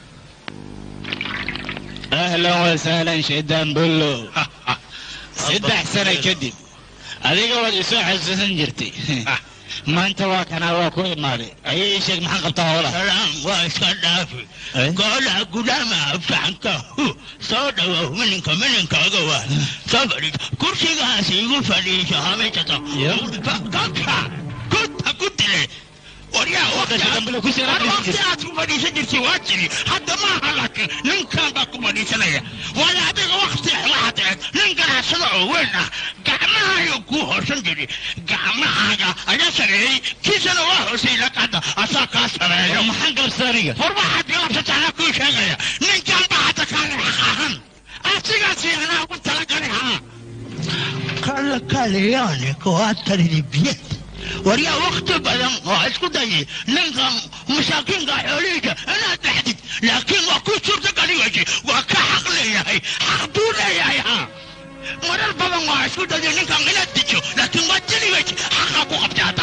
[SPEAKER 3] ahlan wasahlan shaydaan bullo saddex sano kadib adiga waad isoo xasuusan jirtay maanta waa kanaa waa ku imaaday ayay ii sheeg maxaan qabtaa hoola
[SPEAKER 20] salaam waa iska dhaafi golaha gudaama absaxanka soo dhawow mininka mininkaaga waa soo fadhiis kursigaas igu fadhiiso hameysata kabka kuta ku dile waryaa waqti aad ku fadhiisan jirtay waa jiri hadda maaha laakiin ninkan baa ku fadhiisanaya wala adiga waqti waxaad eeg nin ganacsada oo weyn ah gacmahaayo kuu hoosan jiri gacmahaaga ayaa sareeyey kiisana waa hoosay laqada asaa kaa sareeyo
[SPEAKER 3] maxaan galabsada aniga
[SPEAKER 20] war waxaad galabsata anaa kuu sheegaya ninkan baa hadda kaale xaq ahan asigaasi anaa ugu talagalay haa kala kaleyaani kuwaatalidi biyad waryaa wakti badan waa isku dayay ninkan masaakiinka xoolihiisa inaad dhexdid laakiin waa ku suurta gali weyse waa ka xaq leeyahay xaq buu leeyahay ha marar badan waa isku dayay ninkan inaad dijo laakiin waa dili weyse xaqa ku qabtay hadda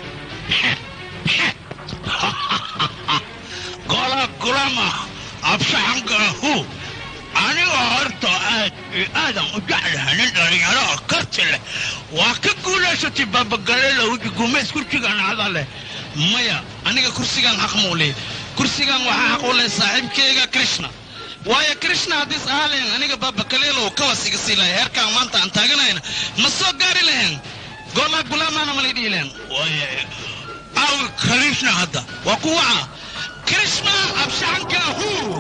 [SPEAKER 20] ha gola gulama absaxankaahu aniga horta aad aadan u jeclahay nin dhalinyaro oo karti leh waa ka guulaysatay babagaleelow gumeys kursigan ada leh
[SPEAKER 2] maya aniga kursigan xaq muu leey kursigan waxaa xaq u leh saaxiibkeyga krishna waayo krishna haddii is ahaa lahayn aniga babakaleelow ka wasiga sii lahay heerkaan maanta aan taaganayna ma soo gaari lahayn goolaa gulaamaana malay dhihi lahayn waayo aw krishna hadda waa kuwaca krishna abshaanka huu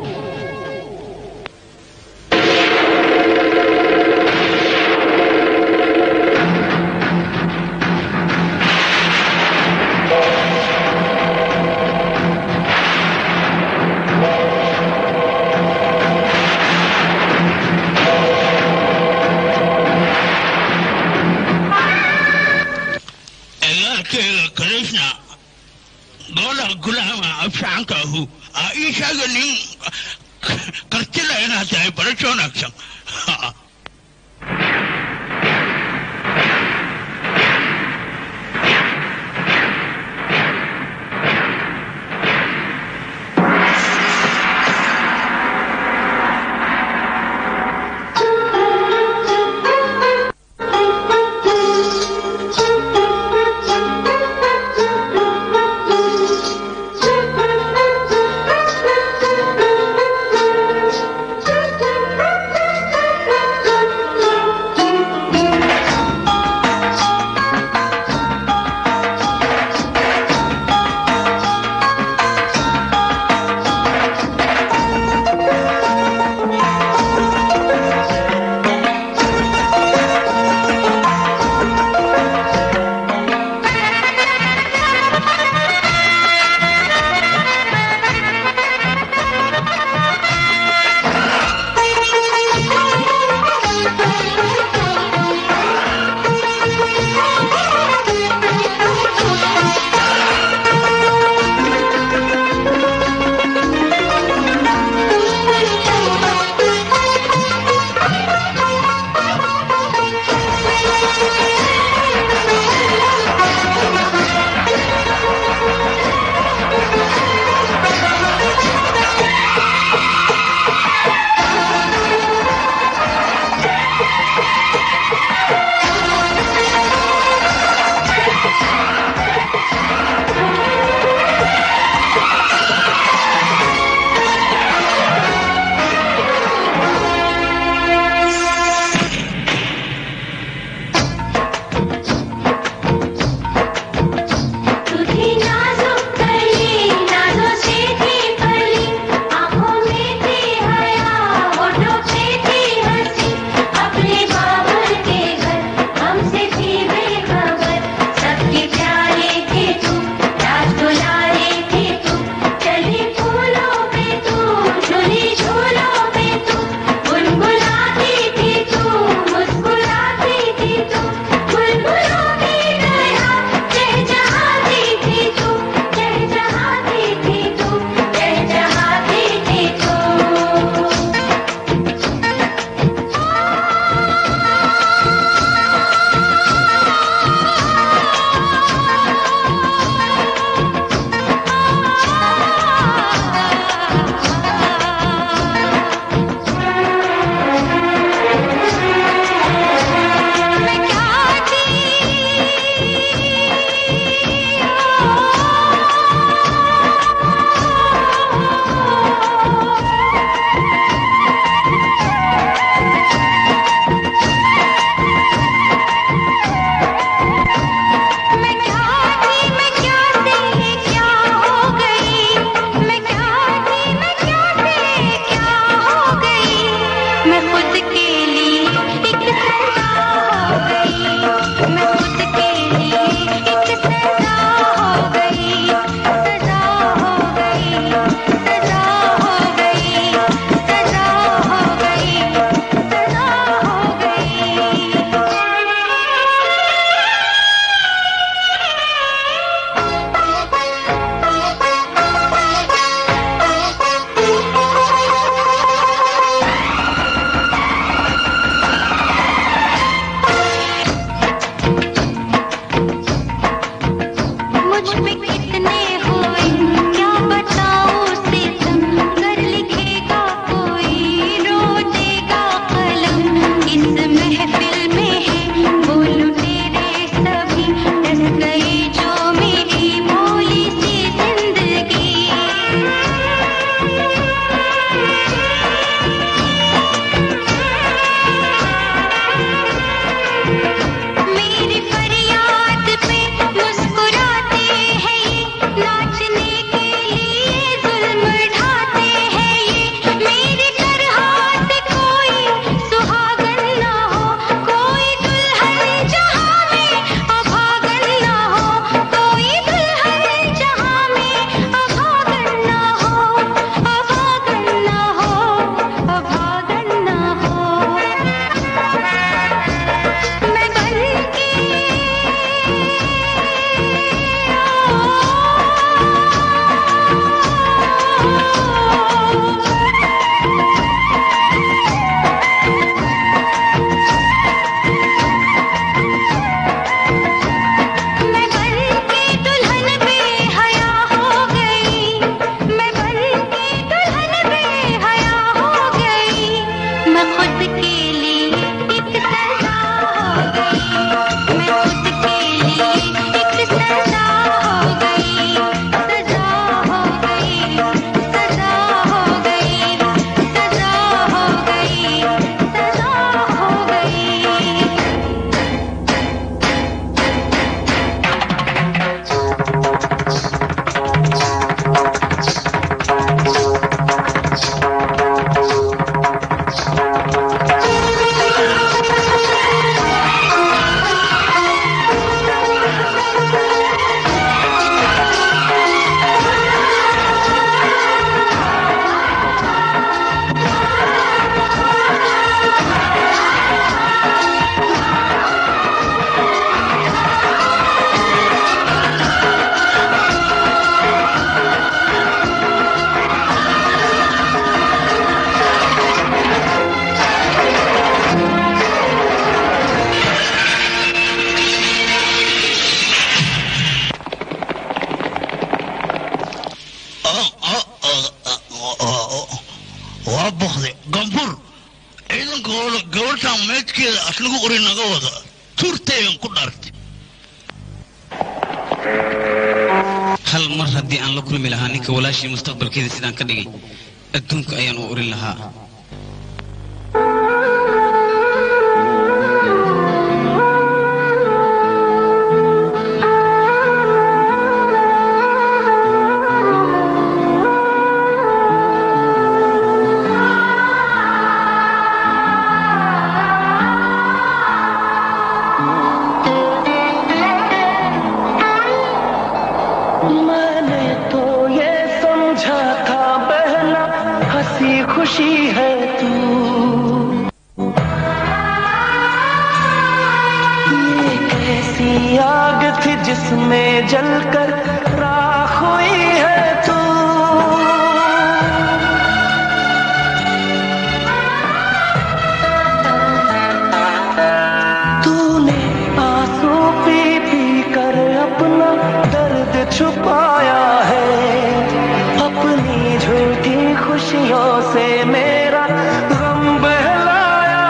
[SPEAKER 20] egaalkeyga krishna goola gulaama abshacankaahu aa ii sheega nin kartila inaad tahay barasho wanaagsan ninkeeda asnagu uri naga wada tuurtaygan ku dhartay
[SPEAKER 4] hal mar haddii aan la kulmi lahaa ninka walaashii mustaqbalkeeda sidaan ka dhigay adduunka ayaan u urin lahaa
[SPEAKER 10] मैंने तो ये समझा था बहना हंसी खुशी है तू ये कैसी आग थी जिसमें जलकर राख हुई है तू तूने आंसू पी पी कर अपना दर्द छुपाया है अपनी झूठी खुशियों से मेरा गम बहलाया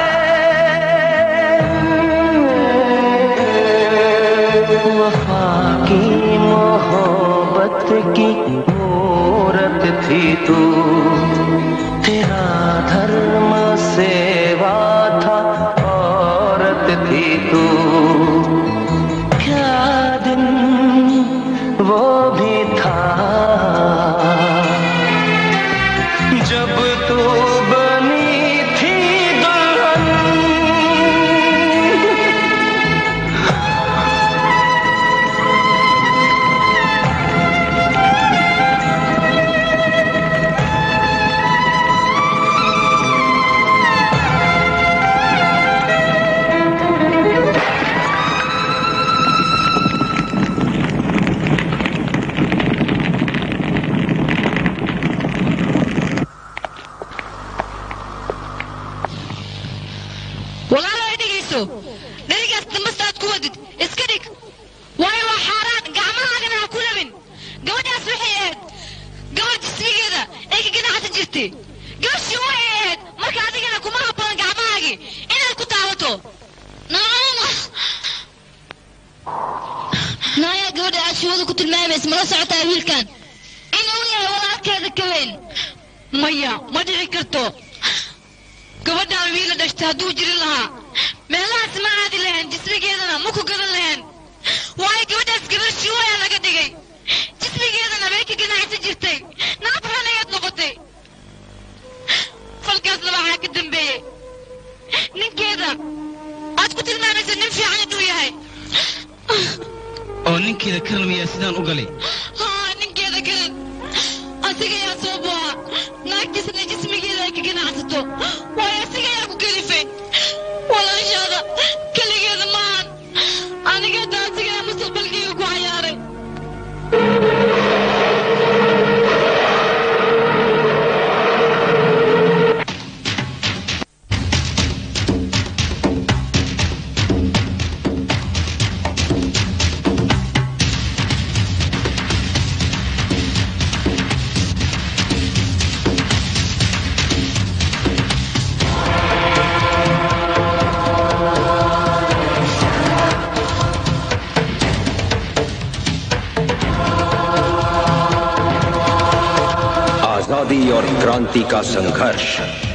[SPEAKER 10] है वफा की मोहब्बत की मूरत थी तू तेरा धर्म सेवा था औरत थी तू क्या दिन वो भी था जब तू बनी थी दुल्हन
[SPEAKER 1] walaalo ay dhegayso dherigaas dambastaad ku wadid iska dhig waayo waa xaaraan gacmahaagana ha ku labin gabadhaas waxay ahayd gabadh jismigeeda ay ka ganacsan jirtay gabashii waxay ahayd marka adigana kuma habboon gacmahaagii inaad ku taabato naaya gabadha aad shawada ku tilmaamaysa mala socotaa wiilkan inuu yahay walaalkeeda ka weyn maya ma dhici karto gabadhaan wiila dhashtay hadduu jiri lahaa meelahaas ma aadi lahayn jismigeedana ma ku gadan lahayn waayo gabadhaas gabar shiwaya laga dhigay jismigeedana bay ka ganacsan jirtay naafran ayaad noqotay falkaasna waxaa ka dambeeyey ninkeeda aad ku tilmaamaysa nin fiican inuu yahay
[SPEAKER 4] oo ninkeeda karan miyaa sidaan u galay
[SPEAKER 1] haa ninkeeda garan asiga ayaa soo buuxa naagtiisana jismigeeda ay ka ganacsato waayo asiga ayaa ku kalifay walaashaada keligeeda maahan aniga hadda asiga ayaa mustaqbalkayga ku cayaaray
[SPEAKER 21] आजादी और क्रांति का संघर्ष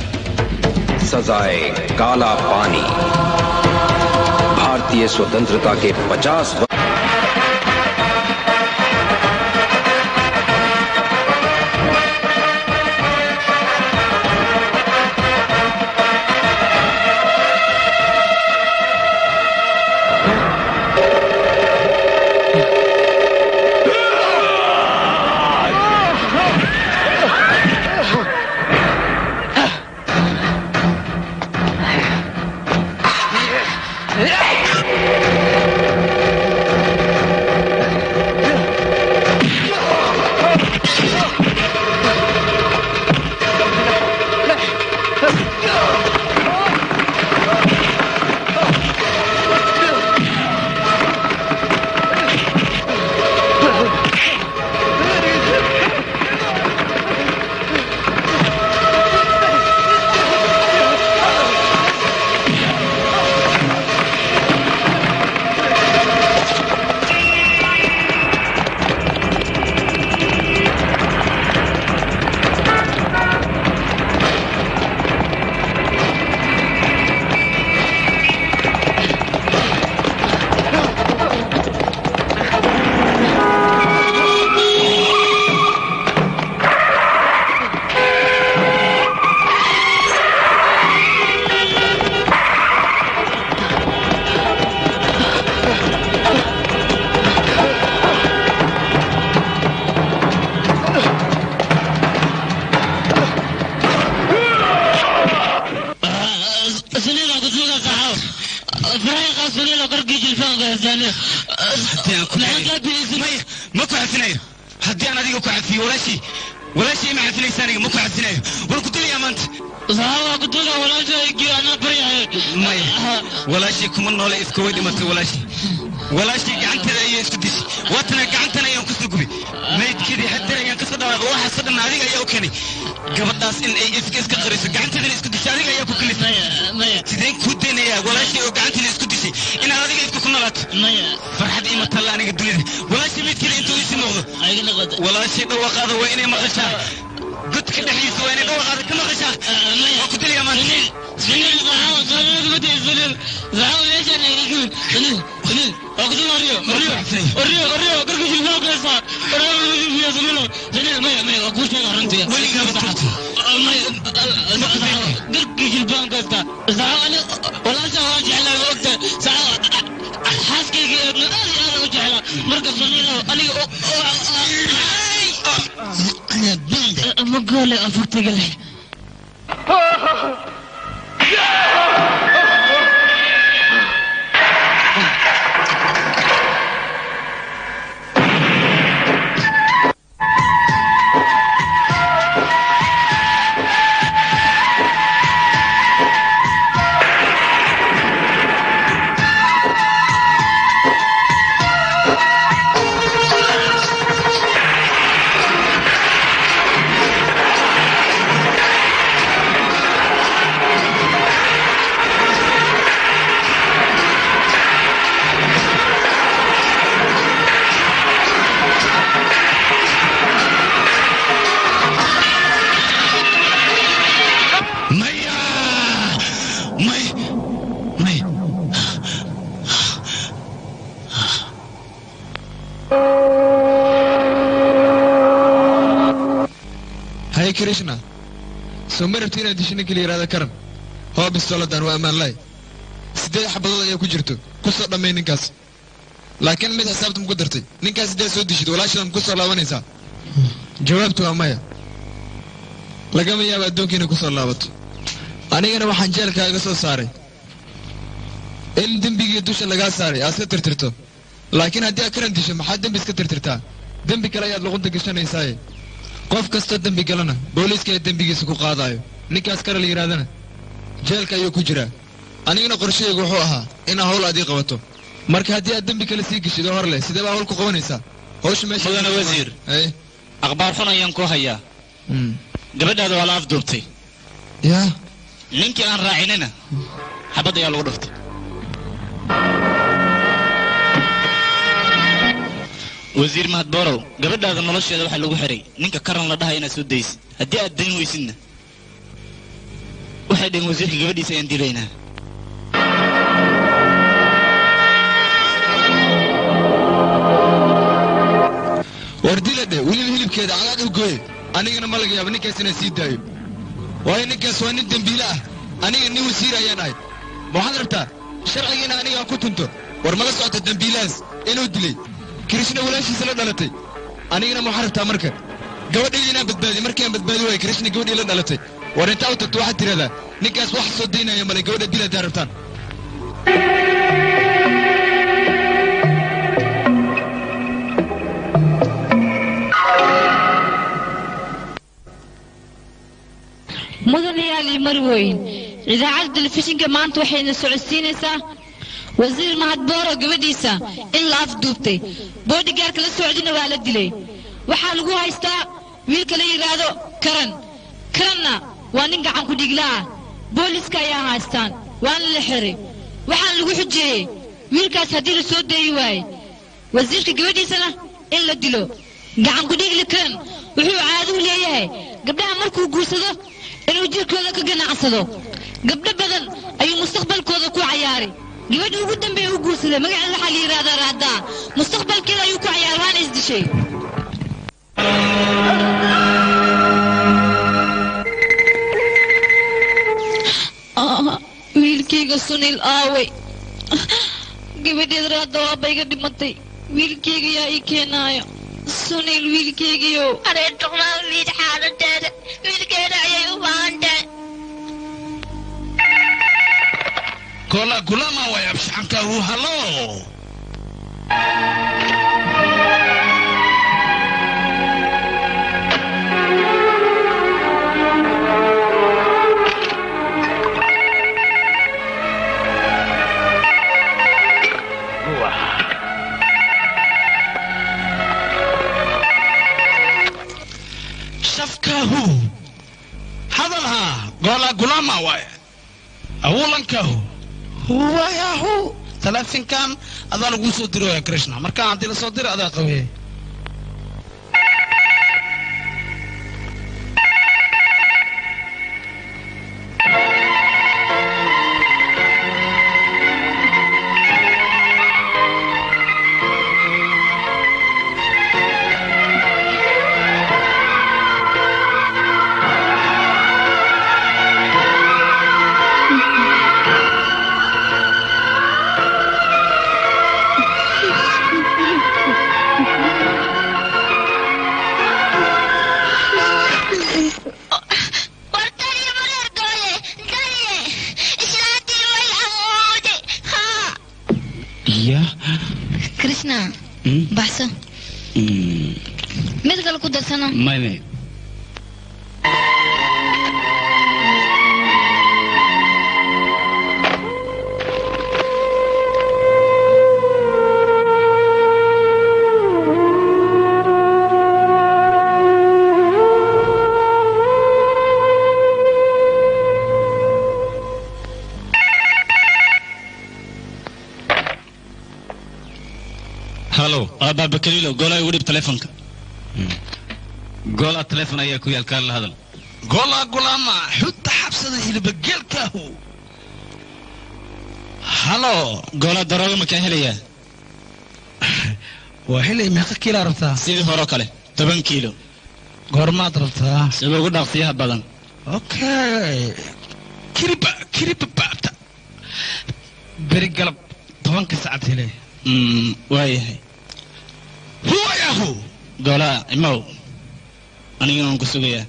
[SPEAKER 21] सजाए काला पानी भारतीय स्वतंत्रता के 50 वर्ष
[SPEAKER 7] فرحي قاصرين لو كركي جلفان غيزاني
[SPEAKER 4] ma ku cafinayo haddii aan adiga ku cafiyo walaashii walaashii ma cafinaysa aniga ma ku cafinayo war ku dilayaa maanta
[SPEAKER 7] saxaaba ku dila walaashaygii anaa baryahay
[SPEAKER 4] maya walaashii kuma noole iska way dhimatay walaashii walaashii gacanteeda ayay isku dishay waatana gacantana ayaan kusoo gubay maydkeedii haddana ayaan kasoo dhawaaqay waxaasoo dhan adiga ayaa u keenay gabadhaas in ay iska iska qariso gacanteedana isku dishay adiga ayaa ku kalifay sideen kuu daynayaa walaashii oo gacanteeda isku dishay inaad adiga isku ku nolaato farxad ima talla aniga dunida walaashii maydkeeda intuu isi muuqdo walaashii dhawaaqaada waa inay maqashaa godka dhexdiisa waa inay dhawaaqaada ka maqashaa waa ku dilayaa maanta
[SPEAKER 7] سنين صحاوة صحاوة بدي سنين صحاوة ليش أنا يقول سنين سنين أقول ريو ريو ريو ريو كركي في الفوق يا صاحب ريو يا سنين سنين ما ما أقول شيء غرنتي
[SPEAKER 4] ولي قابلت
[SPEAKER 7] ما كركي في البنك يا صحاوة أنا ولا سواج على وقت صحاوة حاسكي أنا أنا وجه على مركز سنين أنا ما قال أفرت قال
[SPEAKER 4] maya may may
[SPEAKER 6] hay krishna soo ma rabti inaad disho ninka la yidhahda karan hoo bistooladan waa ammaan lahay siddeed xabadood ayaa ku jirto ku soo dhammay ninkaas laakiin mid xisaabta muku dartay ninkaas siddeed soo dishid walaashadan ku soo laabanaysaa jawaabtu waa maya lagama yaabo addoonka inay ku soo laabato anigana waxaan jeelkaaga soo saaray in dembigii dusha lagaa saaray aad iska tirtirto laakiin haddii aad karan disho maxaad dembi iska tirtirtaa dembi kale ayaad luqunta gashanaysaaye qof kastoo dembi galana booliiska ayaa dembigiisa ku qaadaayo ninkaas kale la yidhahdana jeelka ayuu ku jiraa anigana qorshahaygu wuxuu ahaa inaa hawl aad ii qabato marka haddii aad dembi kale sii geshid oo hor leh sidee baa hawl ku qabanaysaa hawsha meesha
[SPEAKER 3] mudane wasiir
[SPEAKER 6] Ay.
[SPEAKER 3] akhbaar xun ayaan ku hayaa
[SPEAKER 6] Mm.
[SPEAKER 3] gabadhaada waa la afduubtay
[SPEAKER 6] yaa
[SPEAKER 3] ninkii aan raacinina xabad ayaa lagu dhuftay wasiir mahad borow gabadhaada nolosheeda waxaa lagu xiray ninka karan la dhahay inaad soo daysid haddii aad dayn weysidna waxay dhaheen wasiirka gabadhiisa ayaan dilaynaa
[SPEAKER 6] war dila dhe weliba hilibkeeda cagaad u gooye anigana ma laga yaaba ninkaas inaan sii daayo waayo ninkaas waa nin dembiile ah aniga nin wasiir ayaan ahay ma waxaad rabtaa sharcigiina aniga aan ku tunto war mala socota dembiilahaas inuu dilay krishna walaashiisa la dhalatay anigana ma waxaad rabtaa marka gabadhayda inaan badbaadiyo markii aan badbaadi waayo krishna gabadhii la dhalatay war intaa u tagto waxaad tidhahdaa ninkaas wax soo daynaya male gabadha dil haddaa rabtaan
[SPEAKER 9] mudanayaal iyo marweyn idaacadda telefishinka maanta waxayna socodsiinaysaa wasiir mahadbooro gabadhiisa in la afduubtay boodhigaarka la socdina waa la dilay waxaa lagu haystaa wiilka la yidhaahdo karan karanna waa nin gacan ku dhigla ah booliska ayaa haystaan waana la xiray waxaana lagu xujeeyey wiilkaas haddii la soo deeyi waaye wasiirka gabadhiisana in la dilo gacan ku dhigli karan wuxuu caado u leeyahay gabdhaha markuu guursado inuu jirkooda ka ganacsado gabdho badan ayuu mustaqbalkooda ku cayaaray gabadha ugu dambeeya u guursaday magaceeda waxaa la yidhahdaa raadaa mustaqbalkeeda ayuu ku cayaaray waana isdishay Ah, wiilkayga sunil aaway gabadheed raada waaba iga dhimatay wiilkayga yaa ii keenaayo sunil wiilkaygiyo
[SPEAKER 15] areertuqmaa wiil xaaladeeda wiilkeeda ayay u baahan tahay
[SPEAKER 20] gola gulama way abshaanka hu halo shafkahu hadalha gola gulama way awulankahu huwayahu talaafinkan adaa lagu soo dirooya krishna marka haddii lasoo dira adaa qabeey
[SPEAKER 4] iya
[SPEAKER 1] krishna baxso mid kale ku darsano
[SPEAKER 4] mame
[SPEAKER 3] halo abaaba kaliilo goolaa igu dhib telefonka
[SPEAKER 4] goolaa telefon ayaa ku yaal kaan la hadal
[SPEAKER 20] gola gulama xudda xabsada hilbageelkaahu halo
[SPEAKER 3] goolaa darooga makaa helayaa
[SPEAKER 20] waa helay meeqa kiilaa rabtaa
[SPEAKER 3] sidii horeo kale toban kiilo
[SPEAKER 20] goormaad rabtaa
[SPEAKER 3] sida ugu dhaqsiyaha badan
[SPEAKER 20] okay kiriba kiriba baabta beri galab tobanka sacad helay
[SPEAKER 3] waayahay
[SPEAKER 20] huwayahu
[SPEAKER 3] goolaa imow anigana waan ku sugayaa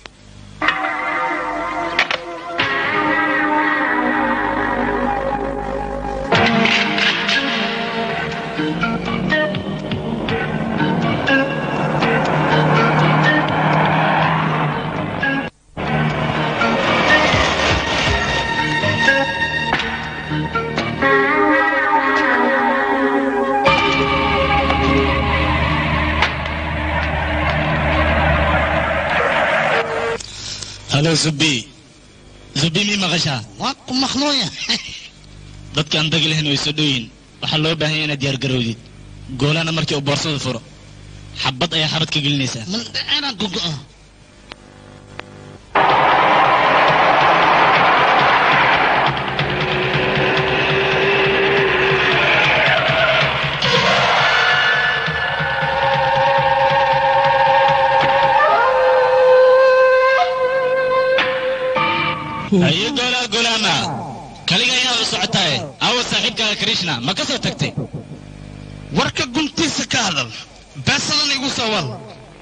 [SPEAKER 3] halo zubi zubi mii maqashaa
[SPEAKER 20] waa ku maqlooya
[SPEAKER 3] dadka aan dagi lahayn way soo dhowiin waxaa loo baahan yahay inaad diyaargarowdid goolana markii uu boorsada furo xabad ayaa xabad ka gelinaysaa
[SPEAKER 20] mandhaceenaan gogo'o
[SPEAKER 3] ayo goolaa golaama kaliga ayaa u socotaaye awo saaxiibkaaga krishna ma ka soo tagtay
[SPEAKER 20] warka guntiisa ka hadal beesadan igu soo wal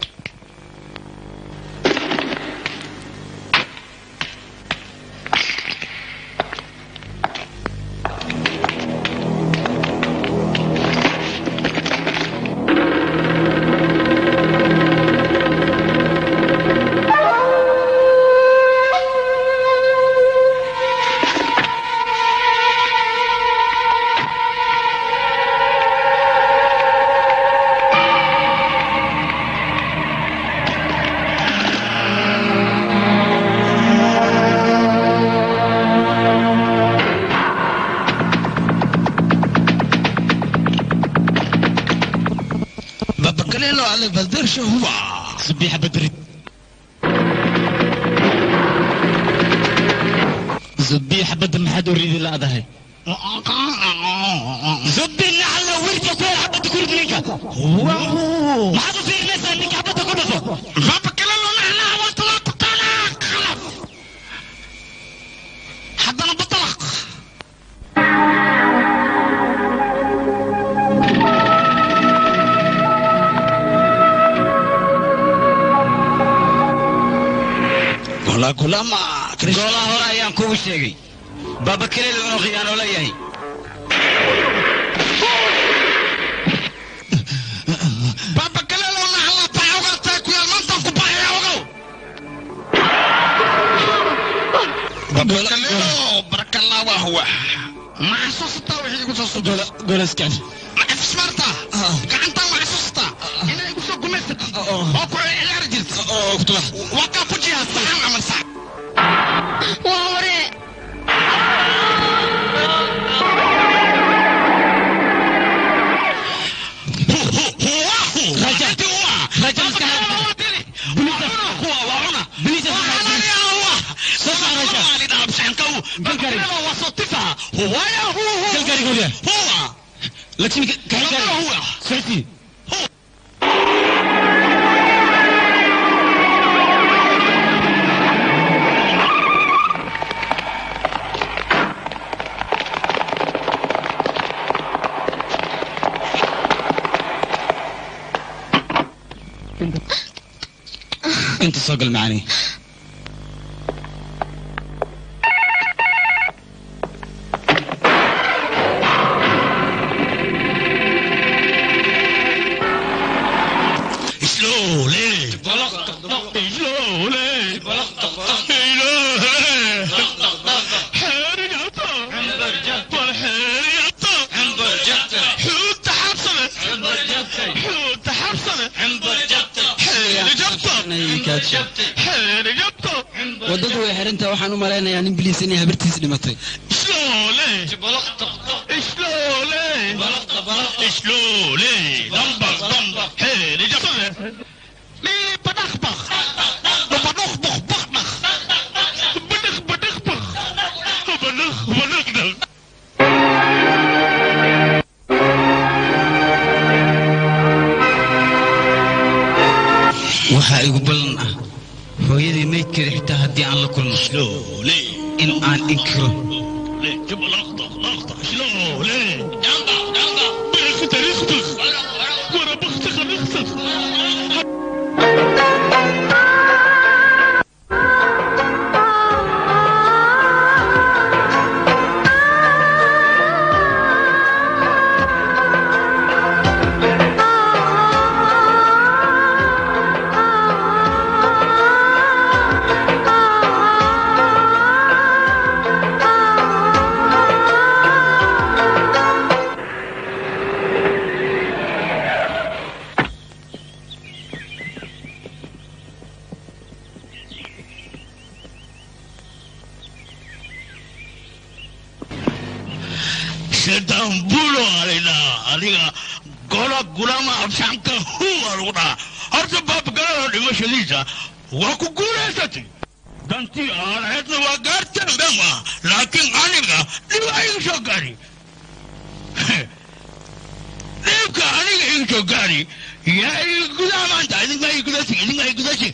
[SPEAKER 20] babakalelo ale baldersha huwa
[SPEAKER 3] subiixa badrid zubii xabadda maxaad u ridi la'dahay zubi nacalla wirka ku xabadda ku rid ninka maxaad u fiirinaysaa ninka xabadda ku dhufo
[SPEAKER 20] babakalelo nacnaa waa talaa taqaanaa qalaf haddana batalaq gola gulama
[SPEAKER 4] goolaha hore ayaan kugu sheegay baaba kaleeda inuu khiyaano leeyahay
[SPEAKER 2] Baba Kalelo na hala paoga ta ku ya manta ku pa ya ogo. Baba Kalelo barakallahu wa huwa. Ma xasuusta wixii igu soo socda.
[SPEAKER 3] golaskan
[SPEAKER 2] Ma ismarta. Gacanta ma xasuusta. Inay igu soo gumaysat. Oo ku ciyaar jirta. Oo ku tula. Waa ka fujiya saxan ama sax.
[SPEAKER 1] waa hore
[SPEAKER 2] Raja. Raja maskaxda. Bilisa. Huwa waa una. Bilisa. Sasa Raja. Galgari. Wasotifa. Huwa ya huwa.
[SPEAKER 3] Galgari goliya.
[SPEAKER 2] Huwa.
[SPEAKER 3] lakshmi
[SPEAKER 2] Galgari. Huwa.
[SPEAKER 3] socodkii inta soo gal macaani
[SPEAKER 20] Slowly. Slowly.
[SPEAKER 7] waddadu way xirantahay waxaan u malaynayaa nin biliis inay habartiis dhimatay
[SPEAKER 20] Slowly. Slowly. Slowly. Dambak, dambak. Hey, det är så. Ni badakbak. Badakbak, bakbak. Badak, badakbak. Badak, badakdak.
[SPEAKER 4] waxaa igu ballan ah hooyadii maydkeeda xitaa haddii aan la kulmo in aan inkiro
[SPEAKER 20] Sedan bulo alina adiga gola gulama absanka huwa ruda horta baab galada dhimashadiisa waa ku guulaysatay dantii aan ahaydna waa gaarteen bema laakiin aniga dhib iga soo gaari dhibka aniga iga soo gaari yaa iga gudaa maanta idinkaa iga gudasi idinkaa iga gudasi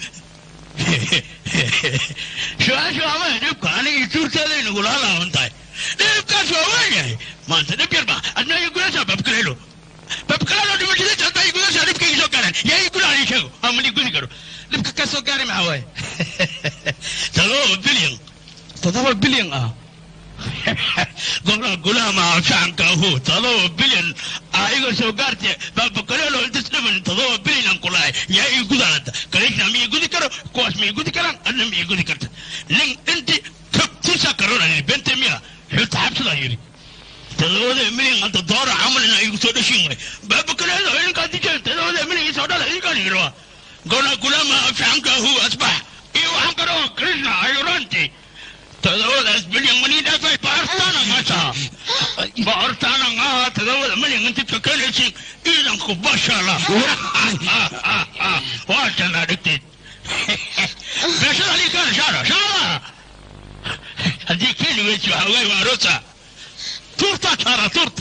[SPEAKER 20] su-aasha ama dhibka aniga suurteeda inagula halaaban tahay dhibkaas waa waayahay maanta dhib yarba adna iga gudasa babkaleelo babkaleelo dhimashadiisa hadda iga gudasa dhibka iga soo gaaran yaa iga gudaa ii sheego ama ii gudi karo dhibka ka soo gaari maxaa waaye todoba bilyan todoba bilyan ah golaha gulaama shacabka ahu todoba bilyan aa iga soo gaarte babakaleelo intas dhiman todoba bilyan aan kulahay yaa ii gudaanada kaleysna ma ii gudi karo kuwaas ma ii gudi karaan adna ma ii gudi karta nin inti kabtisa karona yidhi bente miya xuta xabsadaa yidhi todobada milyan hadda doora camalina igu soo dhashin way babakaleelo idinkaa dijeen todobada milyan isoo dhala idinkaan yidhi waa golaha gulaama shacabka ahu asbax iyo waxaan kaloo krishna ayuranti todobadaas bilyan manii dhaafay baartaana maasha baartaana ngaha todobada milyan intidka keenaysin ciidanku bashala waatan adhigteed beeshada alii kaana shaara shaara haddii keeni weysi waxaa ogaay waa arosa tuurtaa shaara tuurta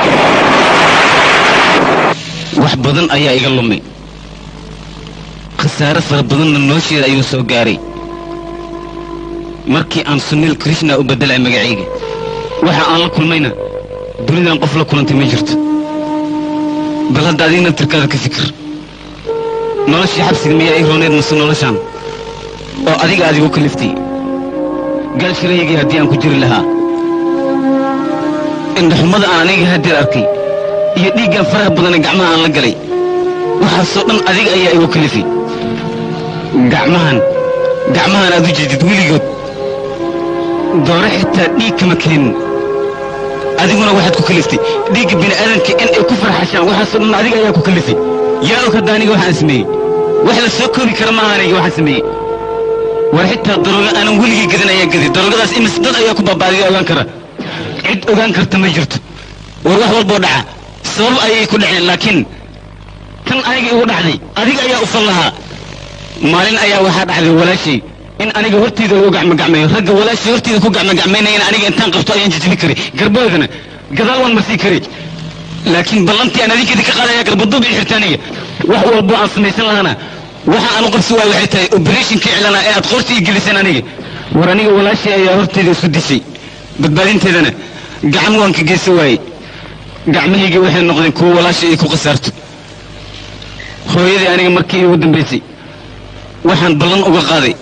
[SPEAKER 4] wax badan ayaa iga lumay khasaare fara badanna nolosheeda ayuu soo gaaray markii aan sunil krishna u beddelay magacayga waxa aan la kulmayna dunidan qof la kulantay ma jirto bal hadda adigna tirkaada ka fikir noloshii xabsiga miyaa ii rooneed mase noloshaan oo adiga aad igu kaliftay gaashiraygii haddii aan ku jiri lahaa indhaxumada aan aniga haddeer arkay iyo dhiiggan faraha badane gacmaha aan la galay waxaasoo dhan adiga ayaa igu kalifay gacmahan gacmahan aad u jeedid weligood doore xitaa dhiig kama keenin adiguna waxaad ku kaliftay dhiigga bini'aadanka in ay ku farxashaan waxaasoo dhan adiga ayaa ku kalifay yaa og hadda aniga waxaan sameeyey wax la soo koobi kara maaha aniga waxaan sameeyey war xitaa darooga aanan weligii gadin ayaa gaday daroogadaas imis dad ayaa ku baabaadiya ogaan kara cid ogaan karta ma jirto war wax walboo dhaca sabab ayay ku dhaceen laakiin tan aniga igu dhacday adiga ayaa u fal lahaa maalin ayaa waxaa dhacday walaashay in aniga horteyda lagu gacmogacmeeyo ragga walaashay horteyda ku gacmogacmaynayana aniga intaan qabto ayaan jijibin kari garboodana gadaal waan marsii kari laakiin ballantii aan adinkeeda ka qaadaya garbaduub ii xirta aniga wax walbo aan samaysan lahaana waxa aan u qabsi waayo waxay tahay oberatinkii iclana ee aad qoorta ii geliseen aniga war aniga walaashay ayaa horteyda isku dishay badbaadinteedana gacan waan ka geysan waayey gacmahaygii waxay noqdeen kuwo walaashay ay ku khasaarto hooyadii aniga markii iigu dambaysay waxaan ballan uga qaaday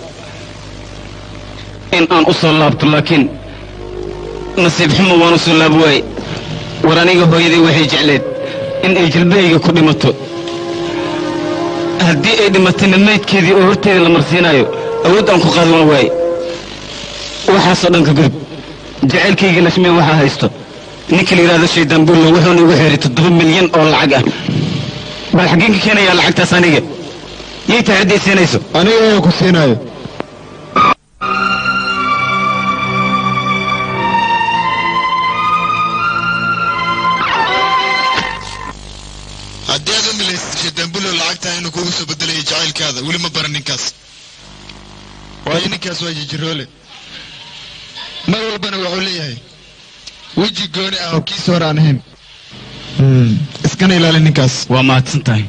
[SPEAKER 4] in aan u soo laabto laakiin nasiib xumo waan u soo laabo waaye war aniga hooyadii waxay jecleed in ay jilbahayga ku dhimato haddii ay dhimatayna maydkeedii oo horteeda la marsiinaayo awood aan ku qaadi waan waaye waxaasoo dhan ka gudub jacaylkayga lashmeen waxaa haysto ninka la yidhahdo shaydaan bullo wuxuuna igu xeeray toddoba milyan oo lacag ah bal xaggeen ka keenayaa lacagtaas aniga yay tahay hadday siinayso
[SPEAKER 6] aniga ayaa ku siinaayo
[SPEAKER 2] haddii aad u milaysid shaydaanbulo lacagtaa inuu kugu soo bedelayo jacaylkaada weli ma baran ninkaas waayo ninkaas waa jijiroole mar walbana wuxuu leeyahay weji gooni ah oo kiisa hore aan ahayn iskana ilaali ninkaas
[SPEAKER 4] waa mahadsan tahay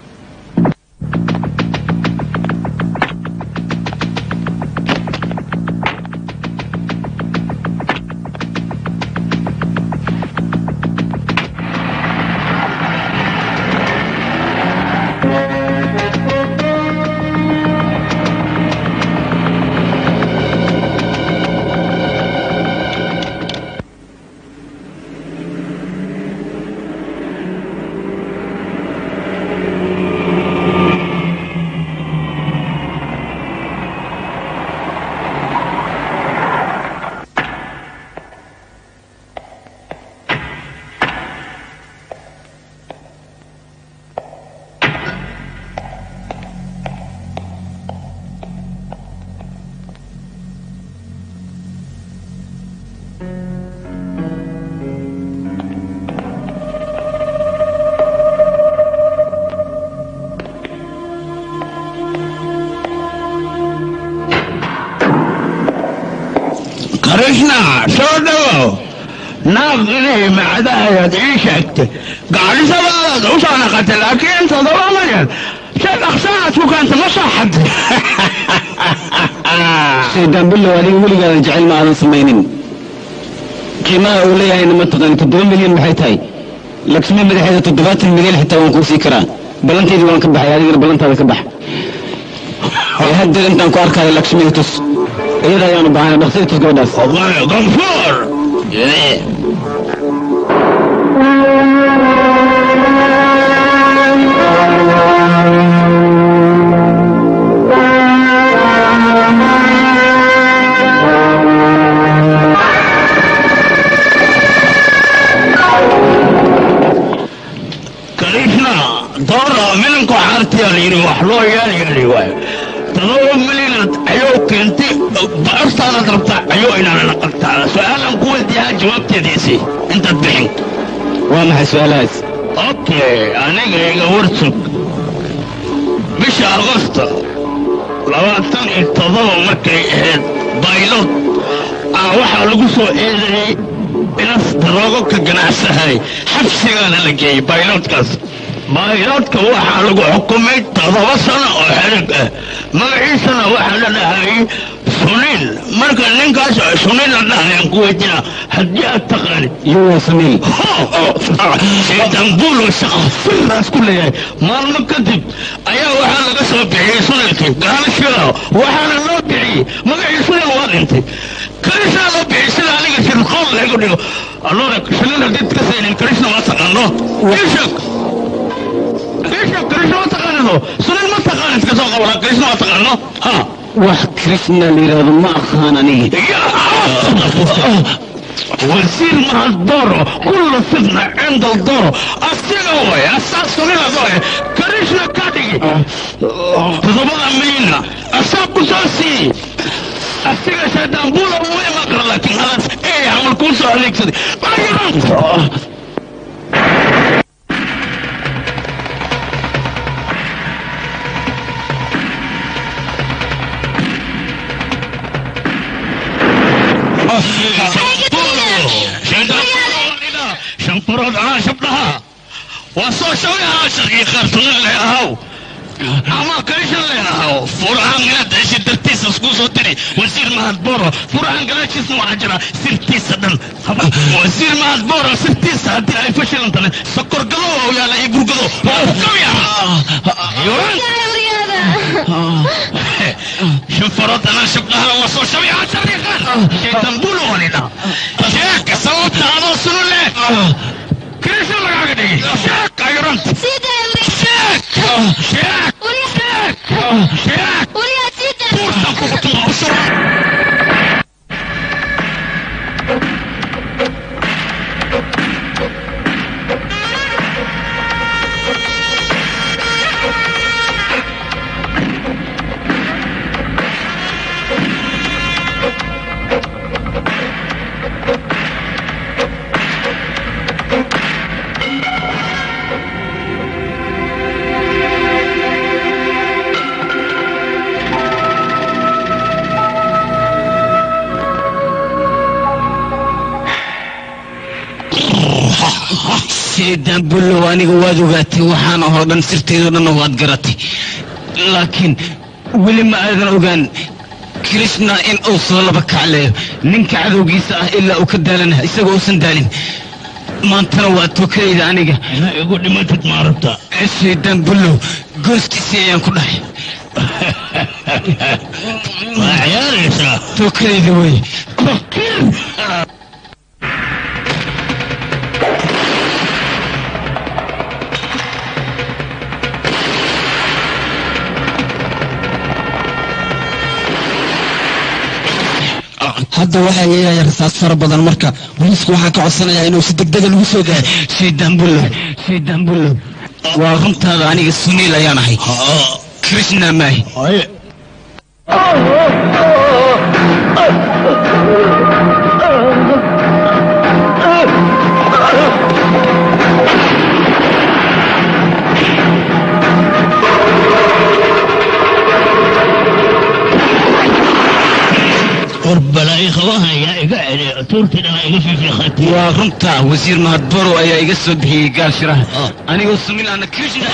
[SPEAKER 20] krishna soo dhawow naag inay macda ayaad ii sheegtay gaadhisadaadaad u soo naqatay laakiin toddoba milyan si dhaqsanaad ku keenta ma soo xaday
[SPEAKER 4] shaydaan billow adiga weligaadan jecel ma aadan samaynin qiimaha uu leeyahayna ma taqaani toddoba milyan maxay tahay laksmi madaxeeda toddobaatan milyan xitaa waan kuu sii karaa ballanteydii waan ka baxay adigana ballantaada ka bax ee haddeer intaan ku arkaayo lakshmiga tus iyada ayaanu bahanay dhaqsada tus gabadhaas
[SPEAKER 20] ganfuur krishna doora milanku xaartiyaa la yidhi wax loo yeelyeeli waayo todoba milyan ayuu keentay baartaadaad rabtaa ayuu inaana naqaltaa su-aalan ku weydiiyaa jawaabteediisii intaad bixin
[SPEAKER 4] waa maxay su-aalahaas
[SPEAKER 20] okay aniga iga warsug bisha agosto labaatan iyo todoba markay ahayd baylod ah waxaa lagu soo eedeeyey inas daroogo ka ganacsahay xabsigaana la geeyey baylodkaas bayloodka waxaa lagu xukumay todoba sano oo xerig ah magaciisana waxaa la dhahayay suniil marka ninkaas suniil la dhahayaan ku weydiina haddii aad taqaanid
[SPEAKER 4] iyagoo suniil
[SPEAKER 20] shaydanbuulo shaqa siraas ku leeyahay maalmo kadib ayaa waxaa laga soo bixiyey sunilkii gaalashada waxaana loo bixiyey magacii sunil waa dhintay karisaa loo bixiyey sida aniga shirqool lagu dhigo allora sunil haddii ka saynin karishna waa taqaano ishak ishak karishna waa taqaanido sunil ma taqaanid ka soo qabala karishna waa taqaano ha
[SPEAKER 4] wax krishna la yidhaahdo ma aqaan aniga
[SPEAKER 20] وزير مع الدورو كل فتنة عند الدورو السيغوي أساس صغيرة دوي كريشنا كاتيجي تضبط مينا أساس بساسي السيغة شيطان بولا وين مقر لكن خلاص ايه عمل كل سؤال عليك سدي شنطرود انا شبناها وصو شويها شرقي خرطون اللي اهو اما كريش اللي اهو فرعان قد ايش الدرتيس اسكوسو تري وزير مهد بورو فرعان قد ايش اسمه عجرة سرتيس دن وزير مهد بورو سرتيس هدي اي فشل انت سكر قلو يا لا يبرو قلو كم يا يوران شنفرات انا شبناها وصو شويها شرقي خرطون شيطان بولو هنا شيك صوت هذا وصلوا لك كريش الله قاعد شيك ايرون
[SPEAKER 1] سيدة
[SPEAKER 20] شيك شيك شيك شيك
[SPEAKER 1] وليا سيدة
[SPEAKER 20] بورتا كوكتو بسرعة
[SPEAKER 4] shaydaan bullow aniga waad ogaatay waxaan oo dhan sirteedoo dhanna waad garatay laakiin weli ma aadan ogaan krishna in uu soo laba kacleeyo ninka cadowgiisa ah ilaa uu ka daalana isagoo uusan daalin maantana waa tokayda aniga
[SPEAKER 20] ina igu dhimatid ma rabta
[SPEAKER 4] shaydaan bullow goostiisii ayaan ku dhahay
[SPEAKER 20] waa ciyaaraysaa
[SPEAKER 4] tokayda wey
[SPEAKER 6] hadda waxaa yeelaya rasaas fara badan marka booliisku waxaan ka codsanayaa inuu si degdega lagu soo gaaro
[SPEAKER 4] shaydaan bullow shaydaan bullow waa runtaada aniga suniil ayaan ahay krishna maahi
[SPEAKER 20] qorbalaayi qabaha yaa iga celi tuurtidhana iga fiifiiqatay
[SPEAKER 4] waa runta wasiir mahadbaro ayaa iga soo bixiyey gaal shiraha anigoo suniil ana krishna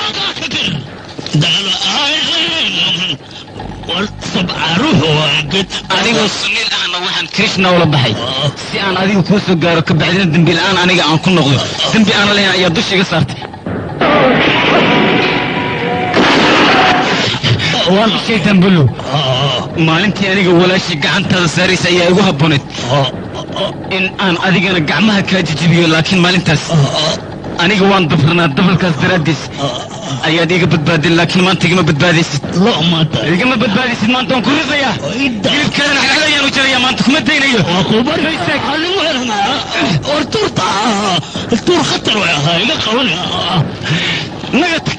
[SPEAKER 4] anigoo suniil ahna waxaan krishna ula baxay si aan adiga kuu soo gaaro ka bacdina dembi la'aan aniga aan ku noqdo dembi aan lahayn ayaa dusha iga saartay shaytan bullow maalintii aniga walaashii gacantaada saaraysa ayaa igu habbooneed in aan adigana gacmaha kaa jijibiyo laakiin maalintaas aniga waan dabranaa dabalkaas daraaddiis ayaad iga badbaadin laakiin maanta igama badbaadaysid igama badbaadaysid maanta waan ku ridayaa hilibkaadana xagxad ayaan u jarayaa maanta kuma daynayo
[SPEAKER 20] war tuurta tuur khatar way ahaa iga qaban
[SPEAKER 4] naga tag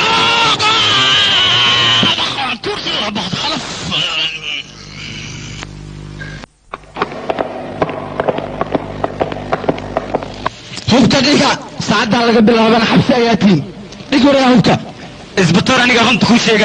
[SPEAKER 6] hubka dhiga saacaddaa laga bilaabana xabsi ayaa tihin dhig waraa hubka
[SPEAKER 4] isbatoor aniga runta kuu sheegay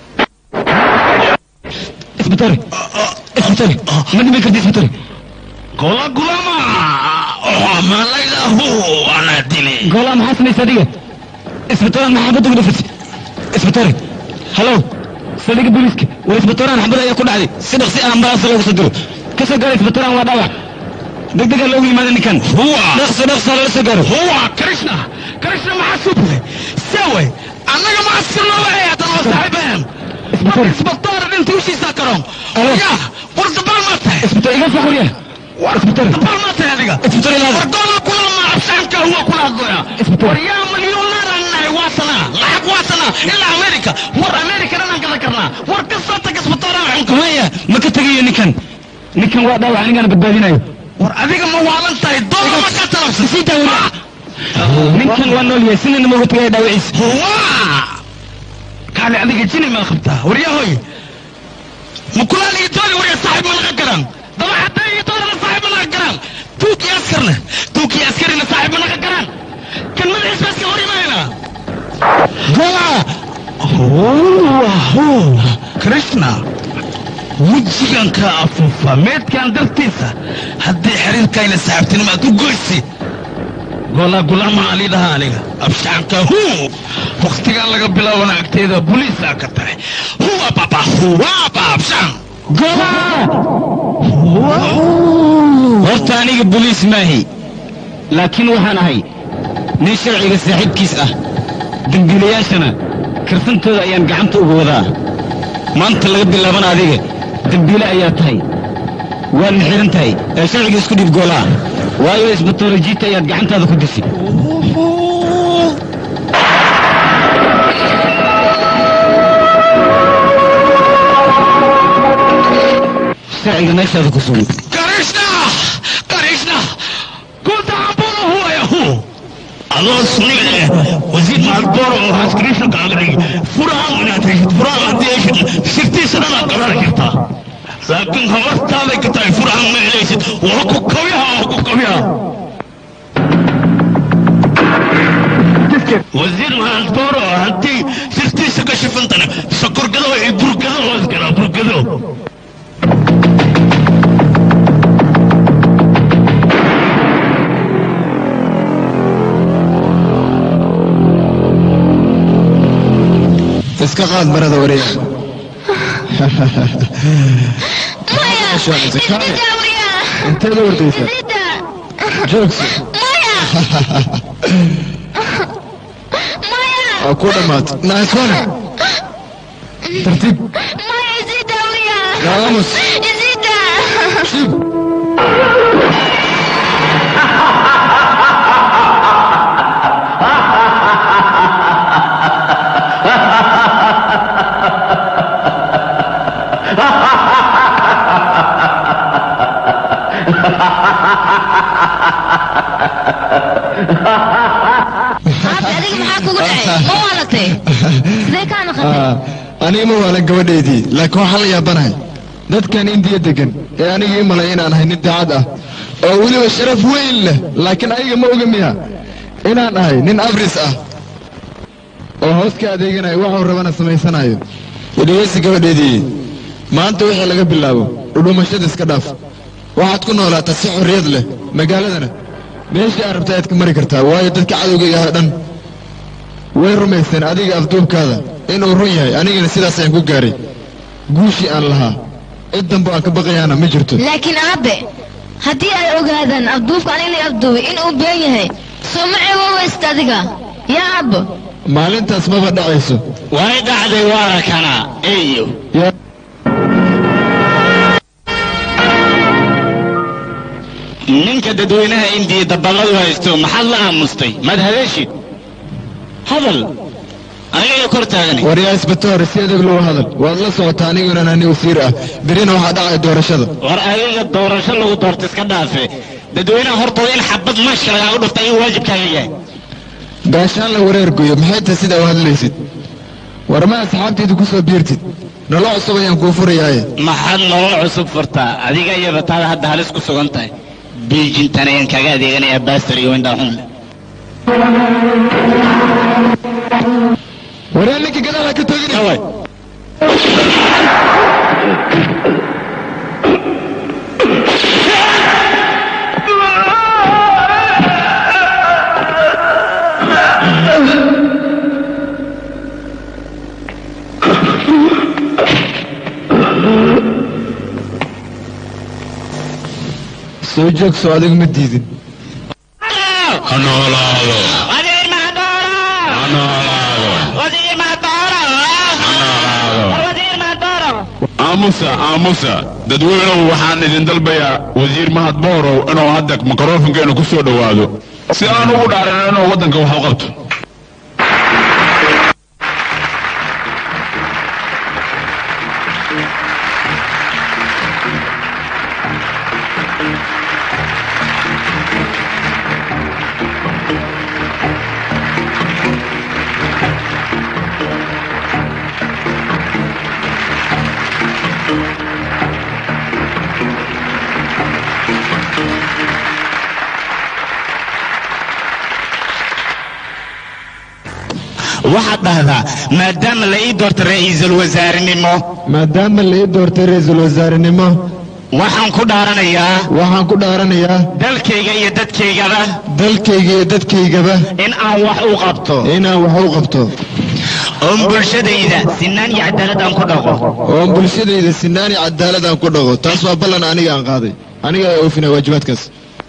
[SPEAKER 4] isbatoore isbatoore ma dhiman karti isbatoore
[SPEAKER 20] gola gulama malaydahu ana dili
[SPEAKER 4] goolaa maxaa samaysa adiga isbitooran maxaabadda ugu dhufat isbitoore hallow saldhigga booliiska war isbitooran xabad ayaa ku dhacday si dhaqsi ah ambalaasa loogu soo diro ka soo gaara isbitooran waa dhaawac degdega loogu yimaada ninkan dhaqso dhaqso lala soo gaaro
[SPEAKER 2] huwa krishna krishna maxaa soo buray saway annaga ma asirno waxay hadan oo saaxiibeen isbitoor dhinta ushiisa karoon ya war dabal ma tahay
[SPEAKER 4] isbitoor iga soo qoriya
[SPEAKER 2] war
[SPEAKER 4] isbitoor
[SPEAKER 2] dabal ma tahay adiga
[SPEAKER 4] isbitoor ilaada
[SPEAKER 2] war doona kula ma abshaanka huwa kula hadlaya war yaa milyoonar annahay waa sanaa lacag waa sanaa ilaa amerika war amerika dhanaan gada karnaa war ka soo tag isbitooraha
[SPEAKER 4] maya ma ka tegayo ninkan ninkan waa dhaawac anigaana badbaadinayo
[SPEAKER 2] war adiga ma waalan tahay doona ma ka talabsan
[SPEAKER 4] sii daawada ninkan waa nool yahay sinina ma uga tegaya dhaawaciisa
[SPEAKER 2] huwa kaale adiga jini ma qabtaa waryahoy ma kulaal iyo dooni warya saaxiib ma laga garan daba hadday iyo doonana saaxiib ma laga garan tuuki askarna tuuki askarina saaxiib ma laga garan kan madaxiis baa iska hor imaanayna gola krishna wejigan ka afuufa meedkan dartiisa haddii xiriirkayna saaxiibtinimo aad u goysi gola gulama ali dhaha aniga abshaanka hu waktigan laga bilaabana agteeda buliisaa ka tahay huwa baba huwa ba abshaan
[SPEAKER 4] horta aniga boliis maahi laakiin waxaan ahay nin sharciga saaxiibkiis ah dembiilayaashana karsantooda ayaan gacanta uga wadaa maanta laga bilaabana adiga dembiile ayaa tahay waadna xihan tahay ee sharciga isku dhiib goolaa waayo isbatoolojiita ayaad gacantaada ku dishay sharciga meeshaada ku sugan
[SPEAKER 2] krishna krishna kunta ambolo huwa ya hu
[SPEAKER 20] adoo sunniga eh wasiir maalbooro oo haskriisha kaaga dhigi furahan inaad heshid furahan haddii heshid sirtiisa dhanaad garan kartaa laakiin habartaaday ka tahay furahan ma helaysid waa ku kabyaha waa ku kabyaha wasiir maalbooro haddii sirtiisa ka shifantana sokorgado iyo burgado hoos galaa burgado
[SPEAKER 6] iska qaad marada wareega inteeda wardaysa joogsi waa ku dhammaat naaswana tartiib gaamus shib
[SPEAKER 1] adiga maxaa kugu dhacay ma waalatay sidee kaa naqatay
[SPEAKER 6] aniga ma waalan gabadhaydii laakiin waxaan la yaabanahay dadkan indiya degan ee aniga ii malay inaan ahay nin daacad ah oo weliba sharaf weyn leh laakiin ayaga ma oga miya inaan ahay nin abris ah oo hoos ka adeeganayo waxuu rabana samaysanayo idhegeysi gabadhaydii maanta wixii laga bilaabo dhudhumashada iska dhaaf waxaad ku noolaataa si xorriyad leh magaaladana meeshii aad rabta ayaad ka mari kartaa waayo dadka cadowgayga ah dhan way rumaysteen adiga afduubkaada inuu run yahay anigana sidaas ayaan ku gaaray guushii aan lahaa cid dambe aan ka baqayaana ma jirto
[SPEAKER 1] laakiin aabe haddii ay ogaadaan abduufka aniga la abduubay inuu been yahay soo ma cewooweysta adiga yaa aabbo
[SPEAKER 6] maalintaas maba dhacayso
[SPEAKER 3] way dhacday waana kana eyo ninka dadweynaha indiya daballadu haysto maxaad la aamustay maad hadashid hadal aniga iyo kor taagani
[SPEAKER 6] waryaa isbatoor si adag loo hadal waad la socotaa aniguna ani wasiir ah berina waxaa dhacay doorashada
[SPEAKER 3] war adiga doorasho lagu doorta iska dhaafe dadweynaha hortooda in xabad mashka lagaagu dhufta ayuu waajibkaaga yahay
[SPEAKER 6] gaashaan la wareergoyo maxay tahay sidaa u hadlaysid war ma asxaabtayda ku soo biirtid nolol cusub ayaan kuu furayaaye
[SPEAKER 3] maxaad nolol cusub furtaa adiga iyaba taada hadda halis ku sugan tahay biijintan ayaan kaaga adeeganayaa baastar iyo windhaxun
[SPEAKER 6] waryaa ninka gadaal ha ka togin soo joogso adigu ma diidin
[SPEAKER 16] ha noolaado ha noolaado aamusa aamusa dadweynuhu waxaan idin dalbayaa wasiir mahad boorow inuu hadda mikrofonkeenu ku soo dhowaado si aan ugu dhaarin inuu waddanka wax u qabto
[SPEAKER 3] waxaad dhahdaa maadaama la ii doorta ra'iisul wasaarenimo
[SPEAKER 6] maadaama la ii doortay ra-iisul wasaarenimo
[SPEAKER 3] waxaan ku dhaaranayaa
[SPEAKER 6] waxaan ku dhaaranayaa
[SPEAKER 3] dalkayga iyo dadkaygaba
[SPEAKER 6] dalkayga iyo dadkaygaba
[SPEAKER 3] in aan wax u qabto
[SPEAKER 6] inaan wax u qabto
[SPEAKER 3] oon bulshadayda sinaan iyo cadaalad aan ku dhaqo
[SPEAKER 6] oon bulshadayda sinaan iyo cadaalad aan ku dhaqo taas waa ballan aniga aan qaaday aniga ayaa oofinaya waajibaadkaas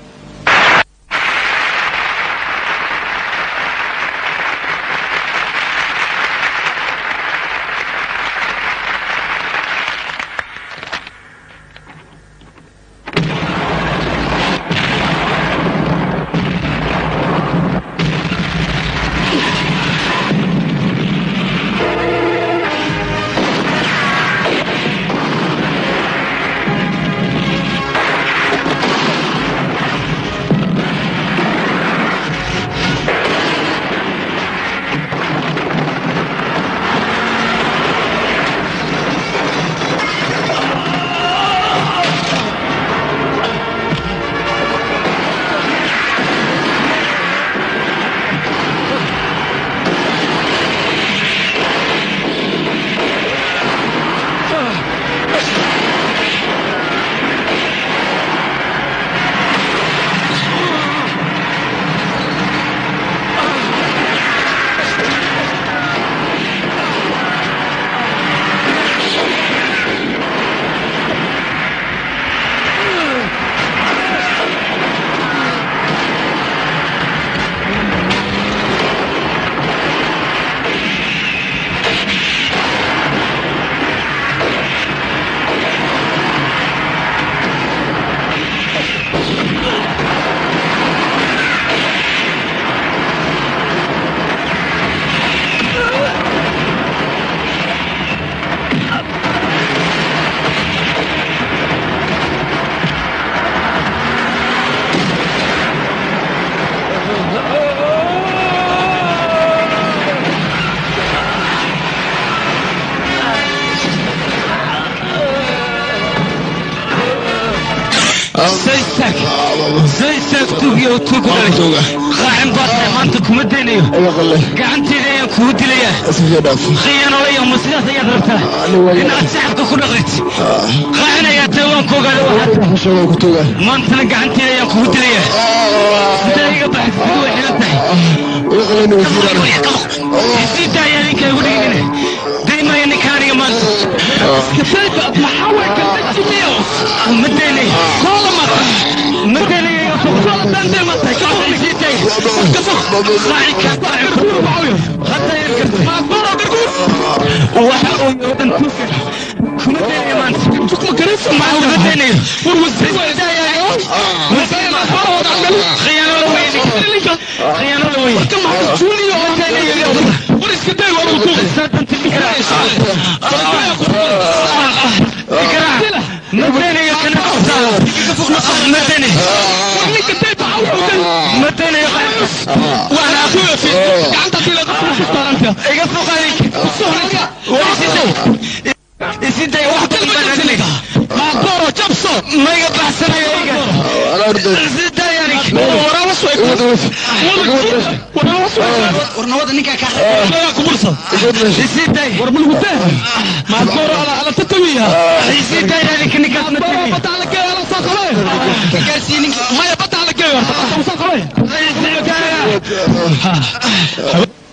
[SPEAKER 4] زيتك زيتك توقي وتوقي قاعن باطل ما انت كم الدنيا قاعن تيجي كم الدنيا خيانة ويا مسيرة يا درتا إن أتسحب كل غيت قاعن يا توان كوغا ما انت قاعن تيجي كم الدنيا دقيقة بحث بدو حيلتها سيدا يا ليك يقول لي دايما يا نكاري ما كتبت محاول كتبت ميوس مدني كل مرة مدني كل دندي ما تكفي نسيتي كفخ راعي كفاعي حتى يركب ما برا برقوس وحقوا يودن توكل كمدني ما انت تك مكرس ما مدني وروزي خيانة ويني خيانة ويني كم هذا جولي وريس كده ورا الكوخ ساتن تبيها اقرا مدني يا كنافة مدني مدني يا وانا اخويا في قعدت الى اقفل عليك isiday wax badan baan adiliga maaqoro jabso ma iga baxsanayo iga isiday yanik warawas way warawas way warnawada ninka ka ku bursa isiday war bulgute maaqoro ala ala tatawiya isiday yanik ninka maaqoro bata ala kee ala saqale kaasi ninka maya bata ala kee ala saqale isiday